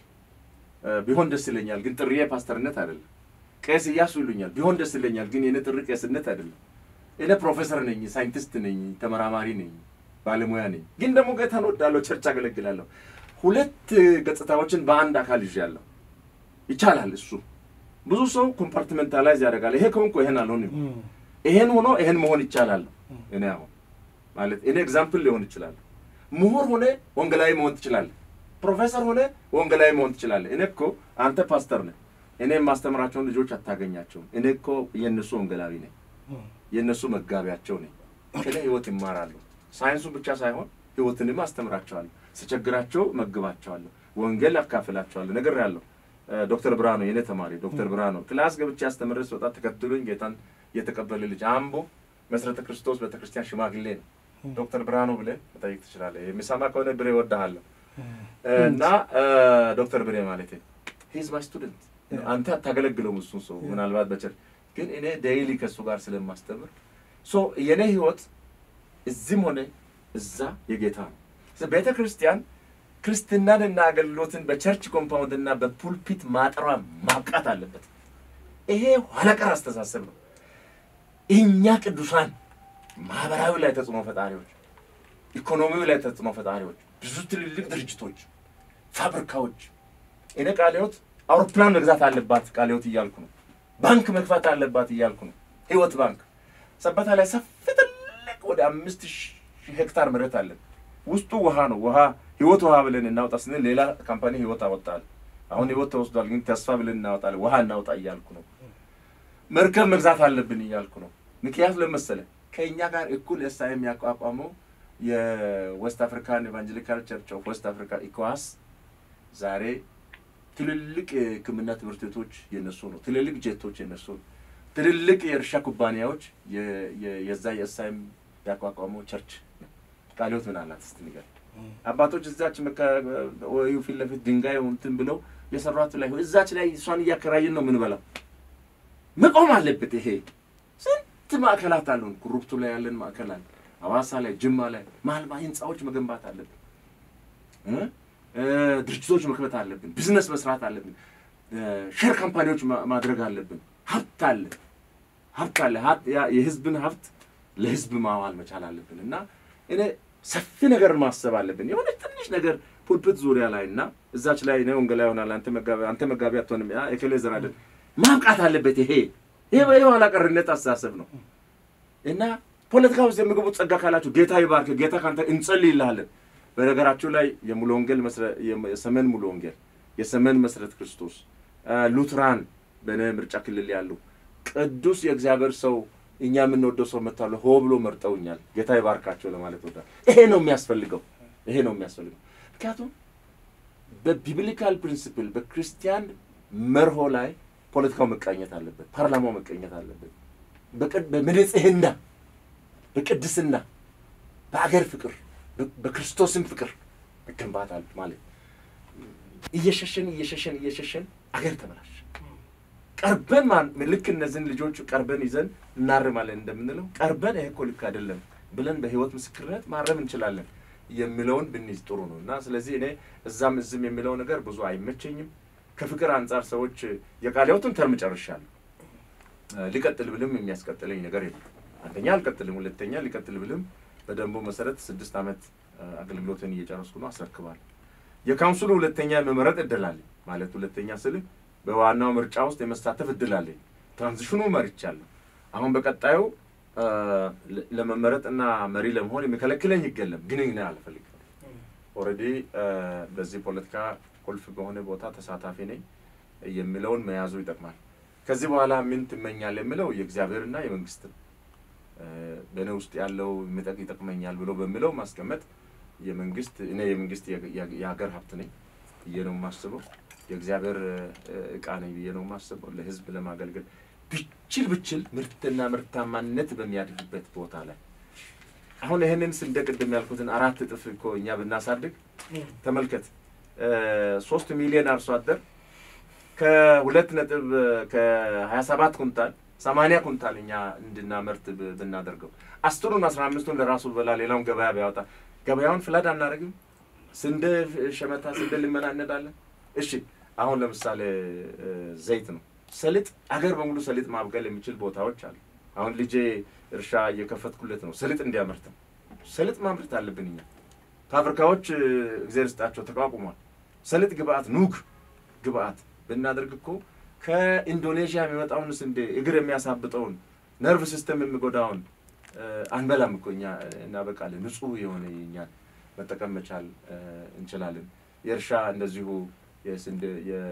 ቢሆን ደስ ይለኛል፣ ግን ጥሪዬ ፓስተርነት አይደለም። ቄስ እያሱ ይሉኛል። ቢሆን ደስ ይለኛል፣ ግን የኔ ጥሪ ቄስነት አይደለም። እኔ ፕሮፌሰር ነኝ፣ ሳይንቲስት ነኝ፣ ተመራማሪ ነኝ፣ ባለሙያ ነኝ። ግን ደግሞ ጌታን ወዳለሁ፣ ቸርች አገለግላለሁ። ሁለት ገጽታዎችን በአንድ አካል ይዣለሁ። ይቻላል። እሱ ብዙ ሰው ኮምፓርትመንታላይዝ ያደርጋል። ይሄ ከሆንኩ ይሄን አልሆንም፣ ይሄን ሆኖ ይሄን መሆን ይቻላል። እኔ አሁን ማለት እኔ ኤግዛምፕል ሊሆን ይችላል። ምሁር ሆነ ወንጌላዊ መሆን ትችላለህ። ፕሮፌሰር ሆነ ወንጌላዊ መሆን ትችላለህ። እኔ እኮ አንተ ፓስተር ነህ። እኔ የማስተምራቸውን ልጆች አታገኛቸውም። እኔ እኮ የእነሱ ወንጌላዊ ነኝ፣ የእነሱ መጋቢያቸው ነኝ። ከእኔ ህይወት ይማራሉ። ሳይንሱ ብቻ ሳይሆን ህይወትንም አስተምራቸዋለሁ። ስቸግራቸው መግባቸዋለሁ። ወንጌል አካፍላቸዋለሁ። ነገር ያለው ዶክተር ብርሃኑ የእኔ ተማሪ ዶክተር ብርሃኑ ክላስ ገብቼ አስተምሬ ስወጣ ተከትሎኝ ጌታን የተቀበለ ልጅ አምቦ መሰረተ ክርስቶስ ቤተክርስቲያን ሽማግሌ ነው። ዶክተር ብርሃኑ ብለህ መጠየቅ ትችላለህ። የሚሰማ ከሆነ ብሬ እወድሃለሁ እና ዶክተር ብሬ ማለት ሂዝ ማይ ስቱደንት አንተ አታገለግለውም እሱን ሰው ምናልባት በቸር ግን እኔ ዴይሊ ከእሱ ጋር ስለማስተምር ሶ የእኔ ህይወት እዚህም ሆነ እዛ የጌታ ነው። ቤተ ክርስቲያን ክርስትናንና አገልግሎትን በቸርች ኮምፓውንድ እና በፑልፒት ማጠሯ ማብቃት አለበት። ይሄ ኋላቀር አስተሳሰብ ነው። እኛ ቅዱሳን ማህበራዊ ላይ ተጽዕኖ ፈጣሪዎች፣ ኢኮኖሚው ላይ ተጽዕኖ ፈጣሪዎች፣ ብዙ ትልልቅ ድርጅቶች፣ ፋብሪካዎች እኔ ቃለ ሕይወት አውሮፕላን መግዛት አለባት ቃለ ሕይወት እያልኩ ነው። ባንክ መግፋት አለባት እያልኩ ነው። ህይወት ባንክ ሰበታ ላይ ሰፊ ትልቅ ወደ አምስት ሺህ ሄክታር መሬት አለን። ውስጡ ውሃ ነው። ውሃ ህይወት ውሃ ብለን እናውጣ ስንል ሌላ ካምፓኒ ህይወት አወጣል። አሁን ህይወት ተወስዷል፣ ግን ተስፋ ብለን እናወጣለን። ውሃ እናውጣ እያልኩ ነው። መርከብ መግዛት አለብን እያልኩ ነው። ምክንያቱ ለመሰለ ከእኛ ጋር እኩል ኤሳ የሚያቋቋመው የዌስት አፍሪካን ኤቫንጀሊካል ቸርች ኦፍ ዌስት አፍሪካ ኢኮዋስ ዛሬ ትልልቅ የሕክምና ትምህርት ቤቶች የነሱ ነው። ትልልቅ ጄቶች የነሱ ነው። ትልልቅ የእርሻ ኩባንያዎች የዛ የኤስአይኤም ያቋቋመው ቸርች ቃለ ሕይወት ምን አላት እስቲ ንገር። አባቶች እዛች ወይ ፊት ለፊት ድንጋይ እንትን ብለው የሰሯት ላይ እዛች ላይ እሷን እያከራየን ነው የምንበላው። መቆም አለበት። ይሄ ስንት ማዕከላት አሉን። ኩሩብቱ ላይ ያለን ማዕከል አለ፣ ሐዋሳ ላይ፣ ጅማ ላይ ማልማ ህንፃዎች መገንባት አለብን። ድርጅቶች መክበት አለብን። ቢዝነስ መስራት አለብን። ሼር ካምፓኒዎች ማድረግ አለብን። ሀብት አለ ሀብት አለ። የህዝብን ሀብት ለህዝብ ማዋል መቻል አለብን እና እኔ ሰፊ ነገር ማሰብ አለብን። የሆነ ትንሽ ነገር ፑልፕት ዙሪያ ላይ እና እዛች ላይ እኔ ወንጌላ ይሆናል አንተ መጋቢ አትሆንም የከሌ ዘር አይደል ማብቃት አለበት። ይሄ ይሄ የኋላ ቀርነት አስተሳሰብ ነው እና ፖለቲካ ውስጥ የሚገቡት ጸጋ ካላችሁ ጌታ ይባርክ፣ ጌታ ካንተ እንጸልይልሃለን። በነገራችሁ ላይ የሙሉ ወንጌል የሰሜን ሙሉ ወንጌል የሰሜን መሰረት ክርስቶስ ሉትራን በነ ምርጫ ክልል ያሉ ቅዱስ የእግዚአብሔር ሰው እኛ የምንወደው ሰው መጥተዋል። ሆ ብሎ መርጠውኛል። ጌታ ይባርካቸው ለማለት ወዳል። ይሄ ነው የሚያስፈልገው። ይሄ ነው የሚያስፈልገው። ምክንያቱም በቢብሊካል ፕሪንሲፕል በክርስቲያን መርሆ ላይ ፖለቲካው መቃኘት አለበት። ፓርላማው መቀኘት አለበት። በንጽህና፣ በቅድስና፣ በአገር ፍቅር፣ በክርስቶስን ፍቅር መገንባት አለ ማለት እየሸሸን እየሸሸን እየሸሸን አገር ተበላሽ። ቀርበን ልክ እነዚህን ልጆች ቀርበን ይዘን እናርማለን እንደምንለው ቀርበን ይሄ እኮ ልክ አይደለም ብለን በህይወት ምስክርነት ማረም እንችላለን የሚለውን ብንይዝ ጥሩ ነው እና ስለዚህ እኔ እዛም እዝም የሚለው ነገር ብዙ አይመቸኝም። ከፍቅር አንጻር ሰዎች የቃለ ሕይወቱን ተርም ጨርሻለሁ። ሊቀጥል ብልም የሚያስቀጥለኝ ነገር የለም። አንደኛ አልቀጥልም፣ ሁለተኛ ሊቀጥል ብልም በደንቡ መሰረት ስድስት ዓመት አገልግሎትን እየጨረስኩ ነው፣ አስረክባለሁ። የካውንስሉ ሁለተኛ የመመረጥ እድል አለኝ ማለት ሁለተኛ ስልህ በዋናው ምርጫ ውስጥ የመሳተፍ እድል አለኝ። ትራንዚሽኑ መርቻለሁ። አሁን በቀጣዩ ለመመረጥና መሪ ለመሆን የሚከለክለኝ ይገለም፣ ግን እኔ አልፈልግም። ኦልሬዲ በዚህ ፖለቲካ ቁልፍ በሆነ ቦታ ተሳታፊ ነኝ የሚለውን መያዙ ይጠቅማል። ከዚህ በኋላ ምን ትመኛል የሚለው የእግዚአብሔርና የመንግስትን በእኔ ውስጥ ያለው የሚጠቅ ይጠቅመኛል ብሎ በሚለው ማስቀመጥ የመንግስት እኔ የመንግስት የሀገር ሀብት ነኝ ብዬ ነው የማስበው። የእግዚአብሔር እቃ ነኝ ብዬ ነው የማስበው። ለህዝብ ለማገልገል ብችል ብችል ምርትና ምርታማነት በሚያድግበት ቦታ ላይ አሁን ይህንን ስንደ ቅድም ያልኩትን አራት እጥፍ እኮ እኛ ብናሳድግ ተመልከት፣ ሶስት ሚሊዮን አርሶ አደር ከሁለት ነጥብ ከሀያ ሰባት ኩንታል ሰማንያ ኩንታል እኛ እንድናመርት ብናደርገው አስሩን አስራ አምስቱን ለራሱ በላ ሌላውን ገበያ ቢያወጣ ገበያውን ፍላድ አናደርግም? ስንዴ ሸመታ ስንዴ ልመና እንሄዳለን። እሺ አሁን ለምሳሌ ዘይት ነው፣ ሰሊጥ አገር በሙሉ ሰሊጥ ማብቀል የሚችል ቦታዎች አሉ። አሁን ልጄ እርሻ እየከፈትኩለት ነው፣ ሰሊጥ እንዲያመርት ነው። ሰሊጥ ማምረት አለብን እኛ። ፋብሪካዎች እግዜር ስጣቸው ተቋቁሟል። ሰሊጥ ግብአት፣ ኑግ ግብአት ብናደርግ እኮ ከኢንዶኔዥያ የሚመጣውን ስንዴ እግር የሚያሳብጠውን ነርቭ ሲስተም የሚጎዳውን አንበላም እኮ እኛ እናበቃለን። ንጹህ የሆነ የእኛን መጠቀም መቻል እንችላለን። የእርሻ እንደዚሁ የስንዴ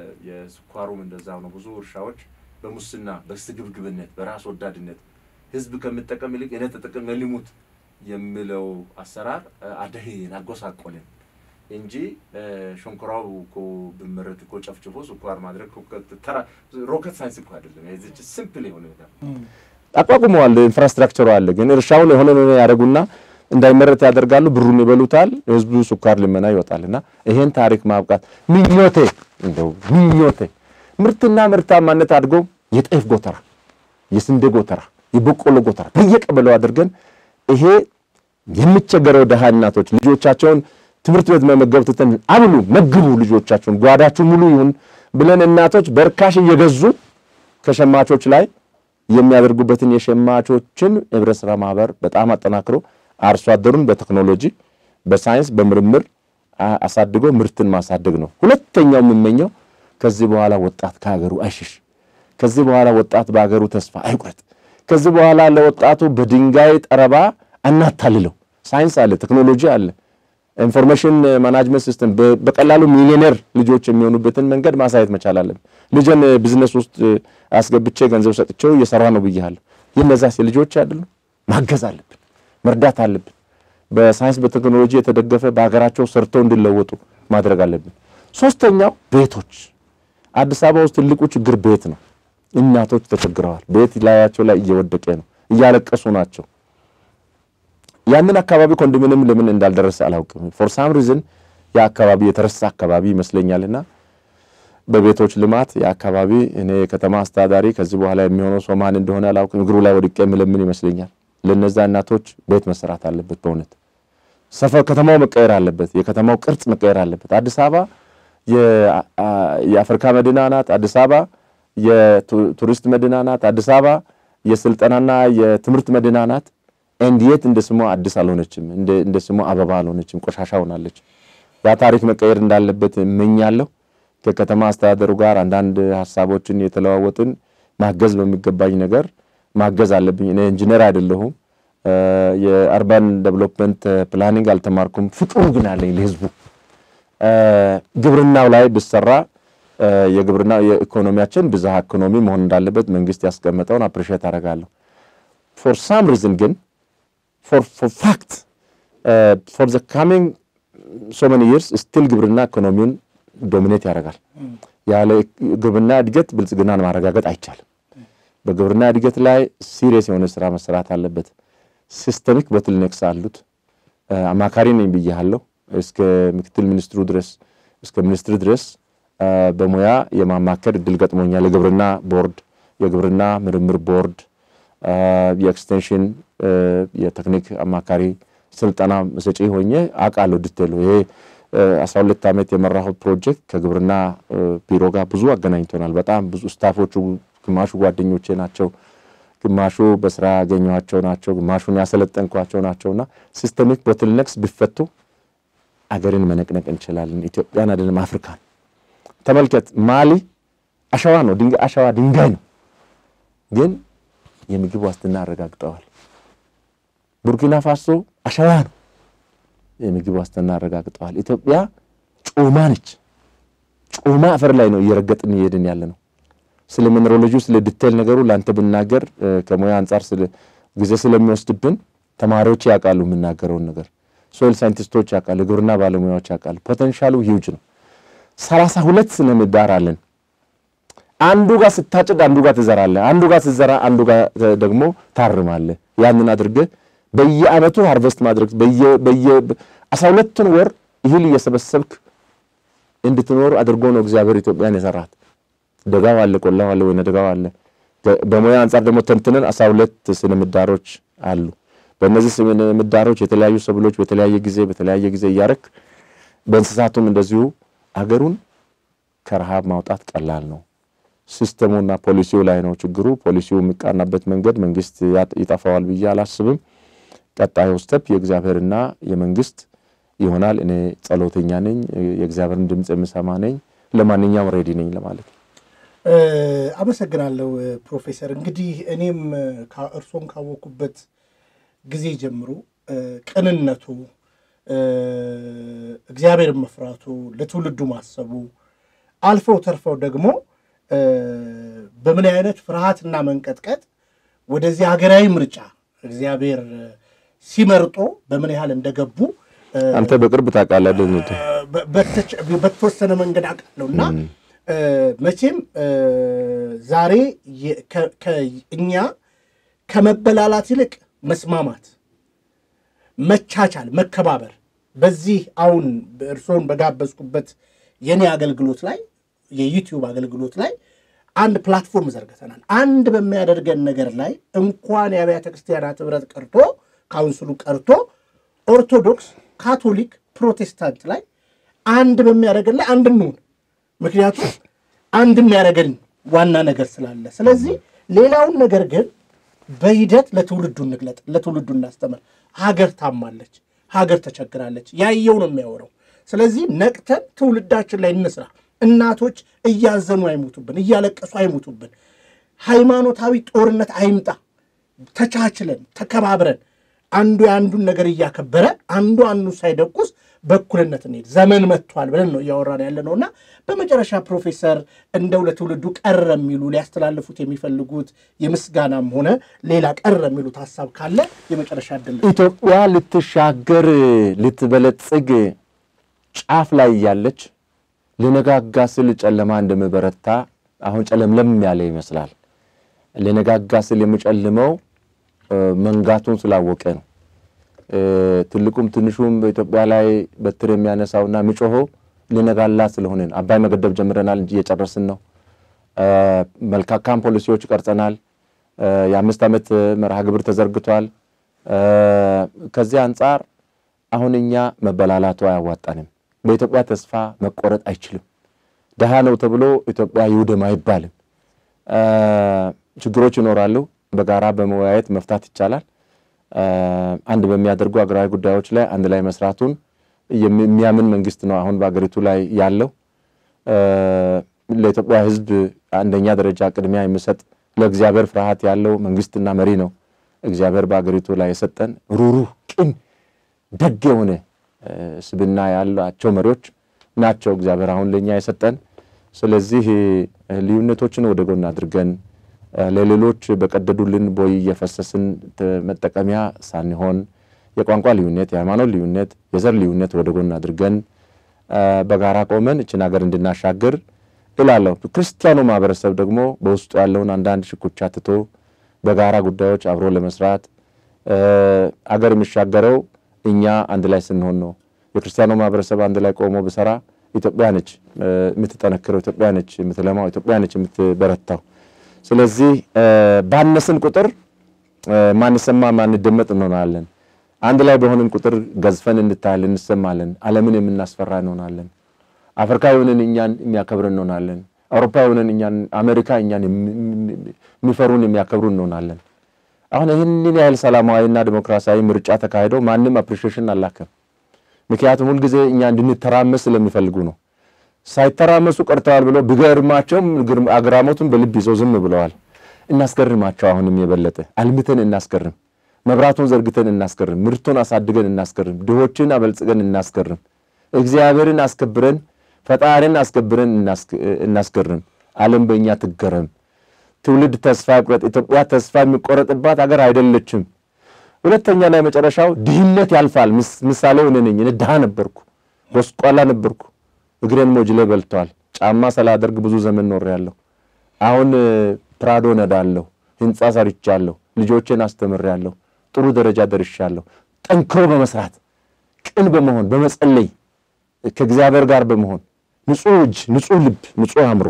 የስኳሩም እንደዛው ነው። ብዙ እርሻዎች በሙስና በስግብግብነት በራስ ወዳድነት ህዝብ ከምጠቀም ይልቅ እኔ ተጠቅሜ ልሙት የሚለው አሰራር አደሄን አጎሳቆልን እንጂ ሸንኮራው እኮ ብመረት እኮ ጨፍጭፎ ስኳር ማድረግ ተራ ሮኬት ሳይንስ እኮ አይደለም። የዚች ሲምፕል የሆነ ነገር አቋቁመዋል። ኢንፍራስትራክቸሩ አለ። ግን እርሻውን የሆነ ያደርጉና እንዳይመረት ያደርጋሉ። ብሩን ይበሉታል። ህዝቡ ስኳር ልመና ይወጣልና ይሄን ታሪክ ማብቃት ምኞቴ እንደው ምኞቴ ምርትና ምርታማነት አድጎ የጤፍ ጎተራ፣ የስንዴ ጎተራ፣ የበቆሎ ጎተራ በየቀበሌው አድርገን ይሄ የሚቸገረው ደሃ እናቶች ልጆቻቸውን ትምህርት ቤት መመገብ ትተን አብሉ መግቡ ልጆቻችሁን ጓዳችሁ ሙሉ ይሁን ብለን እናቶች በርካሽ እየገዙ ከሸማቾች ላይ የሚያደርጉበትን የሸማቾችን ህብረት ስራ ማህበር በጣም አጠናክሮ አርሶ አደሩን በቴክኖሎጂ በሳይንስ በምርምር አሳድጎ ምርትን ማሳደግ ነው። ሁለተኛው የምመኘው ከዚህ በኋላ ወጣት ከሀገሩ አይሽሽ። ከዚህ በኋላ ወጣት በሀገሩ ተስፋ አይቁረጥ። ከዚህ በኋላ ለወጣቱ በድንጋይ ጠረባ አናታልለው። ሳይንስ አለ፣ ቴክኖሎጂ አለ፣ ኢንፎርሜሽን ማናጅመንት ሲስተም በቀላሉ ሚሊዮኔር ልጆች የሚሆኑበትን መንገድ ማሳየት መቻል አለብን። ልጅን ቢዝነስ ውስጥ አስገብቼ ገንዘብ ሰጥቼው እየሰራ ነው ብያለሁ። ይህ እነዚያ ልጆች አይደሉም? ማገዝ አለብን፣ መርዳት አለብን። በሳይንስ በቴክኖሎጂ የተደገፈ በሀገራቸው ሰርተው እንዲለወጡ ማድረግ አለብን። ሶስተኛው ቤቶች። አዲስ አበባ ውስጥ ትልቁ ችግር ቤት ነው። እናቶች ተቸግረዋል። ቤት ላያቸው ላይ እየወደቀ ነው፣ እያለቀሱ ናቸው። ያንን አካባቢ ኮንዶሚኒየም ለምን እንዳልደረሰ አላውቅም። ፎር ሳም ሪዝን ያ አካባቢ የተረሳ አካባቢ ይመስለኛልና በቤቶች ልማት የአካባቢ እኔ የከተማ አስተዳዳሪ ከዚህ በኋላ የሚሆነው ሰው ማን እንደሆነ አላውቅም። እግሩ ላይ ወድቄ የምለምን ይመስለኛል። ለነዛ እናቶች ቤት መሰራት አለበት። በእውነት ሰፈር ከተማው መቀየር አለበት። የከተማው ቅርጽ መቀየር አለበት። አዲስ አበባ የአፍሪካ መዲና ናት። አዲስ አበባ የቱሪስት መዲና ናት። አዲስ አበባ የስልጠናና የትምህርት መዲና ናት። እንዴት እንደ ስሟ አዲስ አልሆነችም? እንደ ስሟ አበባ አልሆነችም? ቆሻሻ ሆናለች። ያ ታሪክ መቀየር እንዳለበት እመኛለሁ። ከከተማ አስተዳደሩ ጋር አንዳንድ ሀሳቦችን የተለዋወጥን ማገዝ በሚገባኝ ነገር ማገዝ አለብኝ። እኔ ኢንጂነር አይደለሁም። የአርባን ዴቨሎፕመንት ፕላኒንግ አልተማርኩም። ፍቅሩ ግን አለኝ ለህዝቡ። ግብርናው ላይ ብሰራ የግብርና የኢኮኖሚያችን ብዝሃ ኢኮኖሚ መሆን እንዳለበት መንግስት ያስቀመጠውን አፕሪሼት አደርጋለሁ። ፎር ሳም ሪዝን ግን ፎር ፋክት ፎር ዘ ካሚንግ ሶ መኒ ይርስ ስቲል ግብርና ኢኮኖሚውን ዶሚኔት ያደርጋል። ያለ ግብርና እድገት ብልጽግናን ማረጋገጥ አይቻልም። በግብርና እድገት ላይ ሲሪየስ የሆነ ስራ መሰራት አለበት። ሲስተሚክ ቦትልኔክስ አሉት። አማካሪ ነኝ ብያለሁ። እስከ ምክትል ሚኒስትሩ ድረስ እስከ ሚኒስትር ድረስ በሙያ የማማከር እድል ገጥሞኛል። የግብርና ቦርድ፣ የግብርና ምርምር ቦርድ፣ የኤክስቴንሽን የቴክኒክ አማካሪ ስልጠና ሰጪ ሆኜ አውቃለሁ። ዲቴሉ ይሄ አስራ ሁለት ዓመት የመራሁት ፕሮጀክት ከግብርና ቢሮ ጋር ብዙ አገናኝቶናል። በጣም ብዙ ስታፎቹ ግማሹ ጓደኞቼ ናቸው፣ ግማሹ በስራ ያገኘኋቸው ናቸው፣ ግማሹን ያሰለጠንኳቸው ናቸውና ሲስተሚክ ቦትልነክስ ቢፈቱ አገርን መነቅነቅ እንችላለን። ኢትዮጵያን አይደለም አፍሪካን ተመልከት። ማሊ አሸዋ ነው፣ ድንጋይ አሸዋ ድንጋይ ነው፣ ግን የምግብ ዋስትና አረጋግጠዋል። ቡርኪና ፋሶ አሸዋ ነው፣ የምግብ ዋስትና አረጋግጠዋል። ኢትዮጵያ ጮማ ነች። ጮማ አፈር ላይ ነው እየረገጥን እየሄድን ያለ ነው። ስለ ሚኔሮሎጂው ስለ ዲቴል ነገሩ ለአንተ ብናገር ከሙያ አንጻር ጊዜ ስለሚወስድብን ተማሪዎች ያውቃሉ የምናገረውን ነገር ሶይል ሳይንቲስቶች ያውቃሉ፣ የግብርና ባለሙያዎች ያውቃሉ። ፖቴንሻሉ ሂውጅ ነው። ሰላሳ ሁለት ስነ ምህዳር አለን። አንዱ ጋር ስታጭድ አንዱ ጋር ትዘራለህ፣ አንዱ ጋር ስትዘራ አንዱ ጋር ደግሞ ታርማለህ። ያንን አድርገህ በየአመቱ ሃርቨስት ማድረግ በየ አስራ ሁለቱን ወር እህል እየሰበሰብክ እንድትኖር አድርጎ ነው እግዚአብሔር ኢትዮጵያን የሰራት። ደጋው አለ፣ ቆላው አለ፣ ወይነ ደጋው አለ። በሙያ አንጻር ደግሞ ተንትነን አስራ ሁለት ስነ ምህዳሮች አሉ። በእነዚህ ስነ ምህዳሮች የተለያዩ ሰብሎች በተለያየ ጊዜ በተለያየ ጊዜ እያረክ በእንስሳቱም እንደዚሁ አገሩን ከረሃብ ማውጣት ቀላል ነው። ሲስተሙና ፖሊሲው ላይ ነው ችግሩ። ፖሊሲው የሚቃናበት መንገድ መንግስት ይጠፋዋል ብዬ አላስብም። ቀጣዩ ስተፕ የእግዚአብሔርና የመንግስት ይሆናል። እኔ ጸሎተኛ ነኝ፣ የእግዚአብሔርን ድምፅ የምሰማ ነኝ። ለማንኛውም ሬዲ ነኝ ለማለት ነው። አመሰግናለሁ ፕሮፌሰር። እንግዲህ እኔም እርሶን ካወኩበት ጊዜ ጀምሮ ቅንነቱ፣ እግዚአብሔርን መፍራቱ፣ ለትውልዱ ማሰቡ አልፈው ተርፈው ደግሞ በምን አይነት ፍርሃትና መንቀጥቀጥ ወደዚህ ሀገራዊ ምርጫ እግዚአብሔር ሲመርጦ በምን ያህል እንደገቡ አንተ በቅርብ ታውቃለህ። በተወሰነ መንገድ አውቃለሁ እና መቼም ዛሬ እኛ ከመበላላት ይልቅ መስማማት፣ መቻቻል፣ መከባበር በዚህ አሁን እርስዎን በጋበዝኩበት የኔ አገልግሎት ላይ የዩቲዩብ አገልግሎት ላይ አንድ ፕላትፎርም ዘርግተናል። አንድ በሚያደርገን ነገር ላይ እንኳን የአብያተ ክርስቲያናት ህብረት ቀርቶ ካውንስሉ ቀርቶ ኦርቶዶክስ፣ ካቶሊክ፣ ፕሮቴስታንት ላይ አንድ በሚያደርገን ላይ አንድ እንሁን። ምክንያቱም አንድ የሚያደርገን ዋና ነገር ስላለ፣ ስለዚህ ሌላውን ነገር ግን በሂደት ለትውልዱ እንግለጥ፣ ለትውልዱ እናስተምር። ሀገር ታማለች፣ ሀገር ተቸግራለች። ያየው ነው የሚያወራው። ስለዚህ ነቅተን ትውልዳችን ላይ እንስራ። እናቶች እያዘኑ አይሙቱብን፣ እያለቀሱ አይሙቱብን። ሃይማኖታዊ ጦርነት አይምጣ። ተቻችለን ተከባብረን አንዱ የአንዱን ነገር እያከበረ አንዱ አንዱ ሳይደቁስ በእኩልነት እንሄድ። ዘመን መጥቷል ብለን ነው እያወራን ያለ ነው እና በመጨረሻ ፕሮፌሰር እንደው ለትውልዱ ቀረ የሚሉ ሊያስተላልፉት የሚፈልጉት የምስጋናም ሆነ ሌላ ቀረ የሚሉት ሀሳብ ካለ የመጨረሻ እድል ኢትዮጵያ ልትሻገር ልትበለጽግ ጫፍ ላይ እያለች ልነጋጋ ስል ጨለማ እንደምበረታ አሁን ጨለምለም ያለ ይመስላል። ልነጋጋ ስል የሚጨልመው መንጋቱን ስላወቀ ነው። ትልቁም ትንሹም በኢትዮጵያ ላይ በትር የሚያነሳውና የሚጮኸው ሊነጋላት ስለሆነ አባይ መገደብ ጀምረናል እንጂ እየጨረስን ነው። መልካካም ፖሊሲዎች ቀርጸናል። የአምስት ዓመት መርሃ ግብር ተዘርግቷል። ከዚህ አንጻር አሁን እኛ መበላላቱ አያዋጣንም። በኢትዮጵያ ተስፋ መቆረጥ አይችልም። ድሃ ነው ተብሎ ኢትዮጵያ ይውደም አይባልም። ችግሮች ይኖራሉ። በጋራ በመወያየት መፍታት ይቻላል። አንድ በሚያደርጉ አገራዊ ጉዳዮች ላይ አንድ ላይ መስራቱን የሚያምን መንግስት ነው አሁን በአገሪቱ ላይ ያለው። ለኢትዮጵያ ሕዝብ አንደኛ ደረጃ ቅድሚያ የሚሰጥ ለእግዚአብሔር ፍርሃት ያለው መንግስትና መሪ ነው እግዚአብሔር በአገሪቱ ላይ የሰጠን። ሩሩህ፣ ቅን፣ ደግ የሆነ ስብና ያላቸው መሪዎች ናቸው እግዚአብሔር አሁን ለእኛ የሰጠን። ስለዚህ ልዩነቶችን ወደ ጎን አድርገን ለሌሎች በቀደዱልን ቦይ እየፈሰስን መጠቀሚያ ሳንሆን የቋንቋ ልዩነት፣ የሃይማኖት ልዩነት፣ የዘር ልዩነት ወደ ጎን አድርገን በጋራ ቆመን እችን ሀገር እንድናሻግር እላለሁ። ክርስቲያኑ ማህበረሰብ ደግሞ በውስጡ ያለውን አንዳንድ ሽኩቻ ትቶ በጋራ ጉዳዮች አብሮ ለመስራት አገር የሚሻገረው እኛ አንድ ላይ ስንሆን ነው። የክርስቲያኑ ማህበረሰብ አንድ ላይ ቆሞ ብሰራ ኢትዮጵያ ነች የምትጠነክረው፣ ኢትዮጵያ ነች የምትለማው፣ ኢትዮጵያ ነች የምትበረታው። ስለዚህ ባነስን ቁጥር ማንሰማ ማንደመጥ እንሆናለን። አንድ ላይ በሆንን ቁጥር ገዝፈን እንታያለን፣ እንሰማለን። ዓለምን የምናስፈራ እንሆናለን። አፍሪካ የሆንን እኛን የሚያከብር እንሆናለን። አውሮፓ የሆንን እኛን፣ አሜሪካ እኛን የሚፈሩን የሚያከብሩ እንሆናለን። አሁን ይህንን ያህል ሰላማዊና ዲሞክራሲያዊ ምርጫ ተካሂዶ ማንም አፕሪሺዬሽን አላከም። ምክንያቱም ሁልጊዜ እኛ እንድንተራመስ ስለሚፈልጉ ነው። ሳይተራመሱ ቀርተዋል ብሎ ቢገርማቸውም አግራሞቱን በልብ ይዘው ዝም ብለዋል። እናስገርማቸው። አሁንም የበለጠ አልምተን እናስገርም። መብራቱን ዘርግተን እናስገርም። ምርቱን አሳድገን እናስገርም። ድሆችን አበልጽገን እናስገርም። እግዚአብሔርን አስከብረን ፈጣሪን አስከብረን እናስገርም። ዓለም በእኛ ትገረም። ትውልድ ተስፋ ይቁረጥ። ኢትዮጵያ ተስፋ የሚቆረጥባት አገር አይደለችም። ሁለተኛ ላይ መጨረሻው ድህነት ያልፋል። ምሳሌው እኔ ነኝ። እኔ ድሃ ነበርኩ፣ ጎስቋላ ነበርኩ። እግሬን ሞጅሌ በልተዋል። ጫማ ስላደርግ ብዙ ዘመን ኖሬያለሁ። አሁን ፕራዶ ነዳለሁ፣ ህንፃ ሰርቻለሁ፣ ልጆቼን አስተምሬያለሁ፣ ጥሩ ደረጃ ደርሻለሁ። ጠንክሮ በመስራት ቅን በመሆን በመጸለይ ከእግዚአብሔር ጋር በመሆን ንጹሕ እጅ፣ ንጹሕ ልብ፣ ንጹሕ አእምሮ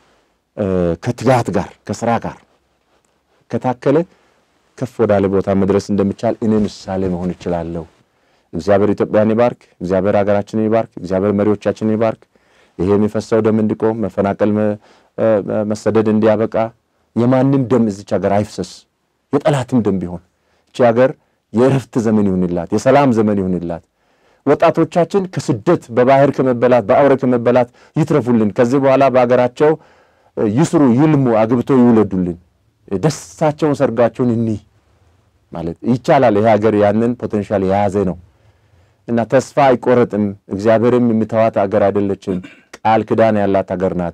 ከትጋት ጋር ከስራ ጋር ከታከለ ከፍ ወዳለ ቦታ መድረስ እንደሚቻል እኔ ምሳሌ መሆን እችላለሁ። እግዚአብሔር ኢትዮጵያን ይባርክ። እግዚአብሔር ሀገራችንን ይባርክ። እግዚአብሔር መሪዎቻችንን ይባርክ። ይሄ የሚፈሰው ደም እንዲቆም፣ መፈናቀል፣ መሰደድ እንዲያበቃ፣ የማንም ደም እዚች ሀገር አይፍሰስ። የጠላትም ደም ቢሆን እቺ ሀገር የእረፍት ዘመን ይሁንላት፣ የሰላም ዘመን ይሁንላት። ወጣቶቻችን ከስደት በባህር ከመበላት በአውሬ ከመበላት ይትረፉልን። ከዚህ በኋላ በሀገራቸው ይስሩ፣ ይልሙ፣ አግብቶ ይውለዱልን። ደስታቸውን ሰርጋቸውን እኒህ ማለት ይቻላል። ይሄ ሀገር ያንን ፖቴንሻል የያዘ ነው እና ተስፋ አይቆረጥም። እግዚአብሔርም የሚተዋት ሀገር አይደለችም። ቃል ክዳን ያላት ሀገር ናት።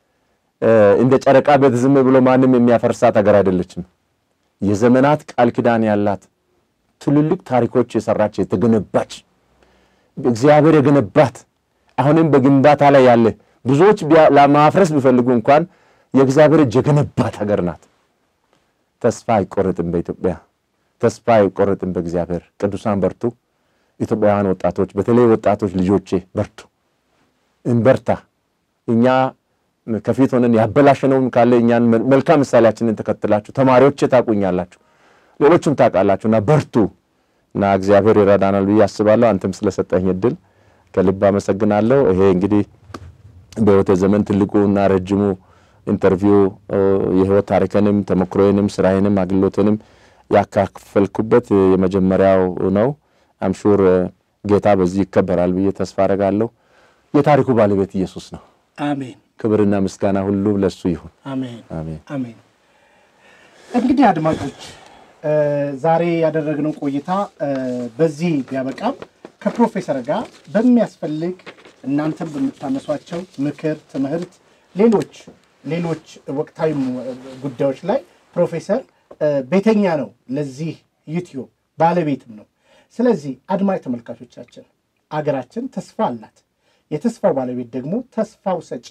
እንደ ጨረቃ ቤት ዝም ብሎ ማንም የሚያፈርሳት ሀገር አይደለችም። የዘመናት ቃል ክዳን ያላት ትልልቅ ታሪኮች የሰራች የተገነባች እግዚአብሔር የገነባት አሁንም በግንባታ ላይ ያለ ብዙዎች ለማፍረስ ቢፈልጉ እንኳን የእግዚአብሔር እጅ የገነባት ሀገር ናት። ተስፋ አይቆረጥም በኢትዮጵያ ተስፋ አይቆረጥም በእግዚአብሔር። ቅዱሳን በርቱ። ኢትዮጵያውያን ወጣቶች፣ በተለይ ወጣቶች ልጆቼ በርቱ፣ እንበርታ። እኛ ከፊት ሆነን ያበላሸነውም ካለ እኛን መልካም ምሳሌያችንን ተከትላችሁ ተማሪዎቼ ታውቁኛላችሁ፣ ሌሎችም ታውቃላችሁ እና በርቱ እና እግዚአብሔር ይረዳናል ብዬ አስባለሁ። አንተም ስለሰጠኝ እድል ከልብ አመሰግናለሁ። ይሄ እንግዲህ በሕይወቴ ዘመን ትልቁ እና ረጅሙ ኢንተርቪው የህይወት ታሪክንም ተሞክሮዬንም ስራዬንም አገልግሎትንም ያካፈልኩበት የመጀመሪያው ነው። አምሹር ጌታ በዚህ ይከበራል ብዬ ተስፋ አደርጋለሁ። የታሪኩ ባለቤት ኢየሱስ ነው። አሜን፣ ክብርና ምስጋና ሁሉ ለሱ ይሁን። አሜን፣ አሜን። አሜን። እንግዲህ አድማጮች ዛሬ ያደረግነው ቆይታ በዚህ ቢያበቃም ከፕሮፌሰር ጋር በሚያስፈልግ እናንተም በምታነሷቸው ምክር፣ ትምህርት፣ ሌሎች ሌሎች ወቅታዊ ጉዳዮች ላይ ፕሮፌሰር ቤተኛ ነው። ለዚህ ዩቲዩብ ባለቤትም ነው። ስለዚህ አድማጭ ተመልካቾቻችን አገራችን ተስፋ አላት። የተስፋው ባለቤት ደግሞ ተስፋው ሰጪ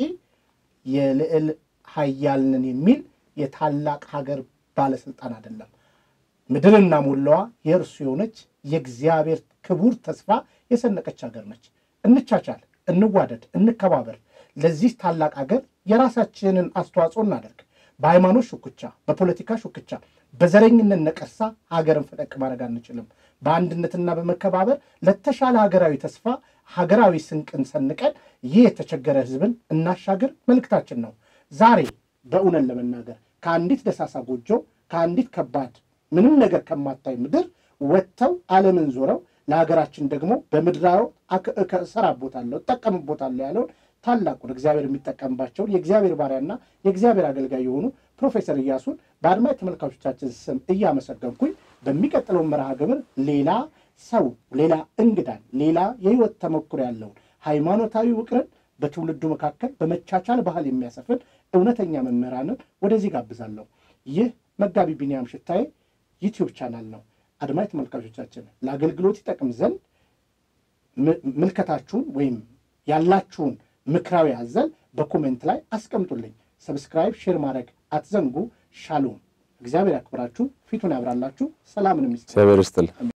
የልዕል ኃያል ነን የሚል የታላቅ ሀገር ባለስልጣን አይደለም። ምድርና ሞላዋ የእርሱ የሆነች የእግዚአብሔር ክቡር ተስፋ የሰነቀች ሀገር ነች። እንቻቻል፣ እንዋደድ፣ እንከባበር። ለዚህ ታላቅ ሀገር የራሳችንን አስተዋጽኦ እናደርግ። በሃይማኖት ሹክቻ፣ በፖለቲካ ሹክቻ፣ በዘረኝነት ነቀርሳ ሀገርን ፈቀቅ ማድረግ አንችልም። በአንድነትና በመከባበር ለተሻለ ሀገራዊ ተስፋ ሀገራዊ ስንቅን ሰንቀን ይህ የተቸገረ ሕዝብን እናሻገር መልእክታችን ነው። ዛሬ በእውነት ለመናገር ከአንዲት ደሳሳ ጎጆ ከአንዲት ከባድ ምንም ነገር ከማታይ ምድር ወጥተው ዓለምን ዞረው ለሀገራችን ደግሞ በምድራዊ እሰራበታለሁ እጠቀምበታለሁ ያለውን ታላቁን እግዚአብሔር የሚጠቀምባቸውን የእግዚአብሔር ባሪያና የእግዚአብሔር አገልጋይ የሆኑ ፕሮፌሰር እያሱን በአድማጭ ተመልካቾቻችን ስም እያመሰገንኩኝ በሚቀጥለው መርሃ ግብር ሌላ ሰው ሌላ እንግዳን ሌላ የህይወት ተሞክሮ ያለውን ሃይማኖታዊ ውቅርን በትውልዱ መካከል በመቻቻል ባህል የሚያሰፍን እውነተኛ መምህራንን ወደዚህ ጋብዛለሁ። ይህ መጋቢ ቢንያም ሽታዬ ዩቲዩብ ቻናል ነው። አድማጭ ተመልካቾቻችን ለአገልግሎት ይጠቅም ዘንድ ምልከታችሁን ወይም ያላችሁን ምክራዊ አዘል በኮሜንት ላይ አስቀምጡልኝ። ሰብስክራይብ፣ ሼር ማድረግ አትዘንጉ። ሻሎም። እግዚአብሔር ያክብራችሁ፣ ፊቱን ያብራላችሁ፣ ሰላምን የሚስ እግዚአብሔር ይስጥል።